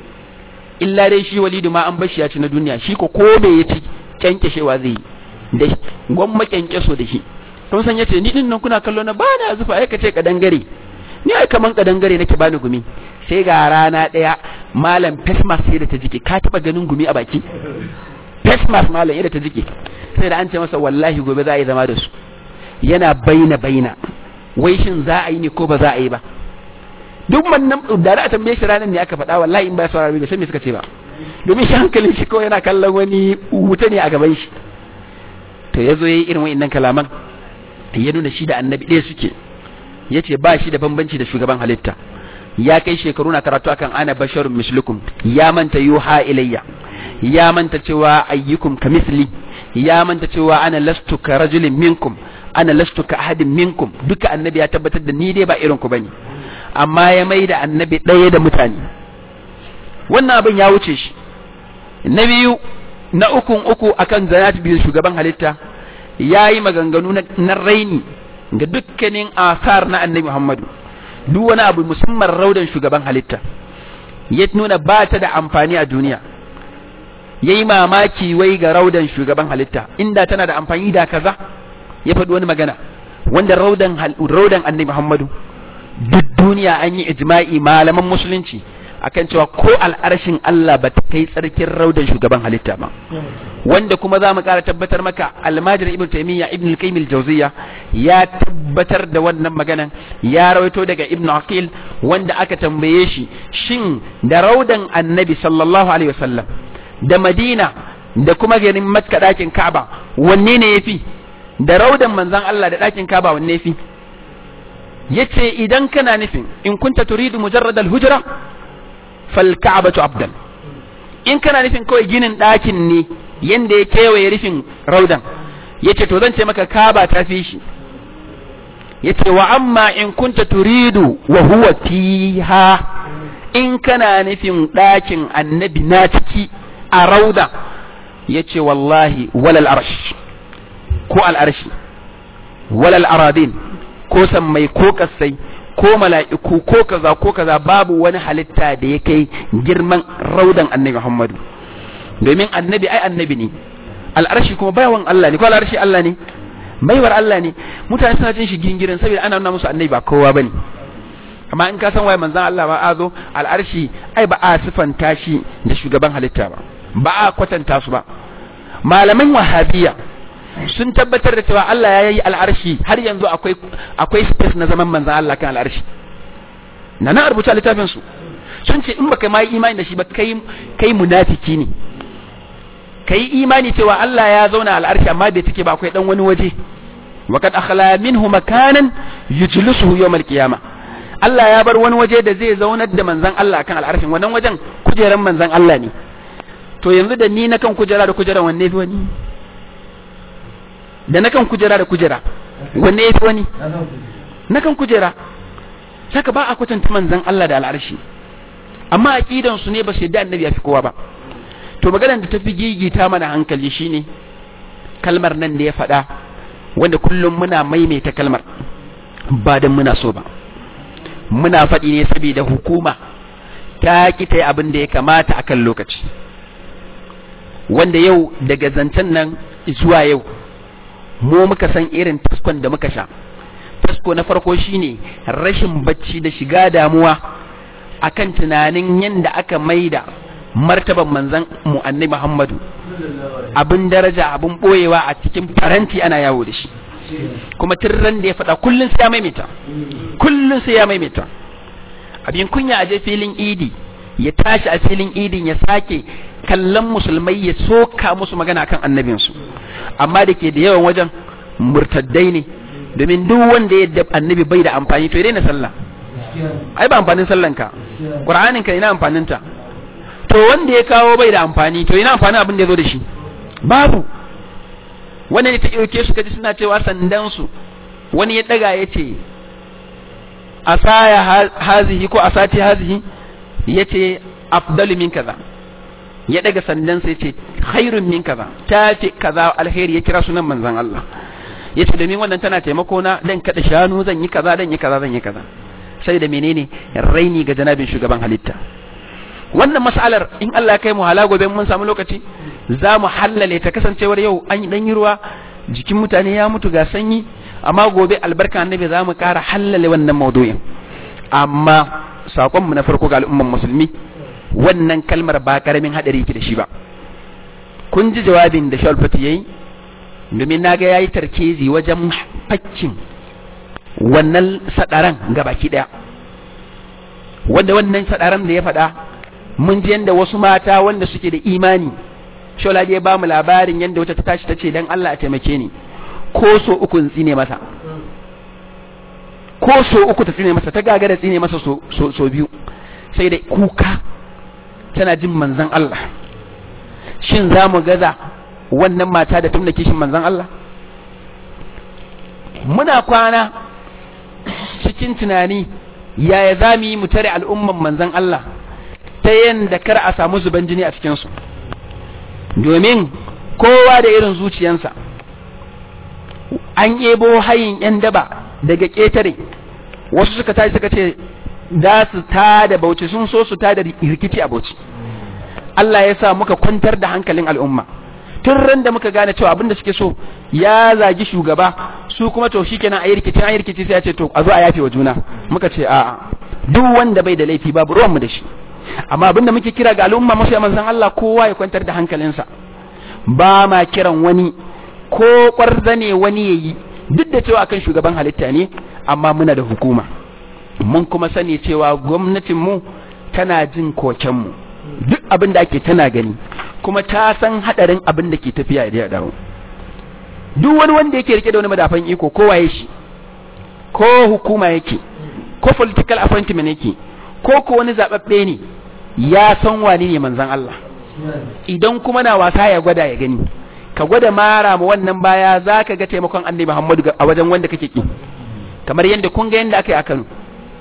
illa dai shi Walid ma an bashi ya ci na duniya shi ko ko bai ya ci kyankeshewa zai da gwamma kyankyaso da shi kun san yace ni din nan kuna kallo na ba na zufa ai kace kadangare ni ai kaman kadangare nake bani gumi sai ga rana daya malam fesmas sai da ta jike ka taba ganin gumi a baki fesmas malam yadda ta jike sai da an ce masa wallahi gobe za a yi zama da su yana baina baina wai shin za a yi ne ko ba za a yi ba duk wannan da a tambaye shi ranar ne aka faɗa wallahi in ba ya saurari bai san me suka ce ba domin shi hankalin shi kawai yana kallon wani wuta ne a gaban shi to ya zo ya yi irin wa'innan kalaman ya nuna shi da annabi ɗaya suke ya ce ba shi da bambanci da shugaban halitta ya kai shekaru na karatu akan ana basharun mislukum ya manta yuha ilayya ya manta cewa ayyukum ka misli ya manta cewa ana lastu ka rajulin minkum ana lastu ka ahadin minkum duka annabi ya tabbatar da ni dai ba irin ku bane amma ya mai da annabi ɗaya da mutane wannan abin ya wuce shi na biyu na ukun uku akan zanat biyu shugaban halitta ya yi maganganu na raini ga dukkanin asar na annabi Muhammadu duk wani abu musamman raudan shugaban halitta ya nuna ba ta da amfani a duniya ya yi mamaki wai ga raudan shugaban halitta inda tana da amfani da kaza ya faɗi wani magana wanda raudan raudan annabi Muhammadu duk duniya an yi ijma'i malaman musulunci akan cewa ko al'arshin Allah ba ta kai tsarkin raudan shugaban halitta ba wanda kuma za mu ƙara tabbatar maka almajir ibn taymiya ibn al-qayyim al-jawziya ya tabbatar da wannan maganan ya rawaito daga ibn aqil wanda aka tambaye shi shin da raudan annabi sallallahu alaihi wasallam da madina da kuma garin makka dakin ka'aba wanne ne yafi da raudan manzon Allah da dakin ka'aba wanne yafi yace idan kana nufin in kunta turidu mujarrad al-hujra fal ka'batu afdal in kana nufin kawai ginin ɗakin ne yanda ya kewaye rufin raudan yace to zan ce maka kaba ta fi shi yace wa amma in kunta turidu wa huwa fiha in kana nufin ɗakin annabi na ciki a rauda yace wallahi walal arsh ko al arshi walal aradin ko sammai ko kasai ko mala'iku ko kaza ko kaza babu wani halitta da ya kai girman raudan annabi Muhammadu domin annabi ai annabi ne al'arshi kuma bayawan Allah ne ko al'arshi Allah ne baiwar Allah ne mutane suna jin shi gingirin saboda ana nuna musu annabi ba kowa bane amma in ka san waye manzon Allah ba a zo al'arshi ai ba a sifanta shi da shugaban halitta ba ba a kwatanta su ba malaman wahabiya sun tabbatar da cewa Allah ya yi al'arshi har yanzu akwai akwai space na zaman manzan Allah kan al'arshi na na rubuta littafin su sun ce in baka ma yi imani da shi ba kai kai munafiki ne kai imani cewa Allah ya zauna al'arshi amma bai take ba akwai dan wani waje wa kad akhla minhu makanan yujlisuhu yawm al-qiyamah Allah ya bar wani waje da zai zaunar da manzan Allah kan al'arshin wannan wajen kujeran manzan Allah ne to yanzu da ni na kan kujera da kujeran wanne fi wani da na kan kujera da kujera wanne ya fi wani na kan kujera saka ba a kwatanta manzan Allah da al'arshi amma aqidan su ne ba su yadda annabi ya fi kowa ba to maganar da ta fi gigita mana hankali shine kalmar nan da ya faɗa wanda kullum muna maimaita kalmar ba dan muna so ba muna faɗi ne saboda hukuma ta ki ta yi abin da ya kamata akan lokaci wanda yau daga zancen nan zuwa yau mu muka san irin taskon da muka sha tasko na farko shine rashin bacci da shiga damuwa akan tunanin yadda aka maida martaban manzan mu annabi Muhammadu abin daraja abin boyewa a cikin faranti ana yawo da shi kuma tirran da ya faɗa kullun sai ya maimaita kullun sai ya maimaita abin kunya a je filin idi ya tashi a filin idin ya sake kallon musulmai ya soka musu magana kan annabinsu amma da ke da yawan wajen murtaddai ne domin duk wanda ya annabi bai da amfani to ya daina sallah ai ba amfanin sallan ka qur'anin ka ina amfanin ta to wanda ya kawo bai da amfani to ina amfanin abin da ya zo da shi babu wanda ne ta ɗauke su kaji suna cewa sandan su wani ya daga ya ce asaya hazihi ko asati hazihi ya ce afdalu min kaza ya daga sandan sai ce khairun min kaza ta fi kaza alheri ya kira sunan manzon Allah ya ce domin wannan tana taimako na dan kada shanu zan yi kaza dan yi kaza zan yi kaza sai da menene raini ga janabin shugaban halitta wannan mas'alar in Allah ya kai mu hala gobe mun samu lokaci za mu hallale ta kasancewar yau an yi dan yi ruwa jikin mutane ya mutu ga sanyi amma gobe albarka annabi za mu kara hallale wannan maudu'in amma sakon mu na farko ga al'umman musulmi wannan kalmar ba karamin hadari ki da shi ba kun ji jawabin da Shalfati yayi domin naga yayi tarkezi wajen fakkin wannan sadaran gabaki daya wanda wannan sadaran da ya faɗa mun ji yanda wasu mata wanda suke da imani shola ya ba mu labarin yanda wata ta tashi ta ce dan Allah a taimake ni ko so uku tsine masa ko so uku ta tsine masa ta gagara tsine masa so, so, so biyu sai da kuka tana jin manzan Allah shin za mu gaza wannan mata da tumna kishin manzan Allah muna kwana cikin tunani yaya za mu yi mu tare al'umman manzan Allah ta yadda kar a samu zuban jini a cikinsu domin kowa da irin zuciyansa an ebo hayin yan daba daga ƙetare wasu suka tashi suka ce za su tada bauchi sun so su tada rikici a bauchi Allah ya sa muka kwantar da hankalin al'umma tun ran da muka gane cewa abinda suke so ya zagi shugaba su kuma to shikenan ayi rikici ayi rikici sai ya ce to a zo a yafe wa juna muka ce a'a duk wanda bai da laifi babu ruwan mu da shi amma abinda muke kira ga al'umma masu manzon Allah kowa ya kwantar da hankalinsa ba ma kiran wani ko kwarzane wani yayi duk da cewa akan shugaban halitta ne amma muna da hukuma mun kuma sani cewa gwamnatin mu tana jin koken mu duk abin da ake tana gani kuma ta san hadarin abin da ke tafiya ya dawo duk wani wanda yake rike da wani madafan iko ko waye shi ko hukuma yake ko political appointment yake ko ko wani zababbe ne ya san wani ne manzon Allah idan kuma na wasa ya gwada ya gani ka gwada mara mu wannan baya zaka ga taimakon Annabi Muhammadu a wajen wanda kake ki kamar yadda kun ga yadda aka yi a Kano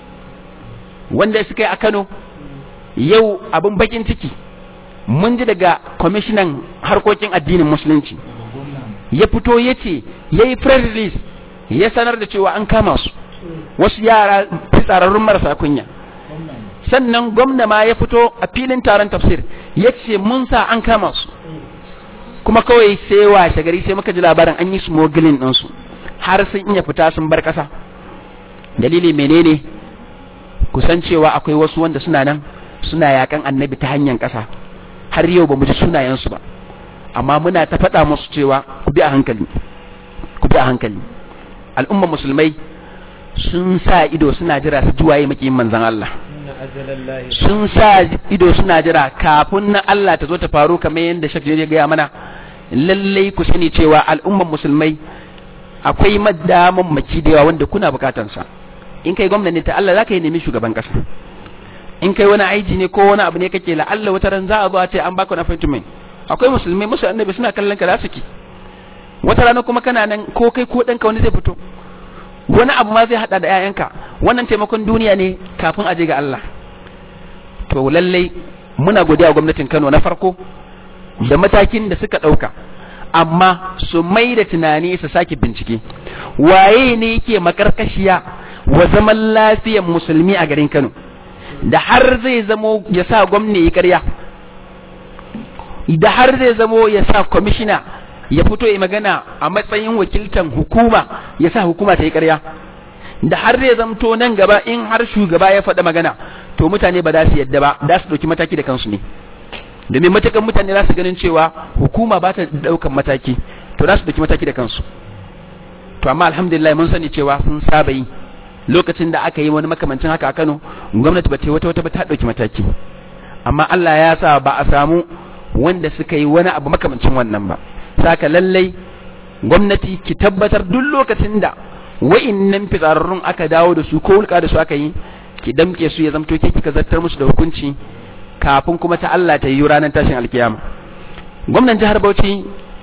wanda suka yi a Kano yau abin bakin ciki mun ji daga kwamishinan harkokin addinin musulunci ya fito ya ce ya yi press release ya sanar da cewa an kama su wasu yara fitsararrun marasa kunya sannan gwamna ma ya fito a filin taron tafsir ya ce mun sa an kama su kuma kawai sai washe gari sai muka ji labarin an yi smuggling ɗinsu har sun iya fita sun bar ƙasa dalili menene kusan cewa akwai wasu wanda suna nan suna yakan annabi ta hanyar ƙasa har yau ba mu ji sunayensu ba amma muna ta faɗa musu cewa ku bi a hankali ku bi a hankali al'umma musulmai sun sa ido suna jira su juwaye makiyin manzan Allah sun sa ido suna jira kafin na Allah ta zo ta faru kamar yadda Sheikh ya gaya mana lallai ku sani cewa al'umman musulmai akwai madaman maki da yawa wanda kuna bukatansa in kai gwamnati ta Allah zaka yi nemi shugaban kasa in kai wani aiji ne ko wani abu ne kake la Allah wata ran za a zo a ce an baka wani appointment akwai musulmai musu annabi suna kallon ka za su ki wata rana kuma kana nan ko kai ko ɗanka wani zai fito wani abu ma zai hada da ƴaƴanka wannan taimakon duniya ne kafin a je ga Allah to lallai muna godiya gwamnatin Kano na farko da matakin da suka ɗauka amma su mai da tunani su sake bincike waye ne yake makarkashiya wa zaman lafiyan musulmi a garin Kano da har zai zamo ya sa gwamna ya karya da har zai zamo ya sa kwamishina ya fito ya magana a matsayin wakiltan hukuma ya sa hukuma ta yi karya da har zai zamto nan gaba in har shugaba ya faɗa magana to mutane ba za su yadda ba za su ɗauki mataki da kansu ne domin matakan mutane za su ganin cewa hukuma ba ta ɗaukan mataki to za su ɗauki mataki da kansu to amma alhamdulillah mun sani cewa sun saba yi lokacin da aka yi wani makamancin haka a Kano gwamnati ba ta wata wata ba ta ɗauki mataki amma Allah ya sa ba a samu wanda suka yi wani abu makamancin wannan ba saka lallai gwamnati ki tabbatar duk lokacin da wa'innan fitsararrun aka dawo da su ko wulka da su aka yi ki damke su ya zamto ke kika zartar musu da hukunci kafin kuma ta Allah ta yi ranar tashin alkiyama gwamnan jihar Bauchi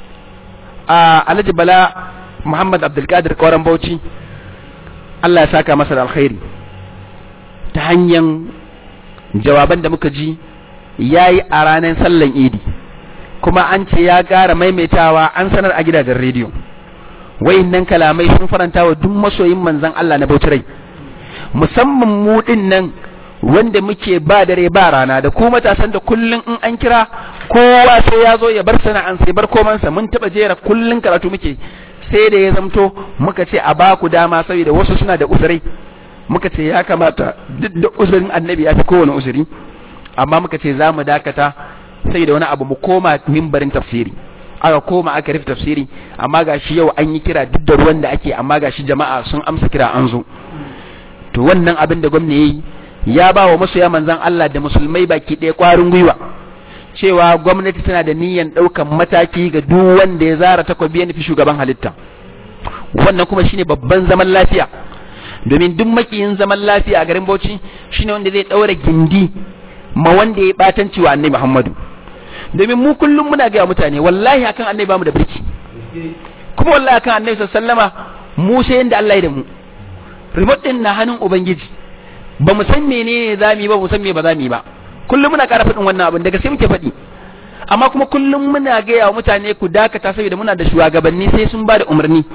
a Alhaji Bala Muhammad Abdulkadir Kauran Bauchi Allah ya saka masa da alkhairi ta hanyar jawaban da muka ji yayi a ranar sallan Idi kuma an ce ya ƙara maimaitawa an sanar a gidajen rediyo wayannan kalamai sun faranta wa duk masoyin manzon Allah na Bauchi rai musamman mu din nan wanda muke ba dare ba rana da ku matasan da kullun in an kira kowa sai ya zo ya bar sana'an sai bar komansa mun taba jera kullun karatu muke sai da ya zamto muka ce a ba ku dama saboda wasu suna da uzurai muka ce ya kamata duk da uzurin annabi ya fi kowane uzuri amma muka ce za mu dakata sai da wani abu mu koma mimbarin tafsiri aka koma aka rufe tafsiri amma gashi yau an yi kira duk da ruwan da ake amma gashi jama'a sun amsa kira an zo to wannan abin da gwamna yayi ya ba wa masoya manzan Allah da musulmai baki ɗaya ƙwarin gwiwa cewa gwamnati tana da niyyar ɗaukan mataki ga duk wanda ya zara takwabi ya nufi shugaban halitta wannan kuma shine babban zaman lafiya domin duk makiyin zaman lafiya a garin Bauchi shine wanda zai ɗaura gindi ma wanda ya batanci wa annabi Muhammadu domin mu kullum muna ga mutane wallahi akan annabi bamu da birki kuma wallahi akan annabi sallama mu sai yanda Allah ya da mu remote din na hannun ubangiji ba mu san menene zamu yi ba mu san me ba zamu yi ba kullum muna ƙara faɗin wannan abin daga sai muke faɗi amma kuma kullum muna gaya wa mutane ku dakata saboda muna da shugabanni sai sun ba da umarni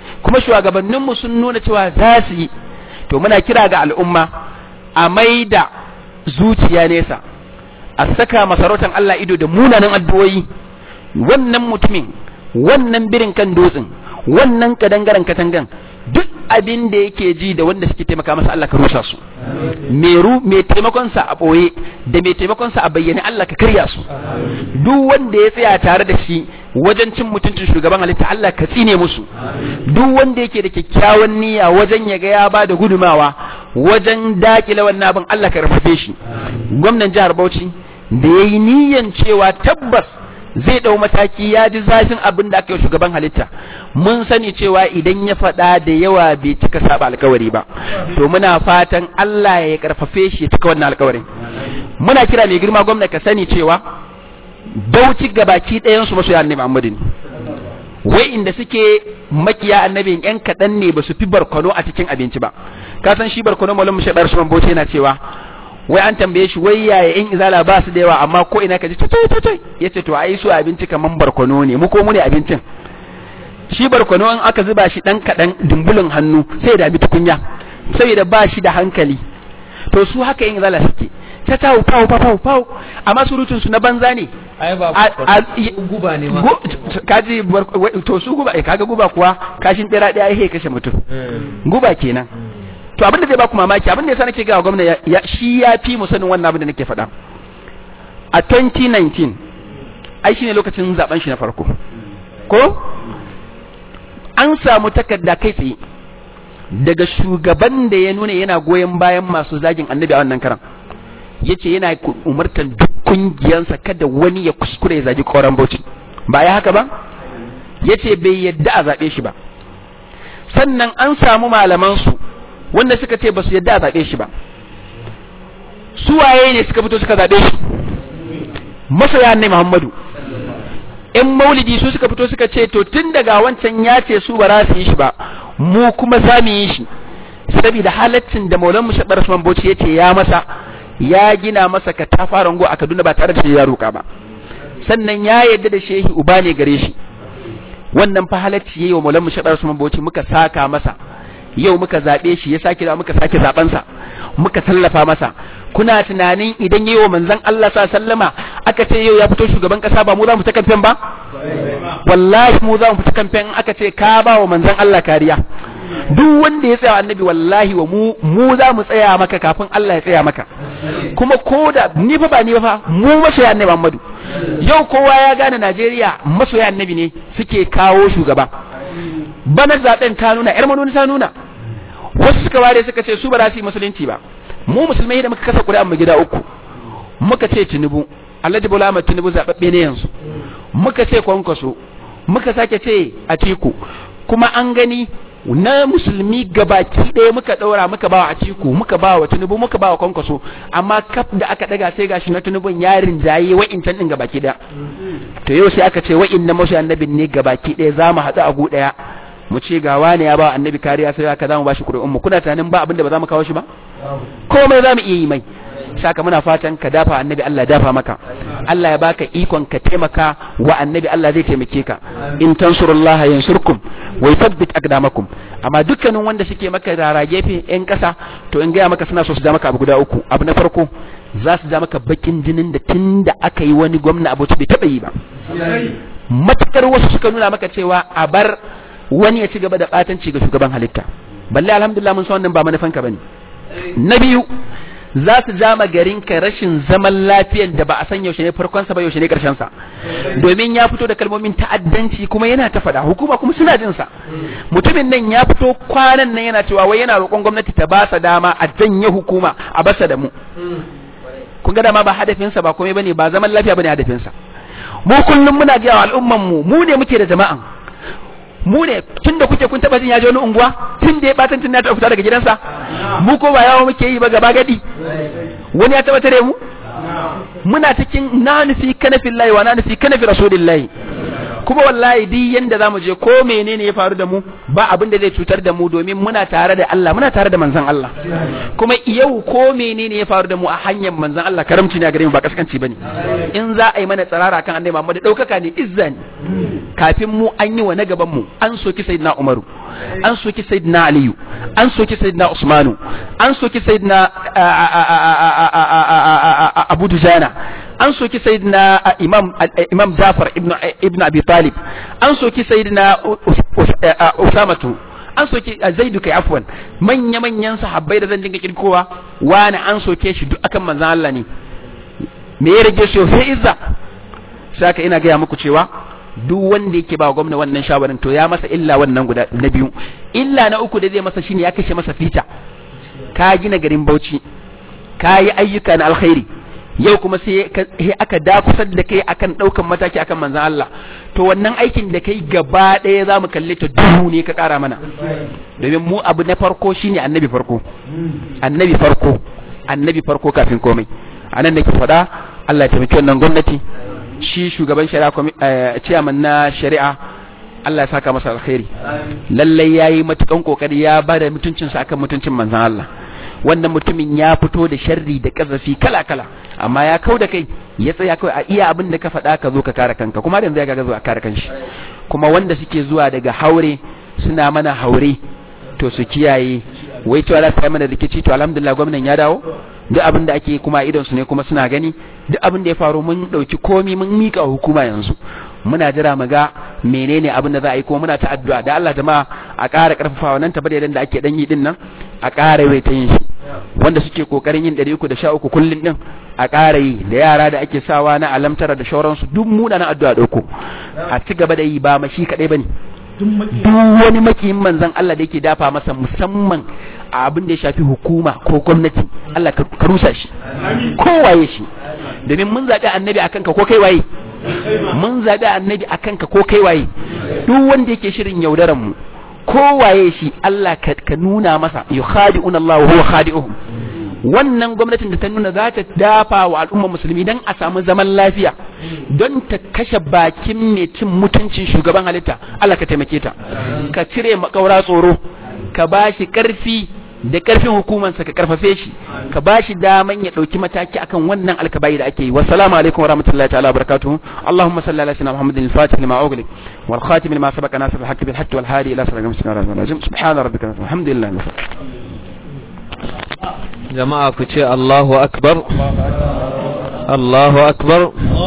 kuma shugabanninmu sun nuna cewa za su yi to muna kira ga al'umma a maida zuciya nesa a saka masarautar Allah ido da munanan addu'o'i wannan mutumin wannan birin kan dutsen wannan kadangaren katangan duk abin da yake ji da wanda suke taimaka masa Allah ka rusa su meru mai taimakon sa a boye da mai taimakon sa a bayyane Allah ka karya su duk wanda ya tsaya tare da shi wajen cin mutuncin shugaban halitta Allah ka tsine musu duk wanda yake da kyakkyawan niyya wajen ya ga ya ba da gudumawa wajen dakile wannan abin Allah ka rafafe shi gwamnan jihar Bauchi da yayi niyyan cewa tabbas zai dau mataki ya ji zafin abin da aka yi shugaban halitta mun sani cewa idan ya faɗa da yawa bai cika saba alkawari ba to muna fatan Allah ya karfafe shi ya cika wannan alkawarin muna kira mai girma gwamna ka sani cewa bauchi gabaki ɗayan su masoya annabi Muhammadu ne wai inda suke makiya annabin yan kaɗan ne ba su fi barkono a cikin abinci ba ka san shi barkono malam mushaɗar su bauchi yana cewa wai an tambaye shi wai yaya in izala ba su da yawa amma ko ina ka ji tutai tutai yace to ai su abinci kaman barkono ne mu ko mu ne abincin shi barkono in aka zuba shi dan kadan dumbulin hannu sai da bi tukunya saboda ba shi da hankali to su haka in izala suke ta tawo pawo pawo pawo amma surutun su na banza ne ai ba guba ne ma kaji to su guba eh kaga guba kuwa kashin bera daya yake kashe mutum guba kenan to abin da zai baku mamaki abin da yasa nake ga gwamna ya shi ya fi mu sanin wannan abin da nake faɗa a 2019 ai shine lokacin zaben shi na farko ko an samu takarda kai tsaye daga shugaban da ya nuna yana goyon bayan masu zagin annabi a wannan karan yace yana umartan duk kungiyansa kada wani ya kuskure ya zagi koran bauchi ba ya haka ba yace bai yadda a zabe shi ba sannan an samu malaman su wanda suka ce ba su yadda a zaɓe shi ba su waye ne suka fito suka zaɓe shi masoya ne muhammadu in maulidi su suka fito suka ce to tun daga wancan ya ce su ba za su yi shi ba mu kuma za mu yi shi saboda halaccin da maulan mu shaɓar su bauchi ya ce ya masa ya gina masa ka ta fara a kaduna ba tare da shi ya roƙa ba sannan ya yadda da shehi uba ne gare shi wannan fa halacci yayi wa maulan mu shaɓar su bauchi muka saka masa yau muka zaɓe shi ya sake da muka sake zaɓensa muka tallafa masa kuna tunanin idan yi wa manzan Allah sa sallama aka ce yau ya fito shugaban ƙasa ba mu za mu ta kamfen ba wallahi mu za mu fita kamfen aka ce ka ba wa manzan Allah kariya duk wanda ya tsaya annabi wallahi wa mu mu za mu tsaya maka kafin Allah ya tsaya maka kuma ko da ni fa ba ni ba fa mu masoya annabi Muhammadu yau kowa ya gane Najeriya masoya annabi ne suke kawo shugaba bana zaben ta nuna yar manoni ta nuna wasu suka ware suka ce su ba za su yi musulunci ba mu musulmai da muka kasa ƙuri'an mu gida uku muka ce tinubu alhaji bola ahmad tinubu zaɓaɓɓe ne yanzu muka ce kwankwaso muka sake ce a tiku kuma an gani na musulmi gabaki ɗaya muka ɗaura muka bawa a ciku muka bawa tinubu muka bawa kwankwaso amma kaf da aka ɗaga sai gashi na tinubun yarin jaye wa'incan ɗin gabaki ɗaya to yau sai aka ce wa'in na masu annabin ne gabaki ɗaya za mu haɗu a gu ɗaya mu ce ga wani ya ba annabi kariya sai aka zamu bashi ƙuri'un mu kuna tunanin ba abinda ba za mu kawo shi ba komai za mu iya yi mai saka muna fatan ka dafa annabi Allah dafa maka Allah ya baka ikon ka taimaka wa annabi Allah zai taimake ka in tansurullaha yansurkum wa yuthabbit aqdamakum amma dukkanin wanda suke maka rara gefe yan kasa to in gaya maka suna so su ja maka abu guda uku abu na farko za su ja maka bakin jinin da tunda aka yi wani gwamna abuci bai taba yi ba matakar wasu suka nuna maka cewa a bar wani ya ci gaba da batanci ga shugaban halitta balle alhamdulillah mun san wannan ba manufanka bane na biyu za su jama garin ka rashin zaman lafiyan da ba a san yaushe ne farkon sa ba yaushe ne karshen sa domin ya fito da kalmomin ta'addanci kuma yana ta fada hukuma kuma suna jin sa mutumin nan ya fito kwanan nan yana cewa wai yana roƙon gwamnati ta ba sa dama a janye hukuma a basa da mu kun ga dama ba hadafin sa ba komai bane ba zaman lafiya bane hadafin sa mu kullum muna ga al'umman mu mu ne muke da jama'an mu ne tun da kuke kun taba jin ya je wani unguwa tun da ya batan tun ya taɓa fita daga gidansa mu ko ba yawo muke yi ba gaba gadi wani ya taba tare mu muna cikin na nufi kanafin layi wa na nufi kanafi rasulillahi kuma wallahi duk yanda zamu je ko menene ya faru da mu ba abin da zai cutar da mu domin muna tare da Allah muna tare da manzon Allah kuma yau ko menene ya faru da mu a hanyar manzon Allah karamci ne a gare mu ba kaskanci bane in za a yi mana tsarara kan annabi Muhammad daukaka ne izza ne kafin mu an yi wa na gaban mu an soki sayyidina Umaru an soki sayyidina aliyu an soki sayyidina usmanu an soki sayyidina abu dujana an soki sayyidina imam imam jafar ibn ibn abi talib an soki sayyidina usamatu an soke zaidu kai afwan manya manyan sahabbai da zan dinga kirkowa wani an soke shi duk akan manzon Allah ne me ya rage shi sai izza saka ina gaya muku cewa duk wanda yake ba gwamna wannan shawarin to ya masa illa wannan guda na biyu illa na uku da zai masa shine ya kashe masa fita ka gina garin Bauchi ka yi ayyuka na alkhairi yau kuma sai aka dakusar da kai akan daukan mataki akan manzon Allah to wannan aikin da kai gaba ɗaya za mu kalle ta duhu ne ka ƙara mana domin mu abu na farko shine annabi farko annabi farko annabi farko kafin komai anan nake faɗa Allah ya taimaki wannan gwamnati shi shugaban shari'a ciyaman na shari'a Allah ya saka masa alkhairi lallai yayi matukan kokari ya bada mutuncinsa akan mutuncin manzon Allah wannan mutumin ya fito da sharri da kazafi kala kala amma ya kau da kai ya tsaya kawai a iya abin da ka faɗa ka zo ka kare kanka kuma yanzu ya ga zo a kare kanshi kuma wanda suke zuwa daga haure suna mana haure to su kiyaye wai cewa za su yi mana rikici to alhamdulillah gwamnan ya dawo duk abin da ake kuma idon su ne kuma suna gani duk abin da ya faru mun dauki komi mun mika hukuma yanzu muna jira mu ga menene abin da za a yi kuma muna ta addu'a da Allah jama'a a ƙara ƙarfafawa nan tabbata da ake dan yi din nan a ƙara yi ta yin shi wanda suke kokarin yin 313 kullun din a ƙara yi da yara da ake sawa na alamtara da shauransu duk muna na addu'a dauko a ci gaba da yi ba mashi kadai bane duk wani makiyin manzon Allah da yake dafa masa musamman a abin da ya shafi hukuma ko gwamnati Allah ka rusa shi ko waye shi domin mun zaɓi annabi akan ka ko kai waye mun zaɓi annabi akan ka ko kai waye duk wanda yake shirin yaudaran mu ko waye shi Allah ka nuna masa yukhadi'una Allah wa huwa khadi'uhum wannan gwamnatin da ta nuna za ta dafa wa al'ummar musulmi don a samu zaman lafiya don ta kashe bakin mai cin mutuncin shugaban halitta Allah ka taimake ta ka cire makaura tsoro ka ba shi karfi da karfin hukumansa ka karfafe shi ka ba shi daman ya dauki mataki akan wannan alkabai da ake yi wassalamu alaikum warahmatullahi ta'ala barakatuhu allahumma salli ala sayyidina muhammadin al-fatih lima ughliq wal khatim lima sabaqa nasr al-haqq bil haqq wal hadi ila siratal mustaqim subhana rabbika alhamdulillah jama'a ku ce Allahu akbar Allahu akbar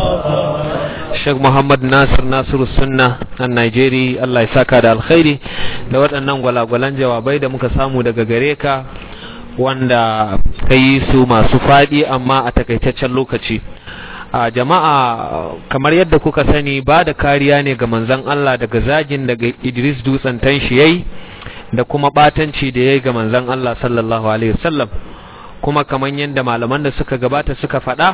Sheikh Muhammad Nasir Nasiru Sunna a Najeri Allah ya saka da alkhairi da waɗannan gwalagwalan jawabai da muka samu daga gare ka wanda ka yi su masu faɗi amma a takaitaccen lokaci a jama'a kamar yadda kuka sani ba da kariya ne ga manzon Allah daga zagin daga Idris Dutsen tanshi yayi da kuma batanci da yayi ga manzon Allah sallallahu alaihi wasallam kuma kamar yadda malaman da suka gabata suka faɗa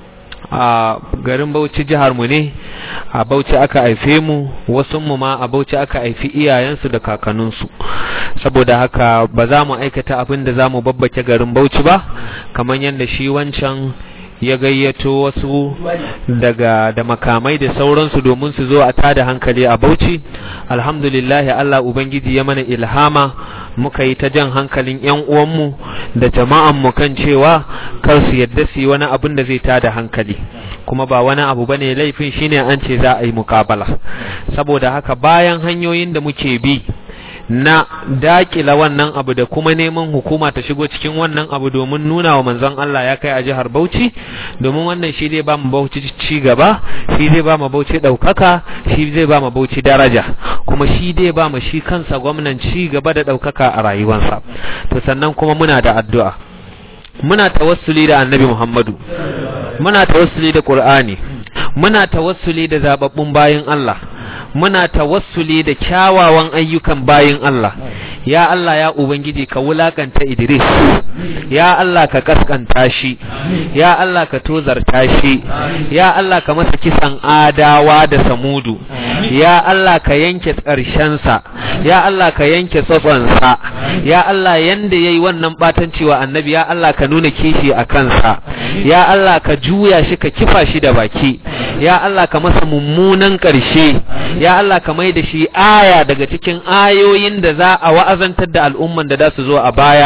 a garin Bauchi jihar mu ne a Bauchi aka haife mu wasu mu ma a Bauchi aka haifi iyayensu da kakanninsu saboda haka ba za mu aikata abin da za mu babbake garin Bauchi ba kamar yadda shi wancan ya gayyato wasu daga da makamai da sauransu domin su zo a tada hankali a Bauchi alhamdulillah Allah ubangiji ya mana ilhama muka yi ta jan hankalin yan uwanmu da jama'an mu kan cewa kar su yadda su yi wani abin da zai tada hankali kuma ba wani abu bane laifin shine an ce za a yi mukabala saboda haka bayan hanyoyin da muke bi na dakila wannan abu da kuma neman hukuma ta shigo cikin wannan abu domin nuna wa manzon Allah ya kai a jihar Bauchi domin wannan shi zai ba mu Bauchi ci gaba shi zai ba mu Bauchi daukaka shi zai ba mu Bauchi daraja kuma shi zai ba mu shi kansa gwamnan ci gaba da daukaka a rayuwarsa to sannan kuma muna da addu'a muna tawassuli da Annabi Muhammadu muna tawassuli da Qur'ani muna tawassuli da zababbun bayin Allah muna tawassuli da kyawawan ayyukan bayin Allah ya Allah ya ubangiji ka wulakanta Idris ya Allah ka kaskanta shi ya Allah ka tozarta shi ya Allah ka masa kisan adawa da samudu ya Allah ka yanke ƙarshensa ya Allah ka yanke tsotsonsa ya Allah yanda yayi wannan batanci wa annabi ya Allah ka nuna kishi a kansa ya Allah ka juya shi ka kifa shi da baki ya Allah ka masa mummunan ƙarshe ya Allah ka mai da shi aya daga cikin ayoyin da za a wa'azantar da al'umman da za su zo a baya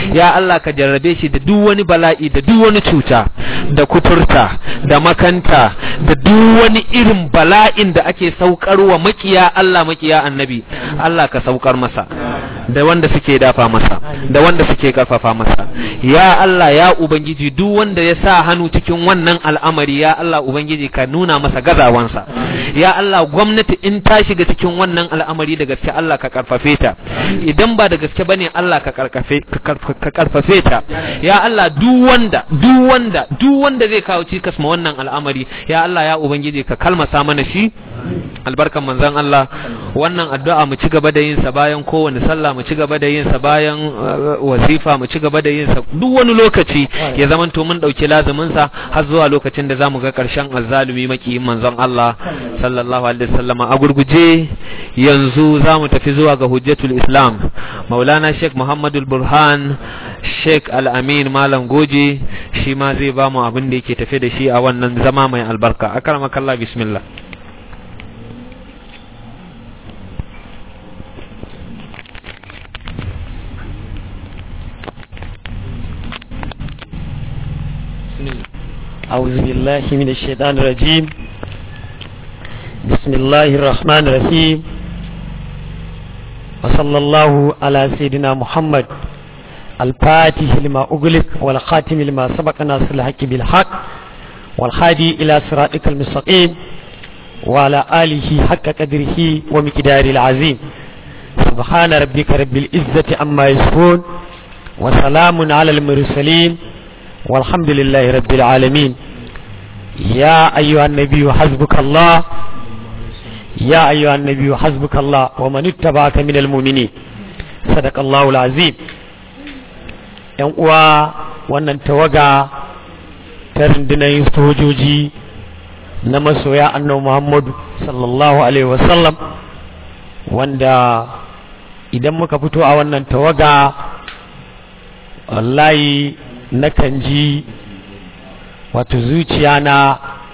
ya Allah ka jarrabe shi da duk wani bala'i da duk wani cuta da kuturta da makanta da duk wani irin bala'in da ake saukarwa makiya Allah makiya annabi Allah ka saukar masa da wanda suke dafa masa da wanda suke karfafa masa ya Allah ya ubangiji duk wanda ya sa hannu cikin wannan al'amari ya Allah ubangiji ka nuna masa gazawansa ya Allah gwamnati in ta shiga cikin wannan al'amari da gaske Allah ka karfafe ta idan ba da gaske bane Allah ka karfafe ka karfafe ta ya Allah duk wanda duk wanda duk wanda zai kawo cikas ma wannan al'amari ya Allah ya ubangiji ka kalmasa mana shi albarkan manzon Allah wannan addu'a mu ci gaba da yin sa bayan kowane sallah mu ci gaba da yin sa bayan wazifa mu ci gaba da yin sa duk wani lokaci ya zamanto mun dauki lazumin sa har zuwa lokacin da zamu ga karshen azzalumi makiyin manzon Allah sallallahu alaihi wasallam a gurguje yanzu zamu tafi zuwa ga hujjatul islam maulana sheikh muhammadul burhan sheikh al-amin malam goje shi ma zai ba mu abin da yake tafe da shi a wannan zama mai albarka akramakallah bismillah أعوذ بالله من الشيطان الرجيم بسم الله الرحمن الرحيم وصلى الله على سيدنا محمد الفاتح لما أغلق والخاتم لما سبق ناصر الحق بالحق والخادي إلى صراطك المستقيم وعلى آله حق قدره ومقدار العظيم سبحان ربك رب العزة عما يصفون وسلام على المرسلين والحمد لله رب العالمين يا أيها النبي حسبك الله يا أيها النبي حسبك الله ومن اتبعك من المؤمنين صدق الله العظيم ‘yan uwa wannan tawaga ta rundunar sojoji na masoya annabi Muhammadu sallallahu Alaihi wasallam wanda idan muka fito a wannan tawaga wallahi nakan ji wato zuciya na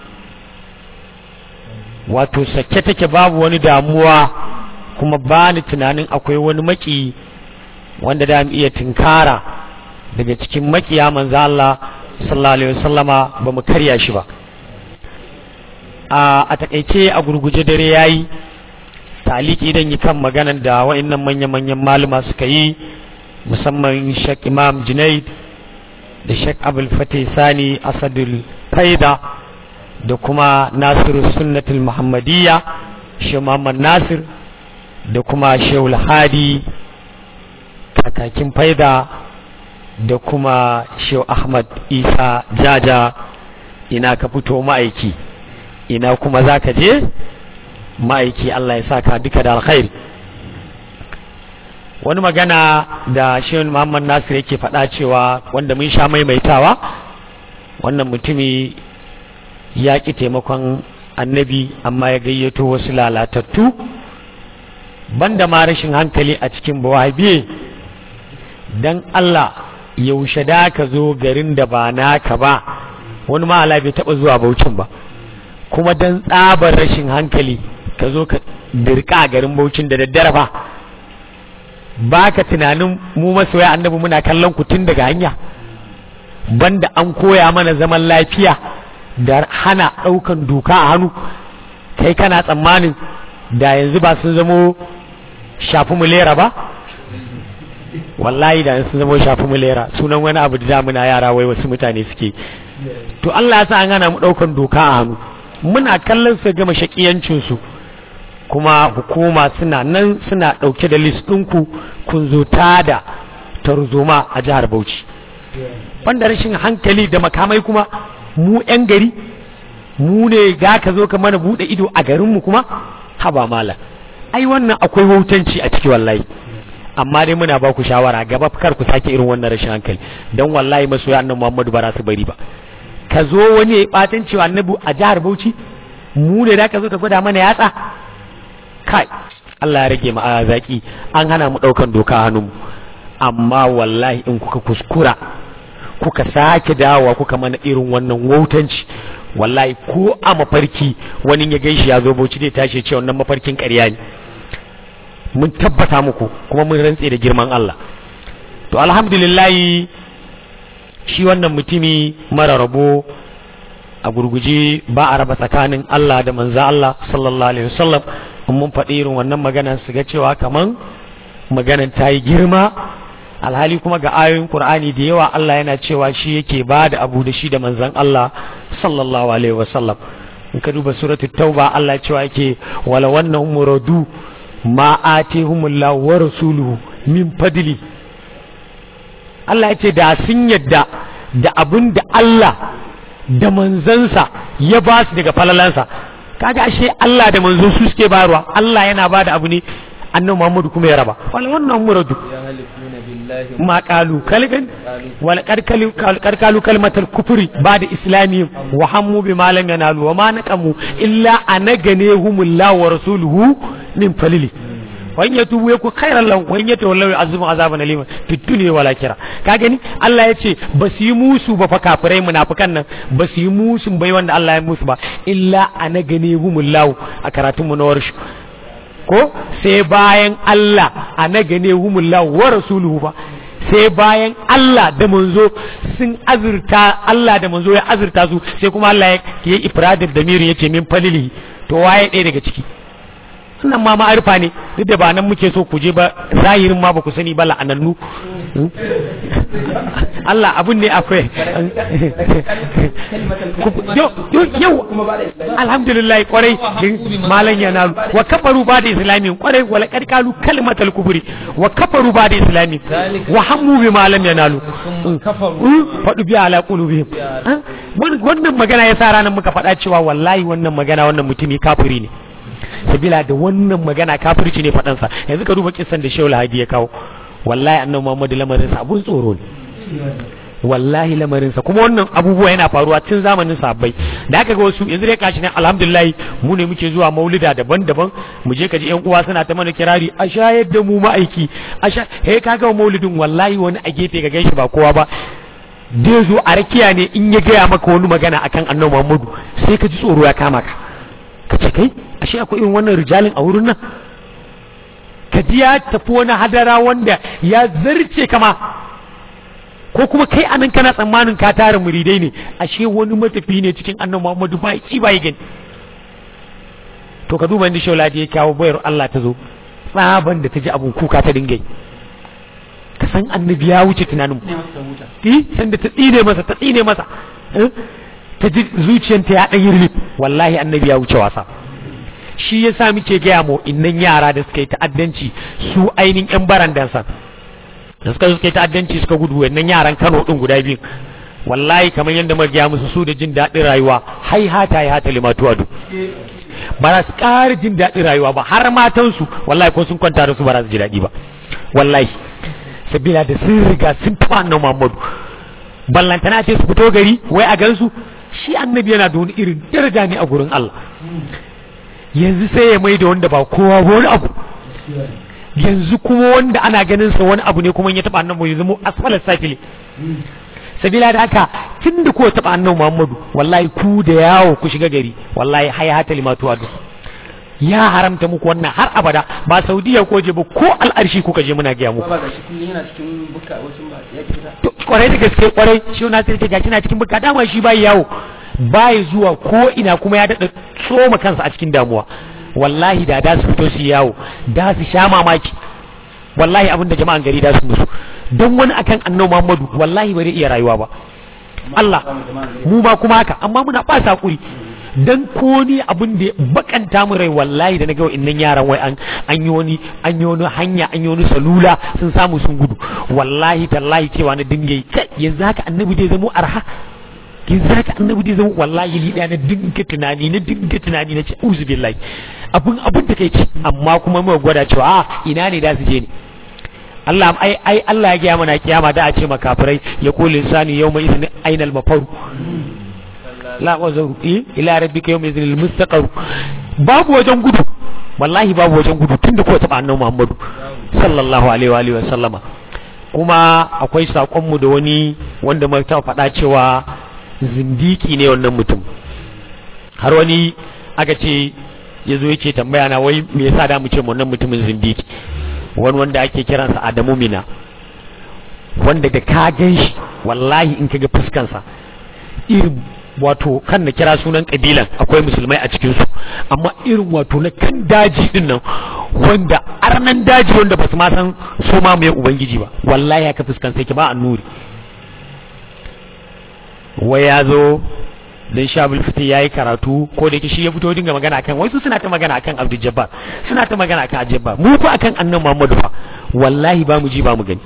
wato sake take babu wani damuwa kuma ba ni tunanin akwai wani maki wanda da mu iya tinkara daga cikin makiya manzo Allah sallallahu alaihi wasallama ba mu karya shi ba a takaice a gurguje dare yayi taliki idan yi kan maganan da wa'annan manya-manyan maluma suka yi musamman Sheikh Imam Junaid da Sheikh Abul Fatih Sani Asadul Faida da kuma Nasiru Sunnatul Muhammadiyya Sheikh Muhammad Nasir da kuma Sheikh Hadi kakakin Faida da kuma Sheikh Ahmad Isa Jaja ina ka fito ma'aiki ina kuma za ka je ma'aiki Allah ya saka duka da alkhairi wani magana da shehun muhammad nasir yake faɗa cewa wanda mun sha maimaitawa wannan mutumi ya ƙi taimakon annabi amma ya gayyato wasu lalatattu banda ma rashin hankali a cikin bawabiye don Allah yaushe da ka zo garin da ba naka ba wani ma'ala bai taɓa zuwa baucin ba kuma don tsabar rashin hankali ka zo ka dirka garin baucin da daddare fa ba ka tunanin mu masoya annabi muna kallon ku tun daga hanya banda an koya mana zaman lafiya da hana ɗaukan doka a hannu kai kana tsammanin da yanzu ba sun zamo shafi mulera ba wallahi da sun zamo shafi mulera sunan wani abu da muna yara wai wasu mutane suke to Allah ya sa an hana mu ɗaukan doka a hannu muna kallon su gama shakiyancinsu kuma hukuma suna nan suna ɗauke da list ɗinku kun zo da tarzoma a jihar Bauchi. Banda rashin hankali da makamai kuma mu 'yan gari mu ne ga ka zo ka mana buɗe ido a garinmu kuma haba mala ai wannan akwai wautanci a ciki wallahi amma dai muna ba ku shawara gaba kar ku sake irin wannan rashin hankali don wallahi masoya annabi Muhammadu ba su bari ba ka zo wani ya ɓatan cewa annabi a jihar Bauchi mu ne da ka zo ka gwada mana yatsa kai Allah ya rage mu a zaki an hana mu daukan doka hannunmu amma wallahi in kuka kuskura kuka sake dawowa kuka mana irin wannan wautanci wallahi ko a mafarki wani ya gaishi ya zo bauchi zai tashi ce wannan mafarkin ƙarya ne mun tabbata muku kuma mun rantse da girman Allah to alhamdulillahi shi wannan mutumi mara rabo a gurguje ba a raba tsakanin Allah da manzo Allah sallallahu alaihi wasallam mun faɗi irin wannan magana su ga cewa kaman maganan ta yi girma alhali kuma ga ayoyin Qur'ani da yawa Allah yana cewa shi yake ba da abu da shi da manzon Allah sallallahu alaihi wasallam in ka duba suratul tauba Allah cewa yake wala wannan muradu ma atihumullahu wa rasuluhu min fadli Allah ya ce da sun yadda da abin da Allah da manzansa ya ba su daga falalansa kaga ashe Allah da manzo su suke bayarwa Allah yana ba da abu ne annabi Muhammadu kuma ya raba wala wannan muradu ma qalu kalgan wala karkalu kalmatal kufri ba da islami wa hammu bi ma lam yanalu wa ma naqamu illa anaganehumullahu wa rasuluhu min falili wani ya tubu ya ku khairan lahu wani ya tawallau azumu azaban alima fi dunya wal akhirah ka gani Allah ya ce ba su yi musu ba fa kafirai munafikan nan ba su yi musu bai wanda Allah ya musu ba illa ana gane humullahu a karatun mu na warshu ko sai bayan Allah ana gane humullahu wa rasuluhu ba sai bayan Allah da manzo sun azurta Allah da manzo ya azurta su sai kuma Allah ya yi ifradin damirin yace min falili to waye ɗaya daga ciki sunan ma ma'arifa ne duk da ba nan muke so ku je ba zahirin ma ba ku sani ba la'anannu Allah abun ne akwai yau alhamdulillah kwarai malan ya nalu wa kafaru ba da islami kwarai wala karkalu kalmatal kufri wa kafaru ba da islami wa hammu bi malam ya nalu faɗu biya ala qulubihim wannan magana ya sa ranar muka faɗa cewa wallahi wannan magana wannan mutumi kafiri ne sabila da wannan magana kafirci ne faɗansa yanzu ka duba kisan da shehu lahadi ya kawo wallahi annabi muhammadu lamarinsa abun tsoro ne wallahi lamarinsa kuma wannan abubuwa yana faruwa tun zamanin sabbai da aka ga wasu yanzu dai kashi ne alhamdulillah mu ne muke zuwa maulida daban-daban mu je ka ji yan uwa suna ta mana kirari a shayar da mu ma'aiki a sha he ka ga maulidin wallahi wani a gefe ga gaishe ba kowa ba dai zo a rakiya ne in ya gaya maka wani magana akan annabi muhammadu sai ka ji tsoro ya kama ka ka ce kai ashe akwai irin wannan rijalin a wurin nan ka ji ya tafi wani hadara wanda ya zarce kama ko kuma kai anan kana tsammanin ka tara muridai ne ashe wani matafi ne cikin annabi Muhammadu ba ki ba gani to ka duba inda shauladi ya kawo bayar Allah ta zo tsaban da ta ji abun kuka ta dinga ka san annabi ya wuce tunanin eh san da ta tsine masa ta tsine masa ta ji zuciyanta ya ɗan yi wallahi annabi ya wuce wasa shi ya sa muke gaya mu innan yara da suka yi ta'addanci su ainihin yan barandansa da suka suka yi ta'addanci suka gudu wannan yaran Kano din guda biyu wallahi kamar yadda muka gaya musu su da jin daɗin rayuwa hai hata ya hata limatu adu ba za su ƙara jin daɗin rayuwa ba har matansu wallahi ko sun kwanta da su ba za su ji daɗi ba wallahi sabila da sun riga sun taɓa annabi Muhammadu ballantana ce su fito gari wai a gansu shi annabi yana da wani irin daraja ne a gurin Allah yanzu sai ya mai da wanda ba kowa ba wani abu yanzu kuma wanda ana ganin sa wani abu ne kuma ya taba annabi ya zama asfalar safili sabila da haka tun da ko taba annabi Muhammadu wallahi ku da yawo ku shiga gari wallahi haya hata limatu adu ya haramta muku wannan har abada ba saudiya ko je ba ko al'arshi kuka je muna gaya muku kwarai da gaske kwarai shi na sai ta gashi na cikin buka dama shi bai yawo bai zuwa ko ina kuma ya dada tsoma kansa a cikin damuwa wallahi da da su fito su yawo da su sha mamaki wallahi abinda jama'an gari da su musu don wani akan annabi Muhammadu wallahi bai iya rayuwa ba Allah mu ba kuma haka amma muna ba sakuri dan ko ni abin da bakanta mu rai wallahi da na ga innan yaran wai an an yi wani an yi wani hanya an yi wani salula sun samu sun gudu wallahi tallahi cewa na dinga yi kai yanzu haka annabi dai zama arha yanzu haka annabi dai zama wallahi ni na dinga tunani na dinga tunani na ce uzu billahi abun abun da kai ci amma kuma mu gwada cewa a ina ne da su je ne Allah ai ai Allah ya gaya mana kiyama da a ce makafirai ya kullu insani yawma idhin ainal mafaru la wazaru ila rabbika yawma idhin almustaqar babu wajen gudu wallahi babu wajen gudu tunda ko taba annabi Muhammadu sallallahu alaihi wa alihi wa sallama kuma akwai sakon mu da wani wanda mai ta faɗa cewa zindiki ne wannan mutum har wani aka ce ya zo yake tambaya na wai me yasa da mu ce wannan mutumin zindiki wani wanda ake kiransa Adamu Mina wanda da ka gan shi wallahi in ka ga fuskansa irin wato kan na kira sunan kabilan akwai musulmai a cikinsu amma irin wato na kan daji din nan wanda arnan daji wanda ba su ma san su ma mai ubangiji ba wallahi haka fuskansa yake ba annuri wai ya zo dan shabul fiti yayi karatu ko da yake shi ya fito dinga magana akan wai su suna ta magana akan Abdul Jabbar suna ta magana akan Abdul Jabbar mu ko akan annabi Muhammadu fa wallahi ba mu ji ba mu gani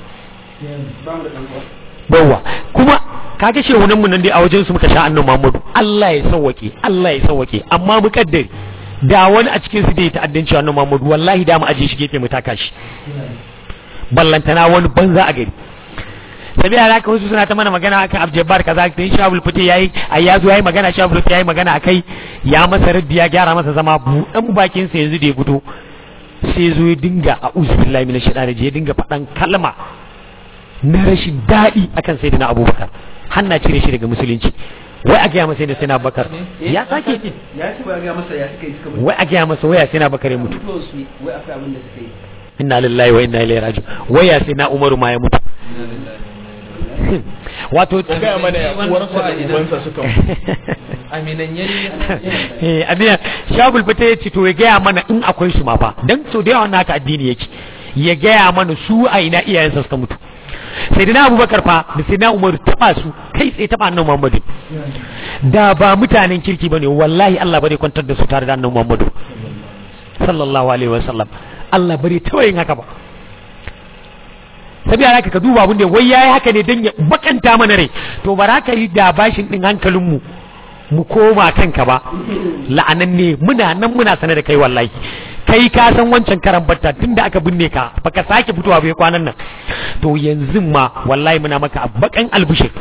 bawa kuma kaga shehunan mu nan dai a wajen su muka sha annabi Muhammadu Allah ya sauwake Allah ya sauwake amma mu kaddare da wani a cikin su da ya ta'addanci annabi Muhammadu wallahi da mu aje shi gefe mu taka shi ballantana wani banza a gari sabi da haka wasu suna ta mana magana akan abjabbar kaza da shabul fiti yayi ai yazo yayi magana shabul fiti yayi magana akai ya masa raddi ya gyara masa zama budan bakin sa yanzu da ya fito sai zo ya dinga a'udhu billahi minash shaitani ya dinga fadan kalma na rashin daɗi akan sayyidina abubakar hanna cire shi daga musulunci wai a gaya masa sai na bakar ya sake ya ce ba ga masa ya suka yi suka mutu wai a gaya masa waya sai na bakar ya mutu mutuwar su wai akwai abin da suka yi inna lillahi wa inna ilaihi raji'un waya sai na umaru ma ya mutu wato Ko gaya mana ya uwarsa da ubansa suka mutu. aminan yayi eh abiya shagul fita ya ce to ya gaya mana in akwai su ma fa dan so da yawa wannan haka addini yake ya gaya mana su a ina iyayensa suka mutu sai da na abubakar fa da sai na umaru taba su kai tsaye taba annabi muhammadu da ba mutanen kirki bane wallahi Allah bare kwantar da su tare da annabi muhammadu sallallahu alaihi wasallam Allah bare taɓa yin haka ba sabi haka ka duba abin da wai yayi haka ne dan ya bakanta mana rai to ba za ka yi da bashin din hankalin mu mu koma kanka ba la'anan ne muna nan muna sanar da kai wallahi kai ka san wancan karan batta tunda aka binne ka baka sake fitowa bai kwanan nan to yanzu ma wallahi muna maka bakan albishir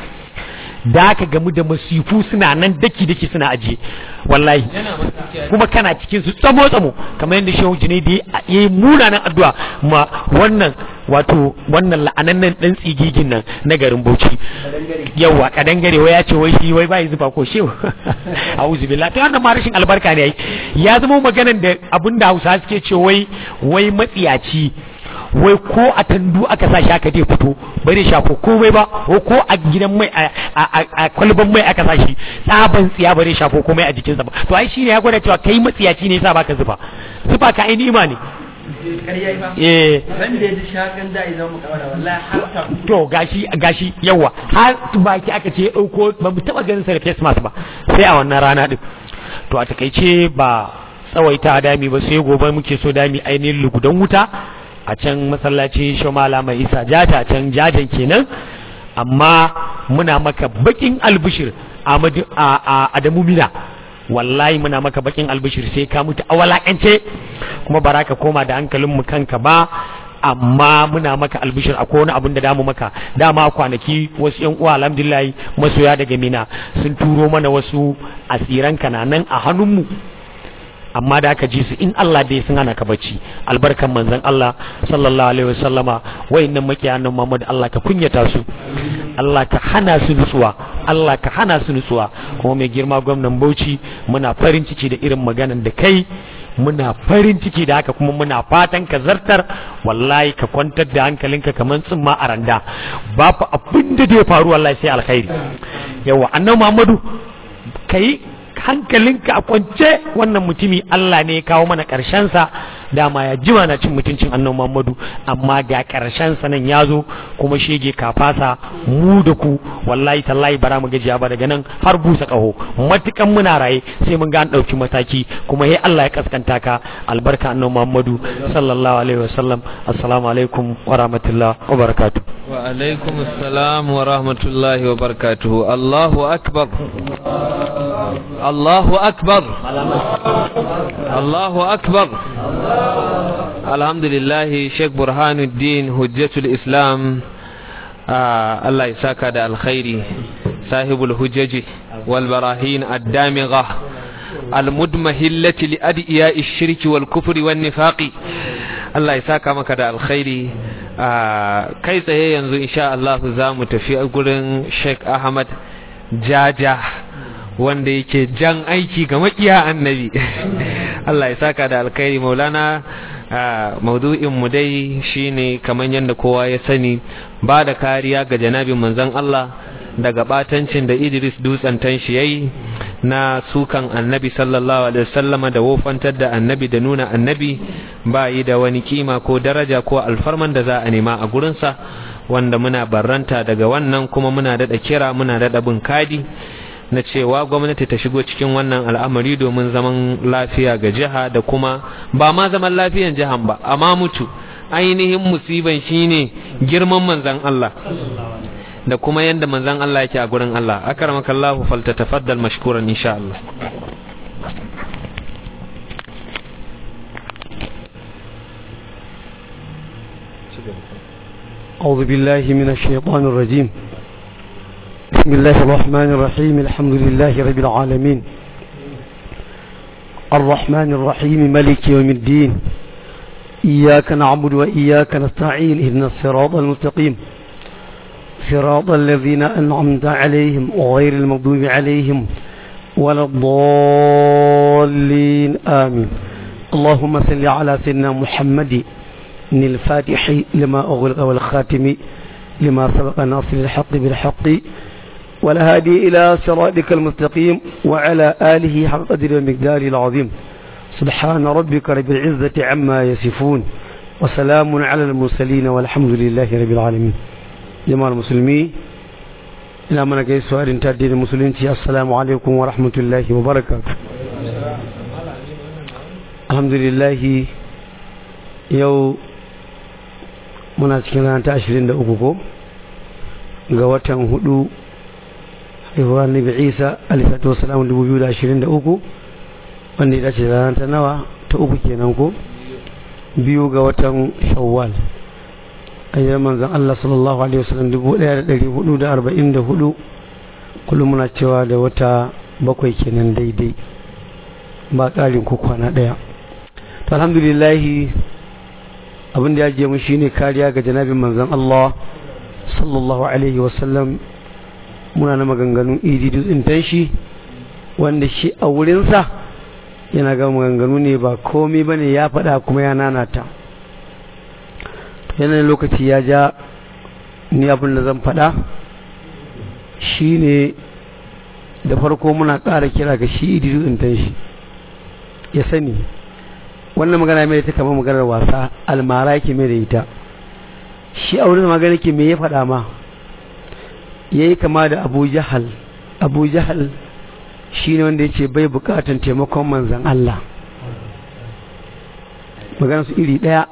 da aka gamu da masifu suna nan daki daki suna ajiye wallahi kuma kana cikin su tsamo tsamo kamar yadda shehu junaidi ya yi munanan addu'a ma wannan wato wannan la'anannen dan tsigigin nan na garin Bauchi yawa kadangare wai ya ce wai shi wai bai zuba ko shehu a'udhu billahi to wannan ma rashin albarka ne ai ya zama maganan da abinda Hausa suke ce wai wai matsiyaci wai ko a tandu aka sa shi aka dai fito bai da shafo komai ba ko ko a gidan mai a kwalban mai aka sa shi tsaban tsiya bai da shafo komai a jikinsa ba to ai shine ya gwada cewa kai matsiyaci ne yasa baka zufa zufa ka ai ni'ima ne ƙarya ba eh ran da ya ji shakan da idan mu kawara wallahi har ta to gashi gashi yawa har baki aka ce ya dauko ba mu taba ganin sa da face mask ba sai a wannan rana din to a takaice ba tsawaita dami ba sai gobe muke so dami ainihin lugudan wuta a can masallaci shomala mai isa jata a can jajan kenan amma muna maka bakin albishir Ahmadu- a a- adamu mina wallahi muna maka bakin albishir sai ka mutu a walakance kuma bara ka koma da hankalin mu kanka ba amma muna maka albishir akwai wani abin da damu maka dama kwanaki wasu yan uwa alhamdulillah masoya daga mina sun turo mana wasu asiran kananan a hannunmu amma da aka ji su in Allah dai sun hana ka bacci albarkan manzon Allah sallallahu alaihi wasallama wayannan makiyanan Muhammad Allah ka kunyata su Allah ka hana su nutsuwa Allah ka hana su nutsuwa kuma mai girma gwamnan Bauchi muna farin ciki da irin maganan da kai muna farin ciki da haka kuma muna fatan ka zartar wallahi ka kwantar da hankalinka kamar tsimma a randa ba fa abin da zai faru wallahi sai alkhairi yawa annabi Muhammadu kai hankalinka a kwance wannan mutumi Allah ne ya kawo mana sa dama ya jima na cin mutuncin annabi Muhammadu amma ga sa nan ya zo kuma shege kafasa mu da ku wallahi tallahi bara mu gajiya ba daga nan har busa kaho matukan muna raye sai mun ga an dauki mataki kuma he Allah ya kaskanta ka albarka annabi Muhammadu sallallahu alaihi wasallam assalamu alaikum wa rahmatullahi wa barakatuh wa alaikum assalam wa rahmatullahi wa barakatuhu Allahu akbar Allahu akbar Allahu akbar alhamdulillah Sheikh Burhanuddin Hujjatul Islam ah, Allah ya saka da alkhairi sahibul hujjaji wal barahin ad-damigha al-mudmahillati li adiya'i shirki wal kufri wan nifaqi Allah ya saka maka da alkhairi ah, kai tsaye yanzu insha Allah za mu tafi gurin Sheikh Ahmad Jaja wanda yake jan aiki ga makiya annabi Allah ya saka da alkhairi maulana maudu'in mu dai shine kamar yadda kowa ya sani ba da kariya ga janabin manzon Allah daga batancin da Idris dutsen tanshi yayi na sukan annabi sallallahu alaihi wasallama da wofantar da annabi da nuna annabi ba yi da wani kima ko daraja ko alfarman da za a nema a gurinsa wanda muna barranta daga wannan kuma muna daɗa kira muna daɗa bin kadi na cewa gwamnati ta shigo cikin wannan al'amari domin zaman lafiya ga jiha da kuma ba ma zaman lafiyan jihan ba amma mutu ainihin musiban shine girman manzan Allah da kuma yanda manzan Allah yake a gurin Allah akramakallahu faltatafaddal mashkuran insha Allah أعوذ بالله من الشيطان الرجيم بسم الله الرحمن الرحيم الحمد لله رب العالمين الرحمن الرحيم ملك يوم الدين إياك نعبد وإياك نستعين إهدنا الصراط المستقيم صراط الذين أنعمت عليهم وغير المغضوب عليهم ولا الضالين آمين اللهم صل على سيدنا محمد الفاتح لما أغلق والخاتم لما سبق ناصر الحق بالحق والهادي إلى صراطك المستقيم وعلى آله حق قدر المقدار العظيم سبحان ربك رب العزة عما يصفون وسلام على المرسلين والحمد لله رب العالمين جماعة المسلمين ina mana gaisuwa irin ta addinin musulunci assalamu alaikum wa rahmatullahi wa barakatuh alhamdulillah yau muna cikin ranar ta ashirin da uku ko ga watan hudu haihuwa nabi isa alisatu wasalamu dubu biyu da ashirin da uku wanda ya dace da ranar ta nawa ta uku kenan ko biyu ga watan shawwal ayyar manzan Allah sallallahu alaihi wasallam dubu ɗaya da ɗari hudu da arba'in da hudu kullum muna cewa da wata bakwai kenan daidai ba ƙarin ko kwana ɗaya to alhamdulillahi abin da ya je mu shine kariya ga janabin manzon Allah sallallahu alaihi wasallam muna na maganganun idi dutsen tanshi wanda shi a wurinsa yana ga maganganu ne ba komai bane ya faɗa kuma ya nanata yanayin lokaci ya ja ni abin da zan faɗa shine da farko muna ƙara kira ga shi idi dutsen tanshi ya sani wannan magana mai ta kama maganar wasa almara yake mai da ita shi a wurin magana ke me ya faɗa ma ya yi kama da abu jahal abu jahal shi ne wanda ya ce bai bukatan taimakon manzan Allah magana su iri ɗaya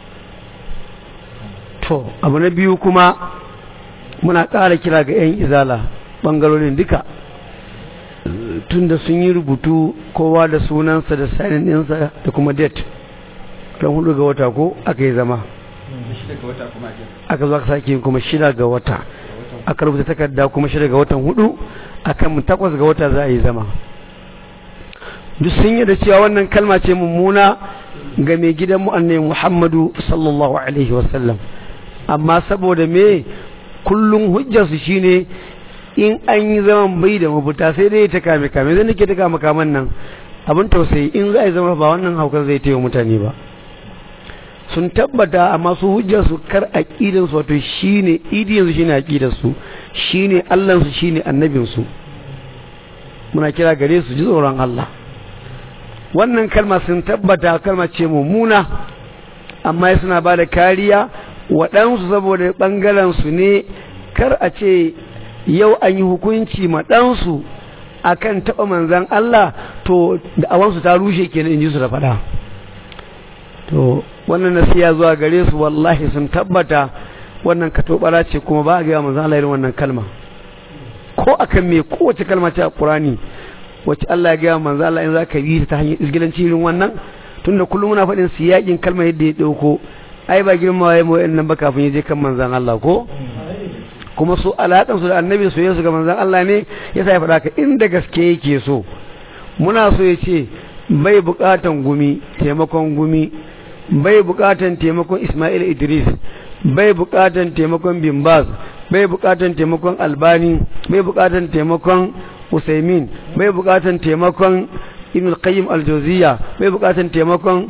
to abu na biyu kuma muna ƙara kira ga 'yan izala ɓangarorin duka tunda sun yi rubutu kowa da sunansa da sanin ɗinsa da kuma date don hudu ga wata ko aka yi zama aka zo aka sake kuma shida ga wata aka rubuta takarda kuma shida ga watan hudu akan takwas ga wata za a yi zama duk sun yi da cewa wannan kalma ce mummuna ga mai gidan mu annai muhammadu sallallahu alaihi wasallam amma saboda me kullum hujjarsu shine in an yi zaman bai da mafuta sai dai ta kame kame zai nake ta kama kaman nan abin tausayi in za a yi zama ba wannan haukar zai taiwa mutane ba sun tabbata amma su hujjar su kar aqidan su wato shine idiyan su shine aqidar su shine Allah su shine annabin su muna kira gare su ji tsoron Allah wannan kalma sun tabbata kalma ce mummuna amma suna ba da kariya waɗansu saboda ɓangaren su ne kar a ce yau an yi hukunci ma ɗansu a kan taɓa manzan Allah to da awansu ta rushe kenan in ji su da faɗa to wannan nasiya zuwa gare su wallahi sun tabbata wannan katobara ce kuma ba a gaya manzan Allah irin wannan kalma ko akan me kowace kalma ce a Qur'ani wacce Allah ya gaya manzan Allah in za ka yi ta hanyar izgilanci irin wannan tunda kullum muna faɗin siyakin kalma yadda ya ɗauko ai ba girma ya mu nan ba kafin ya je kan manzan Allah ko kuma su alaƙansu da annabi su yesu ga manzan Allah ne ya sa ya faɗa ka inda gaske yake so muna so ya ce bai buƙatan gumi taimakon gumi bai buƙatan taimakon Ismail Idris bai buƙatan taimakon Bimbaz bai buƙatan taimakon Albani bai buƙatan taimakon Usaimin bai buƙatan taimakon Ibn Qayyim Al-Jawziyya bai buƙatan taimakon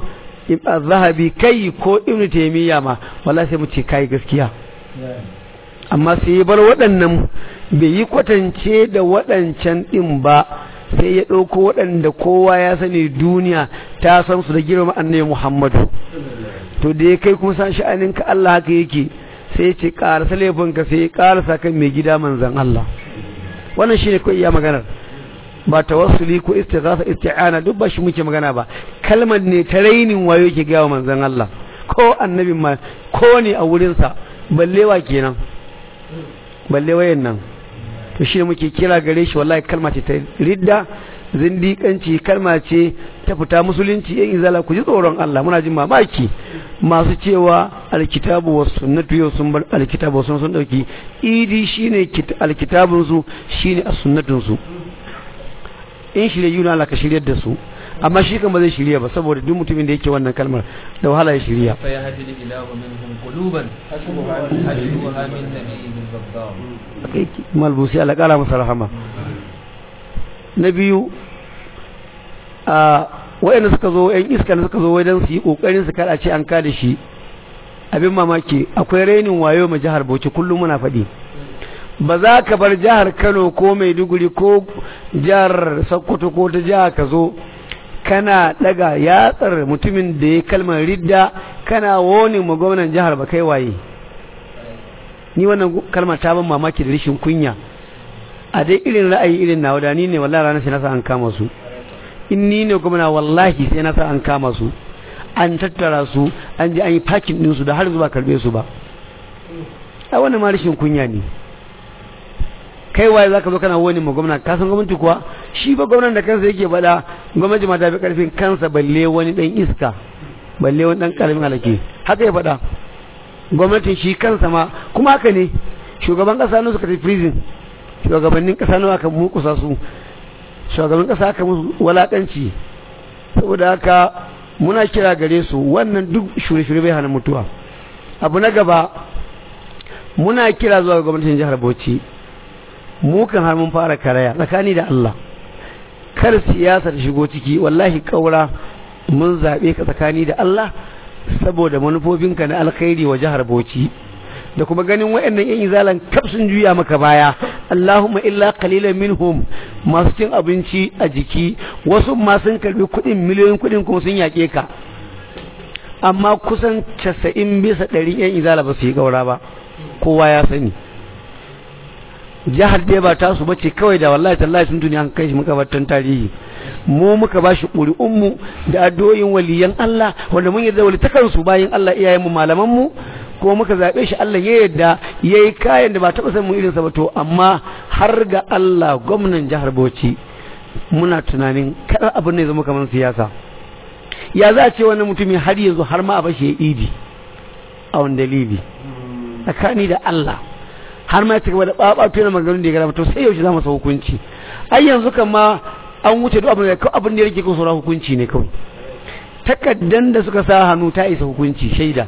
zahabi kai ko ibnu taymiya ma wallahi sai mu ce kai gaskiya amma sai ya bar waɗannan bai yi kwatance da waɗancan ɗin ba sai ya ɗauko waɗanda kowa ya sani duniya ta san su da girma annabi Muhammadu to da ya kai kuma san sha'anin ka Allah haka yake sai ya ce ƙarasa laifinka sai ya ƙarasa kan mai gida manzan Allah wannan shine ko iya maganar ba tawassuli ko istighatha isti'ana duk ba shi muke magana ba kalmar ne ta rainin wayo yake ga manzon Allah ko annabin ma ko ne a wurin sa ballewa kenan ballewayen nan to shi muke kira gare shi wallahi kalma ce ta ridda zindiƙanci kalma ce ta fita musulunci yan izala ku ji tsoron Allah muna jin mamaki masu cewa alkitabu wa sunnatu yau sun bar alkitabu sun sun dauki idi shine alkitabun su shine as-sunnatun su in shirye yuna Allah ka shiryar da su amma shi kan ba zai shirya ba saboda duk mutumin da yake wannan kalmar da wahala ya shirya fa yahdi ilahu minhum quluban hasbuha min nabiyyin baddar malbusi Allah kara masa rahama na biyu a wayanda suka zo yan iska suka zo wajen su yi kokarin su kada ce an kada shi abin mamaki akwai rainin wayo ma jihar Bauchi kullum muna faɗi ba za ka bar jihar Kano ko Maiduguri ko jihar Sokoto ko ta jihar ka zo kana daga yatsar mutumin da ya kalmar ridda kana woni ma gwamnan jihar ba kai waye ni wannan kalmar ta ban mamaki da rashin kunya a dai irin ra'ayi irin nawa da ni ne wallahi ranar sai na sa an kama su in ni ne gwamna wallahi sai na sa an kama su an tattara su an ji an yi pakin din su da har zuwa karbe su ba a wannan ma rashin kunya ne kai waye zaka zo kana wani ma gwamna ka san gwamnati kuwa shi ba gwamnan da kansa yake bada gwamnati ma ta fi karfin kansa balle wani dan iska balle wani dan karamin alake haka ya faɗa gwamnatin shi kansa ma kuma haka ne shugaban kasa ne suka tafi prison shugabannin kasa ne aka mukusa su shugaban kasa aka musu walakanci saboda haka muna kira gare su wannan duk shure-shure bai hana mutuwa abu na gaba muna kira zuwa ga gwamnatin jihar Bauchi mu kan har mun fara karaya tsakani da Allah kar siyasa ta shigo ciki wallahi kaura mun zabe ka tsakani da Allah saboda manufofinka na alkhairi wa jihar Bauchi da kuma ganin wayannan yan izalan kaf sun juya maka baya Allahumma illa qalilan minhum masu cin abinci a jiki wasu ma sun karbi kuɗin miliyoyin kuɗin kuma sun yake ka amma kusan 90 bisa 100 yan izala ba su yi gaura ba kowa ya sani jihar dai ba ta su bace kawai da wallahi tallahi sun duniya an kai shi makabartan tarihi mu muka ba shi ƙuri'unmu da addu'o'in waliyan Allah wanda mun yarda wali takan su bayin Allah iyayen mu malaman mu ko muka zabe shi Allah ya yarda yayi kayan da ba taba san mu irin sa ba to amma har ga Allah gwamnan jihar Bauchi muna tunanin kada abin ne zama kamar siyasa ya za a ce wannan mutumi har yanzu har ma a bashi ya idi a wani dalili tsakani da Allah har ma ya cigaba da babatu na maganganun da ya gara to sai yaushe za mu sa hukunci ai yanzu kan ma an wuce duk abin da abin da yake kan sauran hukunci ne kawai takaddan da suka sa hannu ta isa hukunci shaida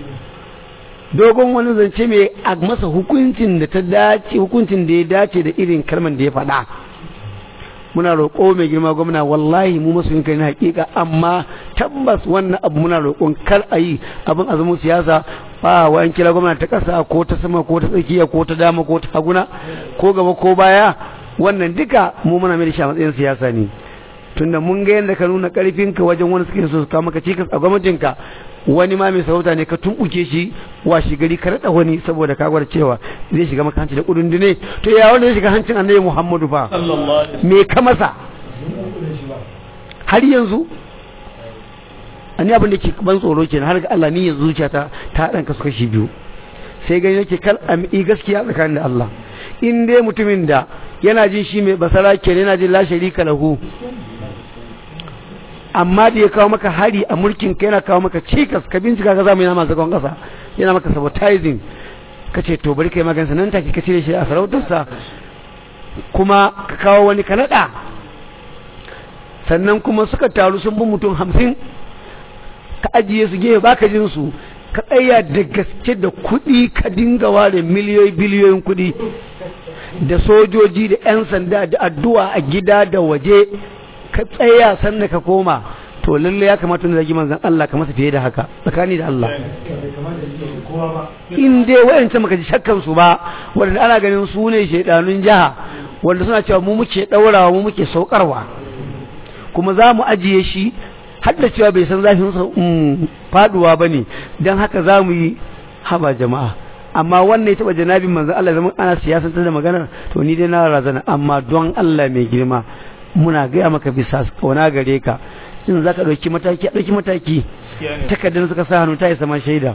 dogon wani zance mai a masa hukuncin da ta dace hukuncin da ya dace da irin kalman da ya faɗa muna roƙo mai girma gwamna wallahi mu masu kai na hakika amma tabbas wannan abu muna roƙon kar a yi abin azumin siyasa ba wa an kira gwamna ta ƙasa ko ta sama ko ta tsakiya ko ta dama ko ta haguna ko gaba ko baya wannan duka mu muna mai da shi a matsayin siyasa ne tunda mun ga yadda ka nuna ƙarfinka wajen wani suke so su kawo maka cikas a gwamnatinka wani ma mai sarauta ne ka tumbuke shi washi gari ka rada wani saboda ka gwada cewa zai shiga maka hanci da kudin dine to ya wanda zai shiga hancin annabi Muhammadu fa me ka masa har yanzu ani abin da ke ban tsoro kenan har ga Allah ni yanzu zuciyata ta dan kasu kashi biyu sai gani yake kal ami gaskiya tsakanin da Allah in dai mutumin da yana jin shi mai basara kenan yana jin la sharika lahu amma da ya kawo maka hari a mulkin ka yana kawo maka cikas ka bincika ka zamu yana masu kwan kasa yana maka sabotizing ka ce to bari kai magansa nan take ka cire shi a sarautarsa kuma ka kawo wani ka naɗa sannan kuma suka taru sun bi mutum hamsin ka ajiye su gefe baka jin su ka tsaya da gaske da kuɗi ka dinga ware miliyoyi biliyoyin kuɗi da sojoji da 'yan sanda da addu'a a gida da waje ka tsaya sannan ka koma to lalle ya kamata wanda zagi manzon Allah ka masa fiye da haka tsakani da Allah in dai wayancan maka ji shakkan su ba wanda ana ganin su ne shedanun jiha wanda suna cewa mu muke daurawa mu muke saukarwa kuma za mu ajiye shi har da cewa bai san zafin sa faduwa bane dan haka za mu yi haba jama'a amma wannan ya taba janabin manzon Allah zaman ana siyasantar da maganar to ni dai na razana amma don Allah mai girma muna gaya maka bisa kauna gare ka in zaka dauki mataki a dauki mataki takardar suka sa hannu ta isa ma shaida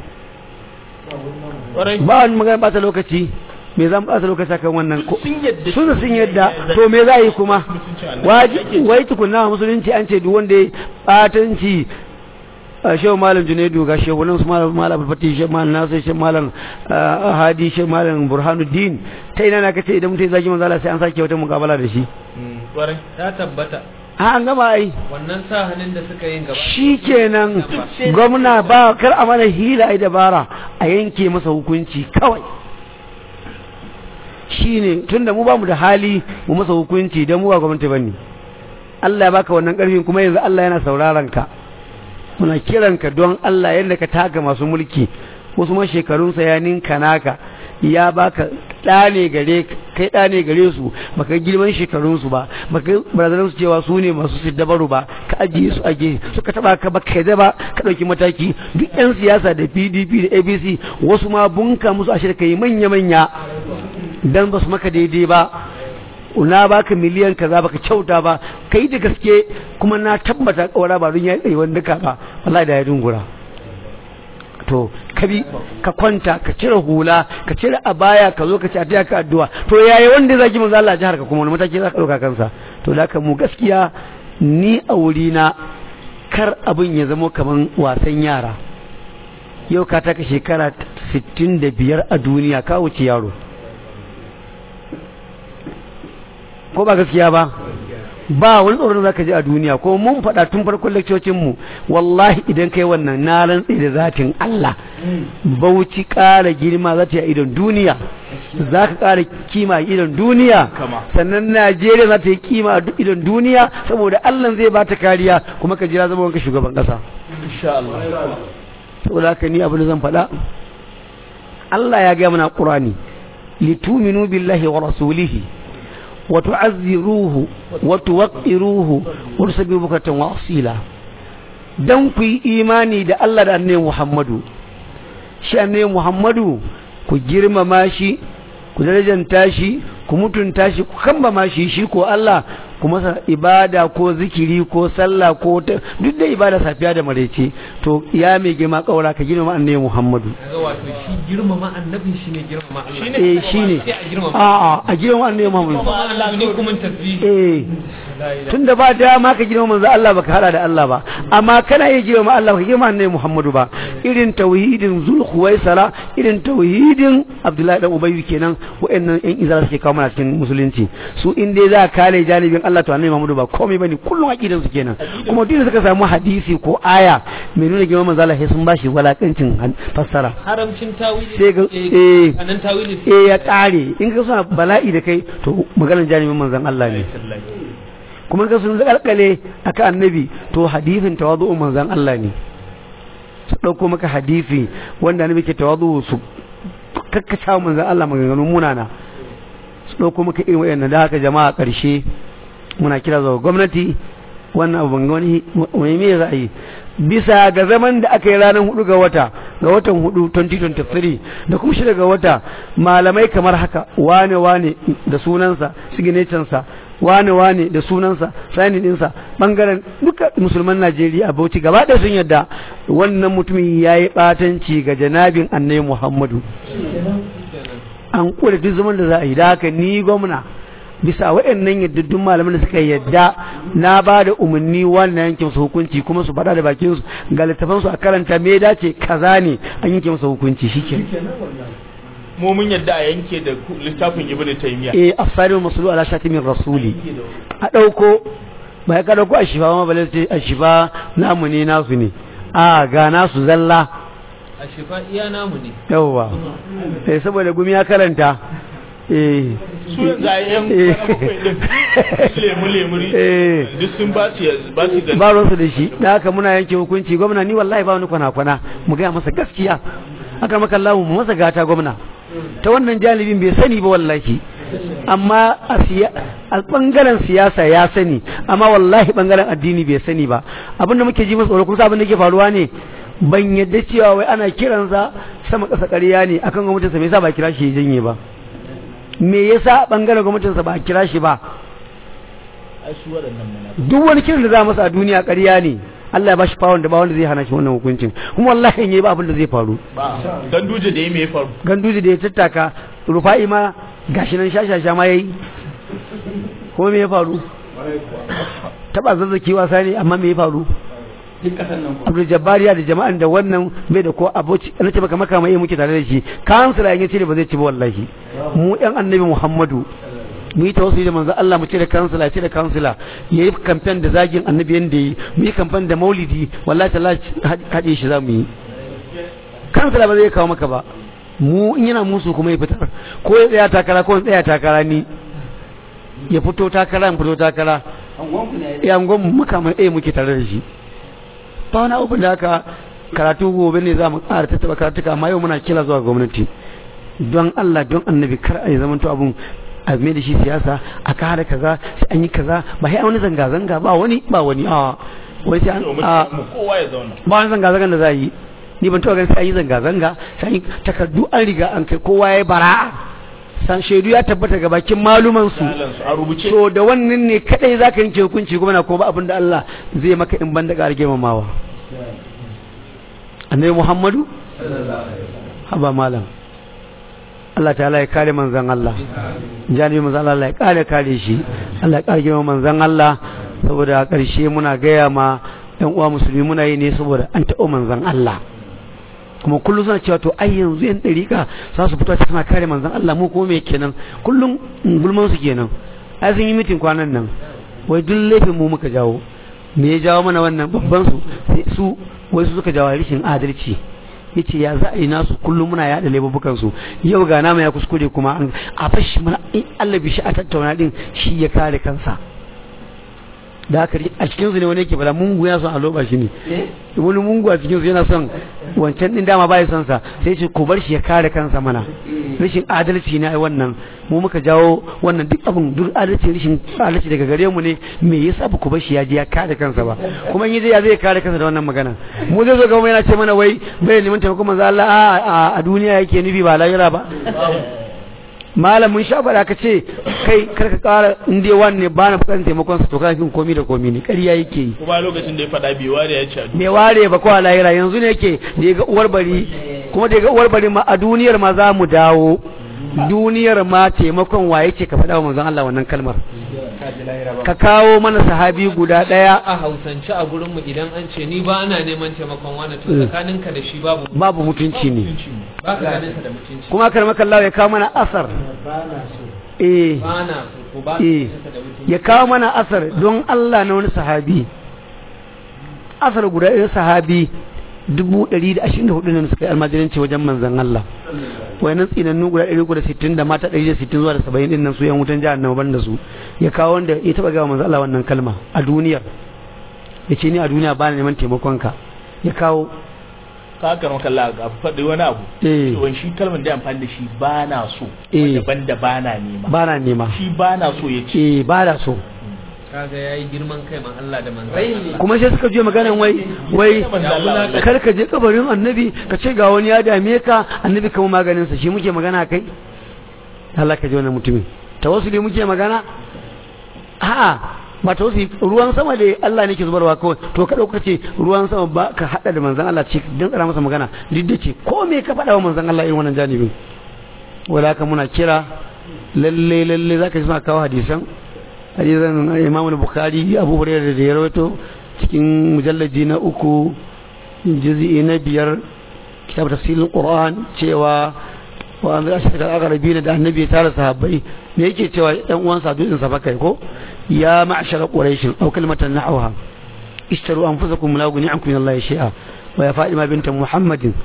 ba wani magana bata lokaci me zan bata lokaci kan wannan ko sun sun yadda to me za yi kuma waji wai tukunna musulunci an ce duk wanda ya batanci shehu malam junaidu ga shehu nan su malam malam fati shehu malam nasir shehu malam hadi shehu malam burhanuddin ta ina na kace idan mutum ya zagi manzo Allah sai an sake wata mukabala da shi kwarai ta tabbata a an gama ai wannan sa hannun da suka yin gaba shikenan gwamna ba kar a mana hila ai dabara a yanke masa hukunci kawai shine tunda mu ba mu da hali mu masa hukunci dan mu ba gwamnati bane Allah ya baka wannan karfin kuma yanzu Allah yana sauraron ka muna kiranka don Allah yadda ka taka masu mulki wasu ma shekarunsa ya ninka naka ya baka ɗa ne gare kai ɗa ne gare su baka girman shekarunsu ba baka barazanar su cewa su ne masu siddabaru ba ka ajiye su aje suka taba ka baka yadda ba ka ɗauki mataki duk yan siyasa da PDP da ABC wasu ma bunka musu ashe kai manya manya dan ba su maka daidai ba na baka miliyan kaza baka kyauta ba kai da gaske kuma na tabbata kawara ba don ya tsaye wanda ka ba wallahi da ya dungura to kabi ka kwanta ka cire hula ka cire abaya ka zo ka ci a ka addu'a to yayi wanda zaki manzo Allah jihar ka kuma wani mataki za ka dauka kansa to da mu gaskiya ni a wuri na kar abin ya zama kaman wasan yara yau ka taka shekara 65 a duniya ka wuce yaro ko ba gaskiya ba ba wani tsoron za ka ji a duniya ko mun faɗa tun farkon mu wallahi idan kai wannan na rantsi da zatin Allah bauchi ƙara girma za ta yi a idon duniya za ka ƙara kima a idon duniya sannan Najeriya za ta yi kima a idon duniya saboda Allah zai ba ta kariya kuma ka jira zama wanka shugaban ƙasa saboda haka ni abu da zan faɗa Allah ya gaya mana Qur'ani lituminu billahi wa rasulihi وتعذروه وتوقروه ورسبوا بكرة وأصيلا dan ku yi imani da Allah da annabi Muhammadu shi annabi Muhammadu ku girmama shi ku darajanta shi ku mutunta shi ku kambama shi shi ko Allah ku masa ibada ko zikiri ko sallah ko duk da ibada safiya da maraice to ya mai girma kaura ka girmama annabi Muhammadu kaga wato shi girmama annabin shi ne girmama Allah eh shine a a a girmama annabi Muhammadu Allah ne kuma tasbih eh tunda ba dama ka girmama manzo Allah baka hada da Allah ba amma kana iya girmama Allah baka girmama annabi Muhammadu ba irin tauhidin zulhuwaisara irin tauhidin Abdullahi dan Ubayy kenan wa'annan yan izara suke kawo mana cikin musulunci su in dai za ka kale janibin Allah to annabi Muhammadu ba komai bane kullum aqidan su kenan kuma duk da suka samu hadisi ko aya mai nuna girman manzo Allah sai sun bashi walakancin fassara haramcin tawili sai ga eh anan tawili eh ya kare in ka suna bala'i da kai to maganar janibin manzon Allah ne kuma ka sun zakalkale aka annabi to hadisin tawadu'un manzon Allah ne su dauko maka hadisi wanda annabi ke tawadu'u su kakkaca manzon Allah maganganun munana su dauko maka irin wayannan da haka jama'a karshe muna kira zuwa gwamnati wannan abu ban wani wani me za a yi bisa ga zaman da aka yi ranar hudu ga wata ga watan hudu 2023 da kuma shida ga wata malamai kamar haka wane wane da sunansa signature wane wane da sunansa sani dinsa bangaren duka musulman Najeriya a Bauchi gaba ɗaya sun yadda wannan mutumin ya yi ɓatanci ga janabin annabi Muhammadu an kula duk zaman da za a yi da haka ni gwamna bisa waɗannan yaddaddun malaman da suka yadda na ba da umarni wannan yanke musu hukunci kuma su faɗa da bakin su ga littafan su a karanta me dace kaza ne an yanke musu hukunci shike mu mun yadda a yanke da littafin ibnu taymiya eh afsalu masulu ala shatimin rasuli a dauko ba ya ka dauko a shifa ma balai a shifa namu ne nasu ne a ga nasu zalla a shifa iya namu ne yawwa eh saboda gumi ya karanta eh su yanzu a yan Eh. kwana bakwai din su lemu lemuri eh duk sun ba su ba su da ba ruwansu da shi da haka muna yanke hukunci gwamna ni wallahi ba wani kwana-kwana mu gaya masa gaskiya haka maka Allah mu masa gata gwamna ta wannan jalibin bai sani ba wallahi amma a siya a bangaren siyasa ya sani amma wallahi bangaren addini bai sani ba abin da muke ji masa tsoro kusa abin da ke faruwa ne ban yadda cewa wai ana kiransa sama ƙasa ƙarya ne akan gwamnatinsa me yasa ba a kira shi ya janye ba me yasa bangaren gwamnatinsa ba a kira shi ba ai su waɗannan munafikai duk wani kiran da za masa a duniya ƙarya ne Allah ya bashi fawon da ba wanda zai hana shi wannan hukuncin kuma wallahi in yayi ba abin da zai faru ba ganduje da ya me ya faru ganduji da ya tattaka rufa'i ma gashi nan shashasha ma yayi ko me ya faru taba zazzaki wasa ne amma me ya faru duk kasan nan ko Abdul Jabbariya da jama'an da wannan bai da ko aboci na ce maka maka mai muke tare da shi kansila in ce ba zai ci ba wallahi mu ɗan annabi Muhammadu mu yi tawassuli da manzo Allah mu ce da kansila ce da kansila yayi kamfen da zagin annabi yanda yi mu yi kamfen da maulidi wallahi tallahi haɗe shi za mu yi kansila ba zai kawo maka ba mu in yana musu kuma ya fitar ko ya tsaya takara ko ya tsaya takara ni ya fito takara in fito takara angon ku ne ya angon muka mai ɗaya muke tare da shi ba wani abu da haka karatu gobe ne za mu ƙara tattaba karatuka amma yau muna kila zuwa gwamnati don Allah don annabi kar a yi zamanto abun a mai da shi siyasa a kare kaza sai an yi kaza ba sai an wani zanga-zanga ba wani ba wani a wai sai an domin a mu kowa ya zauna ba wani zanga-zangan da za a yi ni ban taɓa ganin sai an yi zanga-zanga sai an yi takardu an riga an kai kowa ya yi bara'a san shaidu ya tabbata ga bakin maluman su Salansu a rubuce so da wannan ne kadai zaka yanke hukunci kuma na ko ba abin da Allah zai maka in banda ƙara girmamawa annabi Muhammadu haba malam Allah ta'ala ya kare manzon Allah janibi manzon Allah ya kare kare shi Allah ya kare girma manzon Allah saboda a ƙarshe muna gaya ma ɗan uwa musulmi muna yi ne saboda an taɓa manzon Allah kuma kullum suna cewa to ai yanzu yan ɗariƙa za su fito suna kare manzon Allah mu kuma me kenan kullum gulman su kenan ai sun yi mitin kwanan nan wai duk laifin mu muka jawo me ya jawo mana wannan babban su sai su wai su suka jawo rashin adalci yace ya za a yi nasu kullum muna yaɗa laifukan su yau ga nama ya kuskure kuma an a fashi mana in Allah bi shi a tattauna din shi ya kare kansa da haka a cikin su ne wani yake fara mungu ya son a loba shi ne wani mungu a cikin su yana son wancan din dama bai son sa sai ce ku bar shi ya kare kansa mana rashin adalci ne ai wannan mu muka jawo wannan duk abin duk adalci rashin adalci daga gare mu ne me yasa ba ku bar shi ya je ya kare kansa ba kuma in yi ya zai kare kansa da wannan magana mu zai zo ga mu yana ce mana wai bai neman taimakon manzo Allah a a- a duniya yake nufi ba lahira ba malamin shafara ka ce kai karka kara inda wani ne ba na bukatar taimakon sa to kafin komi da komi ne ƙarya yake yi kuma lokacin da ya faɗa bai ware ya ce a bai ware ba ko a lahira yanzu ne yake da ya ga uwar bari kuma da ya ga uwar bari ma a duniyar ma za mu dawo duniyar ma taimakon waye ce ka faɗa wa manzon Allah wannan kalmar ka kawo mana sahabi guda ɗaya a hausance a gurinmu idan an ce ni ba ana neman taimakon wani to tsakaninka da shi babu babu mutunci ne ba ka ganin sa da mutunci kuma karmakallawa ya kawo mana asar eh ba na so ko ba ka eh ganin sa da mutunci ya kawo mana asar don Allah na wani sahabi asar guda ɗaya sahabi dubu ɗari da ashirin da hudu ne suka yi almajiranci wajen manzan Allah wayannan tsinannu guda ɗari uku da sittin da mata ɗari da sittin zuwa da saba'in ɗin nan su yan wutan jihar nan ban da su ya kawo wanda ya taɓa gawa manzan Allah wannan kalma a duniyar ya ce ni a duniya ba na neman taimakonka ya kawo ka karo kalla ga faɗi wani abu eh cewa shi kalmar da ya amfani da shi ba na so Eh. daban da ba na nema ba na nema shi ba na so ya ce eh ba da so kaga yayi girman kai ma Allah da manzon Allah kuma sai suka je maganan wai wai kar ka je kabarin annabi ka ce ga wani ya dame ka annabi kama maganin sa shi muke magana kai Allah ka ji wannan mutumin tawassuli muke magana a'a ba tawassuli ruwan sama da Allah ne ke zubarwa kawai to ka dauka ce ruwan sama ba ka hada da manzon Allah ce dan tsara masa magana duk da ce ko me ka faɗa wa manzon Allah irin wannan janibin wala haka muna kira lalle lalle zaka ji suna kawo hadisan hadisan Imam al-Bukhari Abu Hurairah da ya rawaito cikin mujallaji na uku juz'i na biyar kitab tafsilul Qur'an cewa wa an zai shiga agarabi da annabi ya tara sahabbai me yake cewa ɗan uwan sa dukkan sa bakai ko ya ma'shara quraish aw kalimatan nahwaha اشتروا أنفسكم لا أغني عنكم من الله شيئا ويا فاطمة بنت محمد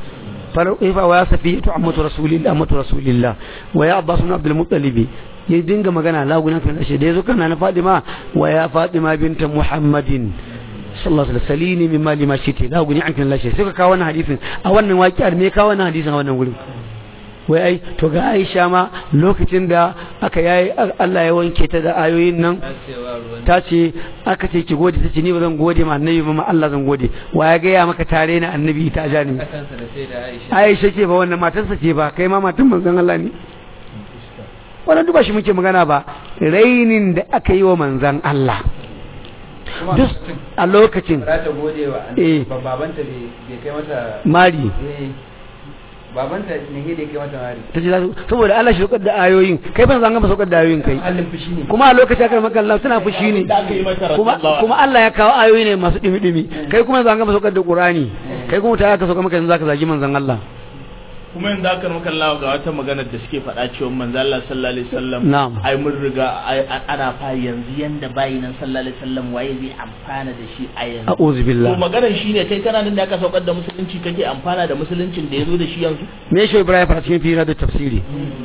fa wa safi to ammatu rasulillah ammatu rasulillah wa ya abbas ibn abdul muttalib ya dinga magana lagunan kan ashe da yazo kana na fadima wa ya fadima binta muhammadin sallallahu alaihi wasallam salini min mali ma shiti la guni ankin lashe sai ka kawo wannan hadisin a wannan waƙiyar me kawo wannan hadisin a wannan gurin wai ai to ga Aisha ma lokacin da aka yayi Allah ya wanke ta da ayoyin nan ta ce aka ce ki gode ta ce ni ba zan gode ma annabi ba ma Allah zan gode wa ya gaya maka tare na annabi ta ja ni Aisha ce ba wannan matarsa ce ba kai ma matan manzon Allah ne wannan duba shi muke magana ba rainin da aka yi wa manzon Allah duk a lokacin za ta gode wa Eh. ba- babanta bai kai mata mari eh, babanta ne da kai mata mari ta ce za su saboda Allah shi saukar da ayoyin kai ban zanga ba saukar da ayoyin kai halin fushi ne kuma a lokacin aka maka Allah suna fushi ne da aka yi mata kuma rasulullah kuma Allah ya kawo ayoyi ne masu dimi dimi kai kuma zanga ba saukar da Qur'ani kai kuma ta aka sauka maka yanzu zaka zagi manzon Allah kuma yanzu aka maka Allah ga wata magana da suke faɗa cewa manzo Allah sallallahu alaihi wasallam Na'am. ai mun riga ai a- ana fa yanzu yanda bayi nan sallallahu alaihi wasallam waye zai amfana da shi a yanzu a'udhu to billah maganar shine kai kana nan da aka saukar da musulunci kake amfana da musuluncin da yazo da shi yanzu me shi Ibrahim fara cikin fira da tafsiri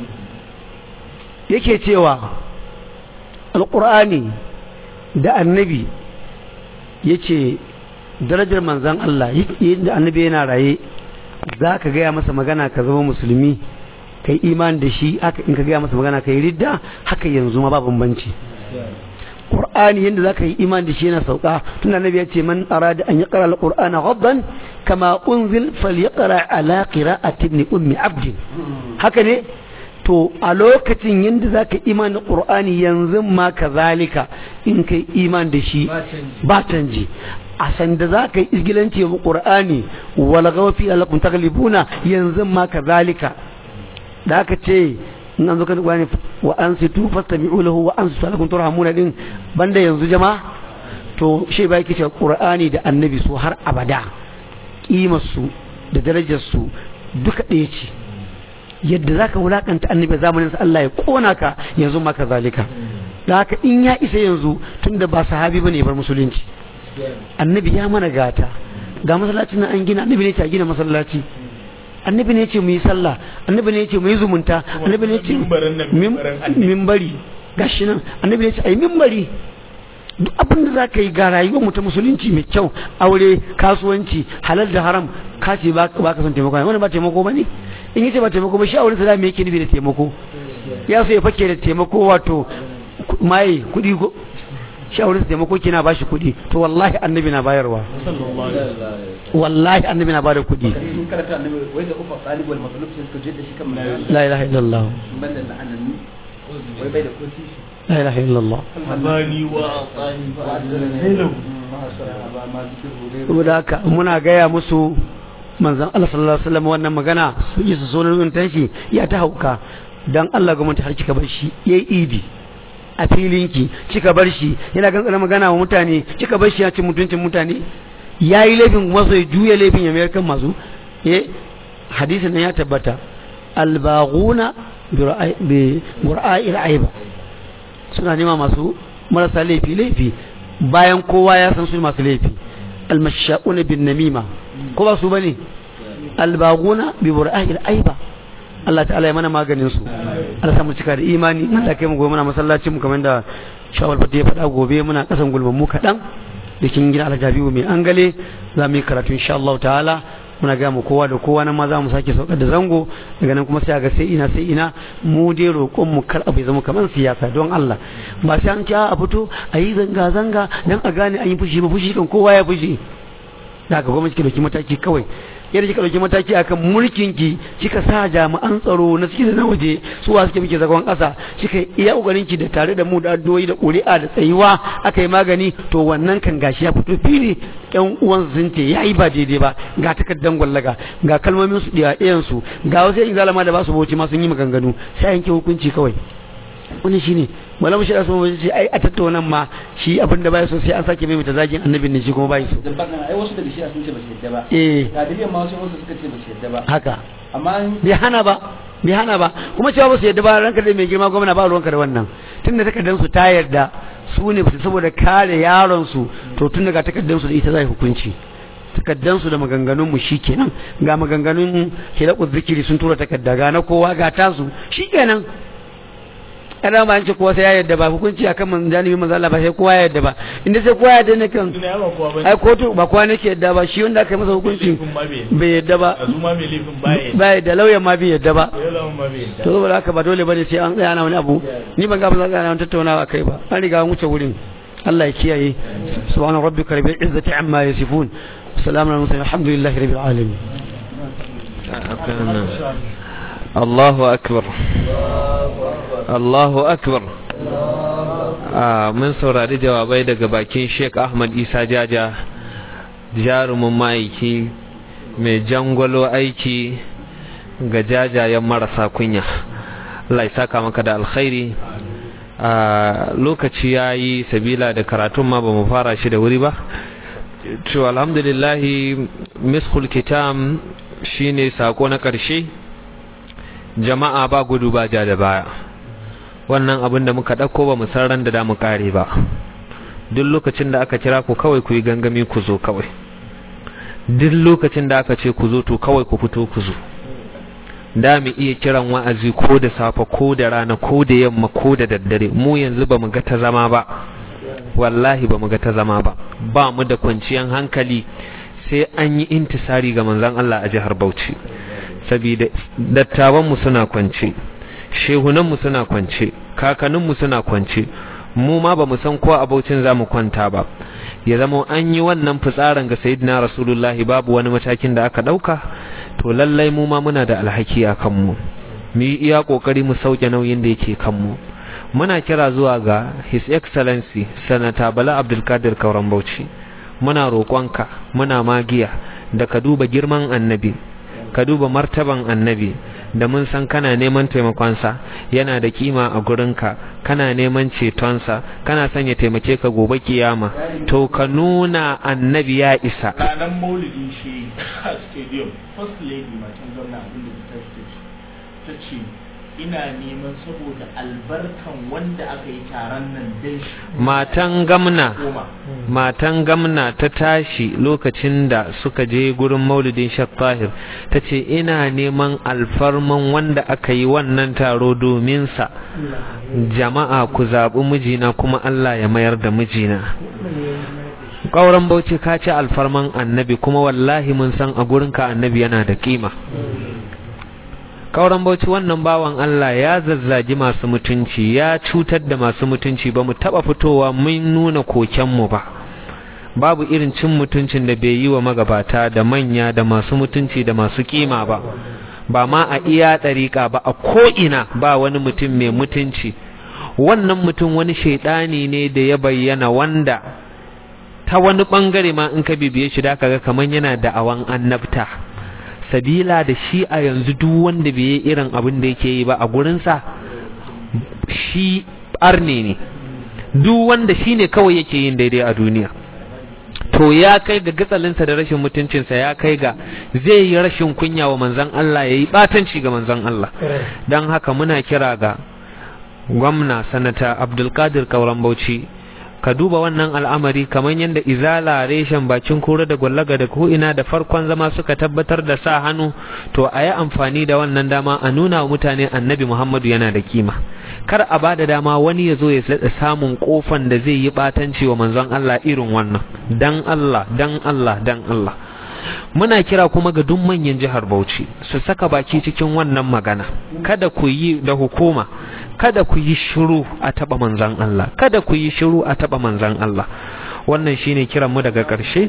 yake cewa alqur'ani da annabi yace darajar manzon Allah yadda annabi yana raye za ka gaya masa magana ka zama musulmi kai imani da shi haka in ka gaya masa magana kai ridda haka yanzu ma ba bambanci Qur'ani yadda za ka yi imani da shi yana sauka tun annabi ya ce man arada an yaqra al-Qur'ana ghaddan kama unzil falyaqra ala qira'ati ibn ummi abd haka ne to a lokacin yadda za ka imani da Qur'ani yanzu ma kazalika in kai imani da shi ba canji a sanda za ka yi izgilanci wa Qur'ani wala gawafi alakum taglibuna yanzu ma kazalika da aka ce in an zo kan Qur'ani wa ansitu fastami'u lahu wa ansitu alakum turhamuna din banda yanzu jama'a to shi ba yake cewa Qur'ani da Annabi su har abada kimar su da darajar su duka ɗaya ce yadda zaka wulakanta annabi zamanin sa Allah ya kona ka yanzu ma kazalika da haka in ya isa yanzu tunda ba sahabi bane ya bar musulunci annabi ya mana gata ga masallacin nan an gina annabi ne ce a gina masallaci annabi ne ce mu yi sallah annabi ne ce mu yi zumunta annabi ne ce mimbarin nan, mim- mimbarin annabi. mimbari gashi nan annabi ne ce ai mimbari duk abin da za ka yi ga rayuwar mu ta musulunci mai kyau aure kasuwanci halal da haram ka ce ba ba ka son taimako wani ba taimako ba ne in yace ba taimako ba shi aure sa me yake nufi da taimako ya so ya fake da taimako wato ku- maye kuɗi ko shi aure sa taimako kina ba shi kuɗi to wallahi annabi na bayarwa wallahi annabi na bada kuɗi sun karanta annabi wai da ufa talib wal matlub sai suka je da shi kan manzo la ilaha illallah banda da annabi wai bai da kosi la ilaha illallah habani wa atani fa adana saboda haka muna gaya musu manzon Allah sallallahu alaihi wasallam wannan magana su yi su sonar tanshi ya ta hauka dan Allah gwamnati har kika bar shi yayi idi a filinki kika bar shi yana gantsara magana wa mutane kika bar shi ya cin mutuncin mutane yayi laifin kuma sai juya laifin ya mayar kan masu eh hadisin nan ya tabbata albaghuna bi qur'a'il aiba suna nema masu marasa laifi laifi bayan kowa ya san su masu laifi almashaquna bin namima ko ba su bane albaguna bi bura'il aiba Allah ta'ala ya mana maganin su Allah sa mu cika da imani Allah kai mu gobe muna masallacin mu kamar da shawal fati ya faɗa gobe muna kasan gulman mu kaɗan da kin gina aljabiu mai angale za mu yi karatu insha Allah ta'ala muna ga mu kowa da kowa nan ma za mu sake saukar da zango daga nan kuma sai a ga sai ina sai ina mu dai roƙon mu kar abu ya zama kamar siyasa don Allah ba sai an ci a fito a yi zanga zanga dan a gane an yi fushi ba fushi kan kowa ya fushi da haka gwamnati ke dauki mataki kawai yadda kika dauki mataki akan mulkin ki kika sa jami'an tsaro na ciki da na waje su wa suke muke zagon kasa kika iya kokarin ki da tare da mu da addu'o'i da ƙuri'a da tsayuwa aka yi magani to wannan kan gashi ya fito fili ƴan uwan sun ce yayi ba daidai ba ga takaddan gwallaga ga kalmomin su da ɗayan su ga wasu yin zalama da ba su bauchi ma sun yi maganganu sai yanke hukunci kawai wani shine malam shi da sun ce ai a tattauna ma shi abin da bai so sai an sake mai zagin annabin ne shi kuma bai so dan baka ai wasu daga shi sun ce ba su yadda ba eh ga dalilin ma wasu wasu suka ce ba su yadda ba haka amma bai hana ba bai hana ba kuma cewa ba su yadda ba ranka da mai girma gwamna ba ruwanka da wannan tun da takardar su ta yarda su ne su saboda kare yaron su to tun daga takardar su da ita zai hukunci takaddansu da maganganunmu shi kenan ga maganganun hilaku zikiri sun tura takadda ga na kowa ga tasu shi kenan ana ba an ce kowa sai ya yadda ba hukunci akan man janibi manzo Allah ba sai kowa ya yadda ba inda sai kowa ya yadda ne kan ai kotu ba kowa nake yadda ba shi wanda aka yi masa hukunci bai yadda ba ba yadda lauyan ma bai yadda ba to saboda haka ba dole bane sai an tsaya ana wani abu ni ban ga ba za a tattaunawa kai ba an riga an wuce wurin Allah ya kiyaye subhana rabbika rabbil izzati amma yasifun salamun alal mursalin alhamdulillahi rabbil alamin Allahu akbar Allahu akbar mun saurari jawabai daga bakin Sheikh Ahmad Isa Jaja jarumin ma'aiki mai jangwalo aiki ga jajayen marasa kunya Allah ya saka maka da alkhairi a lokaci ya yi sabila da karatun ma ba mu fara shi da wuri ba to alhamdulillahi miskul kitam shine sako na ƙarshe jama'a ba gudu ba ja da baya wannan abin da muka ɗauko ba mu san ran da da mu ƙare ba duk lokacin da aka kira ku kawai ku yi gangami ku zo kawai duk lokacin da aka ce ku zo to kawai ku fito ku zo da mu iya kiran wa'azi ko da safe ko da rana ko da yamma ko da daddare mu yanzu ba mu ga ta zama ba wallahi ba mu ga ta zama ba ba mu da kwanciyar hankali sai an yi intisari ga manzon Allah a jihar Bauchi saboda dattawan mu suna kwance shehunan mu suna kwance kakannin mu suna kwance mu ma ba mu san ko a Bauchin za mu kwanta ba ya zama an yi wannan fitsarin ga sayyidina rasulullahi babu wani matakin da aka dauka to lallai mu ma muna da alhaki a kanmu mu yi iya kokari mu sauke nauyin da yake kanmu muna kira zuwa ga his excellency sanata bala abdulkadir kauran bauchi muna roƙonka muna magiya da ka duba girman annabi ka duba martaban annabi da mun san kana neman taimakonsa yana da kima a gurinka kana neman cetonsa kana son ya taimake ka gobe kiyama to ka nuna annabi ya isa ranar maulidin shi a stadium first lady matan gwamna abinda ta ta ce ina neman saboda albarkan wanda aka yi taron nan dai matan gamna matan gamna ta tashi lokacin da suka je gurin maulidin shak tahir ta ce ina neman alfarman wanda aka yi wannan taro domin sa jama'a ku zaɓi mijina kuma Allah ya mayar da mijina ƙauren bauchi ka ce alfarman annabi kuma wallahi mun san a gurinka annabi yana da kima kauran bauchi wannan bawan Allah ya zazzagi masu mutunci ya cutar da masu mutunci ba mu taba fitowa mun nuna kokenmu ba babu irin cin mutuncin da bai yi wa magabata da manya da masu mutunci da masu kima ba ba ma a iya ɗariƙa ba a ko'ina ba wani mutum mai mutunci wannan mutum wani shaidani ne da ya bayyana wanda ta wani ɓangare ma in ka bibiye shi da kaga kamar yana da awan annabta sabila da shi a yanzu duk wanda bai yi irin abin da yake yi ba a gurinsa shi arne ne duk wanda shi ne kawai yake yin daidai a duniya to ya kai ga gatsalinsa da rashin mutuncinsa ya kai ga zai yi rashin kunya wa manzan Allah ya yi batanci ga manzan Allah don haka muna kira ga gwamna sanata abdulkadir kauran bauchi ka duba wannan al'amari kamar yadda izala reshen bakin kura da gwallaga da ko'ina da farkon zama suka tabbatar da sa hannu to a yi amfani da wannan dama a nuna wa mutane annabi muhammadu yana da kima kar a ba da dama wani ya zo ya tsada samun kofan da zai yi batanci wa manzon Allah irin wannan dan Allah dan Allah dan Allah muna kira kuma ga duk manyan jihar Bauchi su saka baki cikin wannan magana kada ku yi da hukuma kada ku yi shiru a taba manzan Allah kada ku yi shiru a taba manzan Allah wannan shine kiran mu daga ƙarshe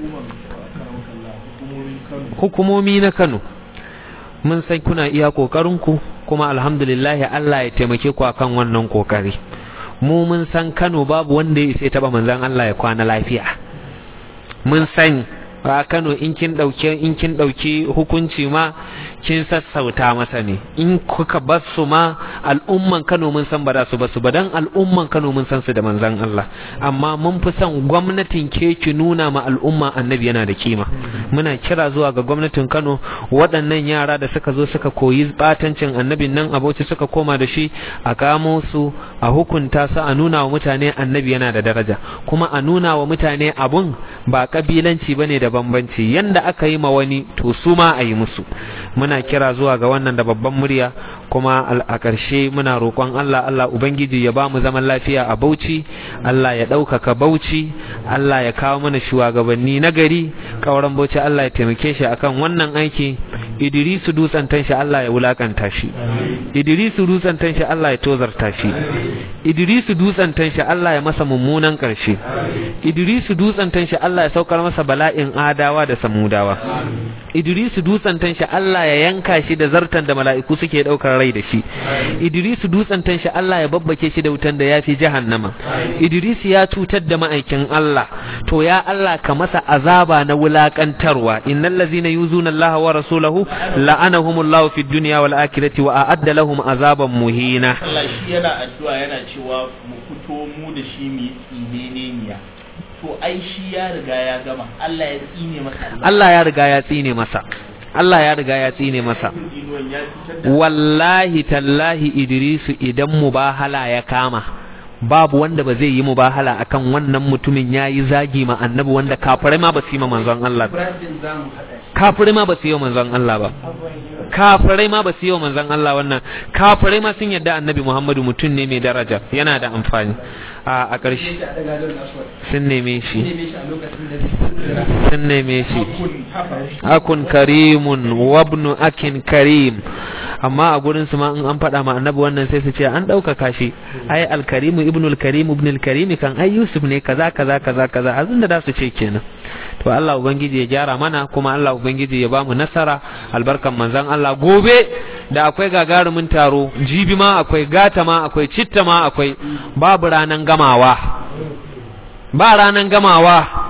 hukumomi na Kano mun san kuna iya kokarin ku kuma alhamdulillah Allah ya taimake ku akan wannan kokari mu mun san Kano babu wanda ya isa taba manzan Allah ya kwana lafiya mun sani a Kano in kin dauke in kin dauki hukunci ma kin sassauta masa ne in kuka bar su ma al'umman Kano mun san ba za su basu ba dan al'umman Kano mun san su da manzon Allah amma mun fi son gwamnatin ke ki nuna ma al'umma annabi yana da kima muna kira zuwa ga gwamnatin Kano waɗannan yara da suka zo suka koyi batancin annabin nan abauci suka koma da shi a kamo su a hukunta su a nuna wa mutane annabi yana da daraja kuma a nuna wa mutane abun ba kabilanci bane da bambanci yanda aka yi ma wani to su ma a yi musu muna kira zuwa ga wannan da babban murya kuma a ƙarshe muna roƙon Allah Allah Ubangiji ya ba mu zaman lafiya a Bauchi Allah ya ɗaukaka Bauchi Allah ya kawo mana shugabanni na gari ƙauren Bauchi Allah ya taimake shi akan wannan aiki Idrisu dutsen shi Allah ya wulakanta shi Idrisu dutsen shi Allah ya tozarta shi Idrisu dutsen shi Allah ya masa mummunan ƙarshe Idrisu dutsen shi Allah ya saukar masa bala'in adawa da samudawa Idrisu dutsen shi Allah ya yanka shi da zartan da mala'iku suke ɗaukar rai da shi Idrisu dutsen shi Allah ya babbake shi da wutan da yafi jahannama Idrisu ya cutar da ma'aikin Allah to ya Allah ka masa azaba na wulakantarwa innal ladzina yuzuna Allah wa rasulahu la'anahumullahu fid dunya wal akhirati wa a'adda lahum azaban muhina Allah shi yana addu'a yana cewa mu fito mu da shi mu tsine niya to ai shi ya riga ya gama Allah ya tsine masa Allah ya riga ya tsine masa Allah ya riga ya tsine masa wallahi tallahi Idrisu idan mubahala ya kama babu wanda ba zai yi mubahala akan wannan mutumin ya yi zagi ma annabi wanda kafirai ma ba su yi ma manzon Allah ba kafirai ma ba su yi wa manzon Allah ba kafirai ma ba su yi wa manzon Allah wannan kafirai ma sun yadda annabi Muhammadu mutum ne mai daraja yana da amfani a ƙarshe sun neme shi sun neme shi akun karimun wabnu akin karim amma a gurin su ma in an faɗa ma annabi wannan sai su ce an ɗaukaka shi ai alkarimu ibnu alkarim ibnu alkarim kan ai yusuf ne kaza kaza kaza kaza azin da su ce kenan to Allah ubangiji ya gyara mana kuma Allah ubangiji ya bamu nasara albarkan manzon Allah gobe da akwai gagarumin taro jibi ma akwai gata ma akwai citta ma akwai babu ranan gamawa ba ranan gamawa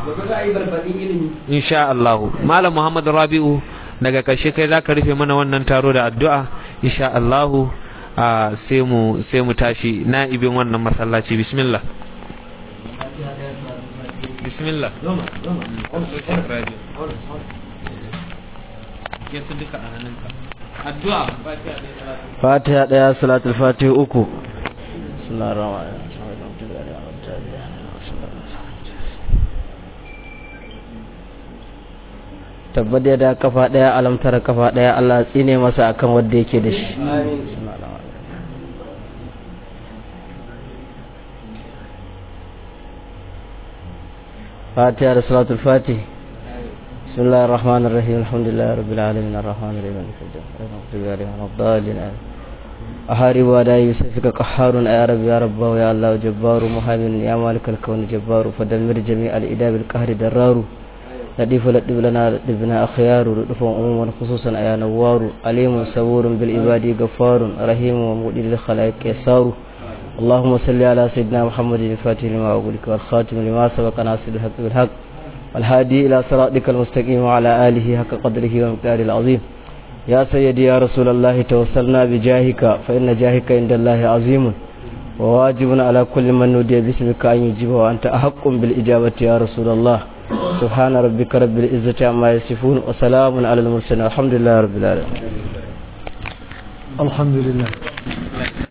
insha Allah malam Muhammad Rabi'u daga ƙarshe kai zaka rufe mana wannan taro da addu'a insha Allah sai mu sai mu tashi na'ibin wannan masallaci bismillah bismillah addu'a fatiha daya salatul fatiha uku tabbat ya da kafa daya alamtara kafa daya Allah tsine masa akan wanda yake da shi فاتحة صلاة الفاتح بسم الله الرحمن الرحيم الحمد لله رب العالمين الرحمن الرحيم مالك الدين غير الضالين أحارب وأداء يوسفك قحار يا رب يا رب يا الله جبار مهيمن يا مالك الكون جبار فدمر جميع الإداء بالقهر درار لطيف لطف لنا لطفنا أخيار لطف عموما خصوصا يا نوار عليم صبور بالعباد غفار رحيم ومؤدي للخلائق يسار اللهم صل على سيدنا محمد الفاتح لما أقولك والخاتم لما سبق ناصر الحق بالحق والهادي إلى صراطك المستقيم وعلى آله حق قدره ومقداره العظيم يا سيدي يا رسول الله توسلنا بجاهك فإن جاهك عند الله عظيم وواجب على كل من نودي باسمك أن يجيب وأنت أحق بالإجابة يا رسول الله سبحان ربك رب العزة عما يصفون وسلام على المرسلين الحمد لله رب العالمين الحمد لله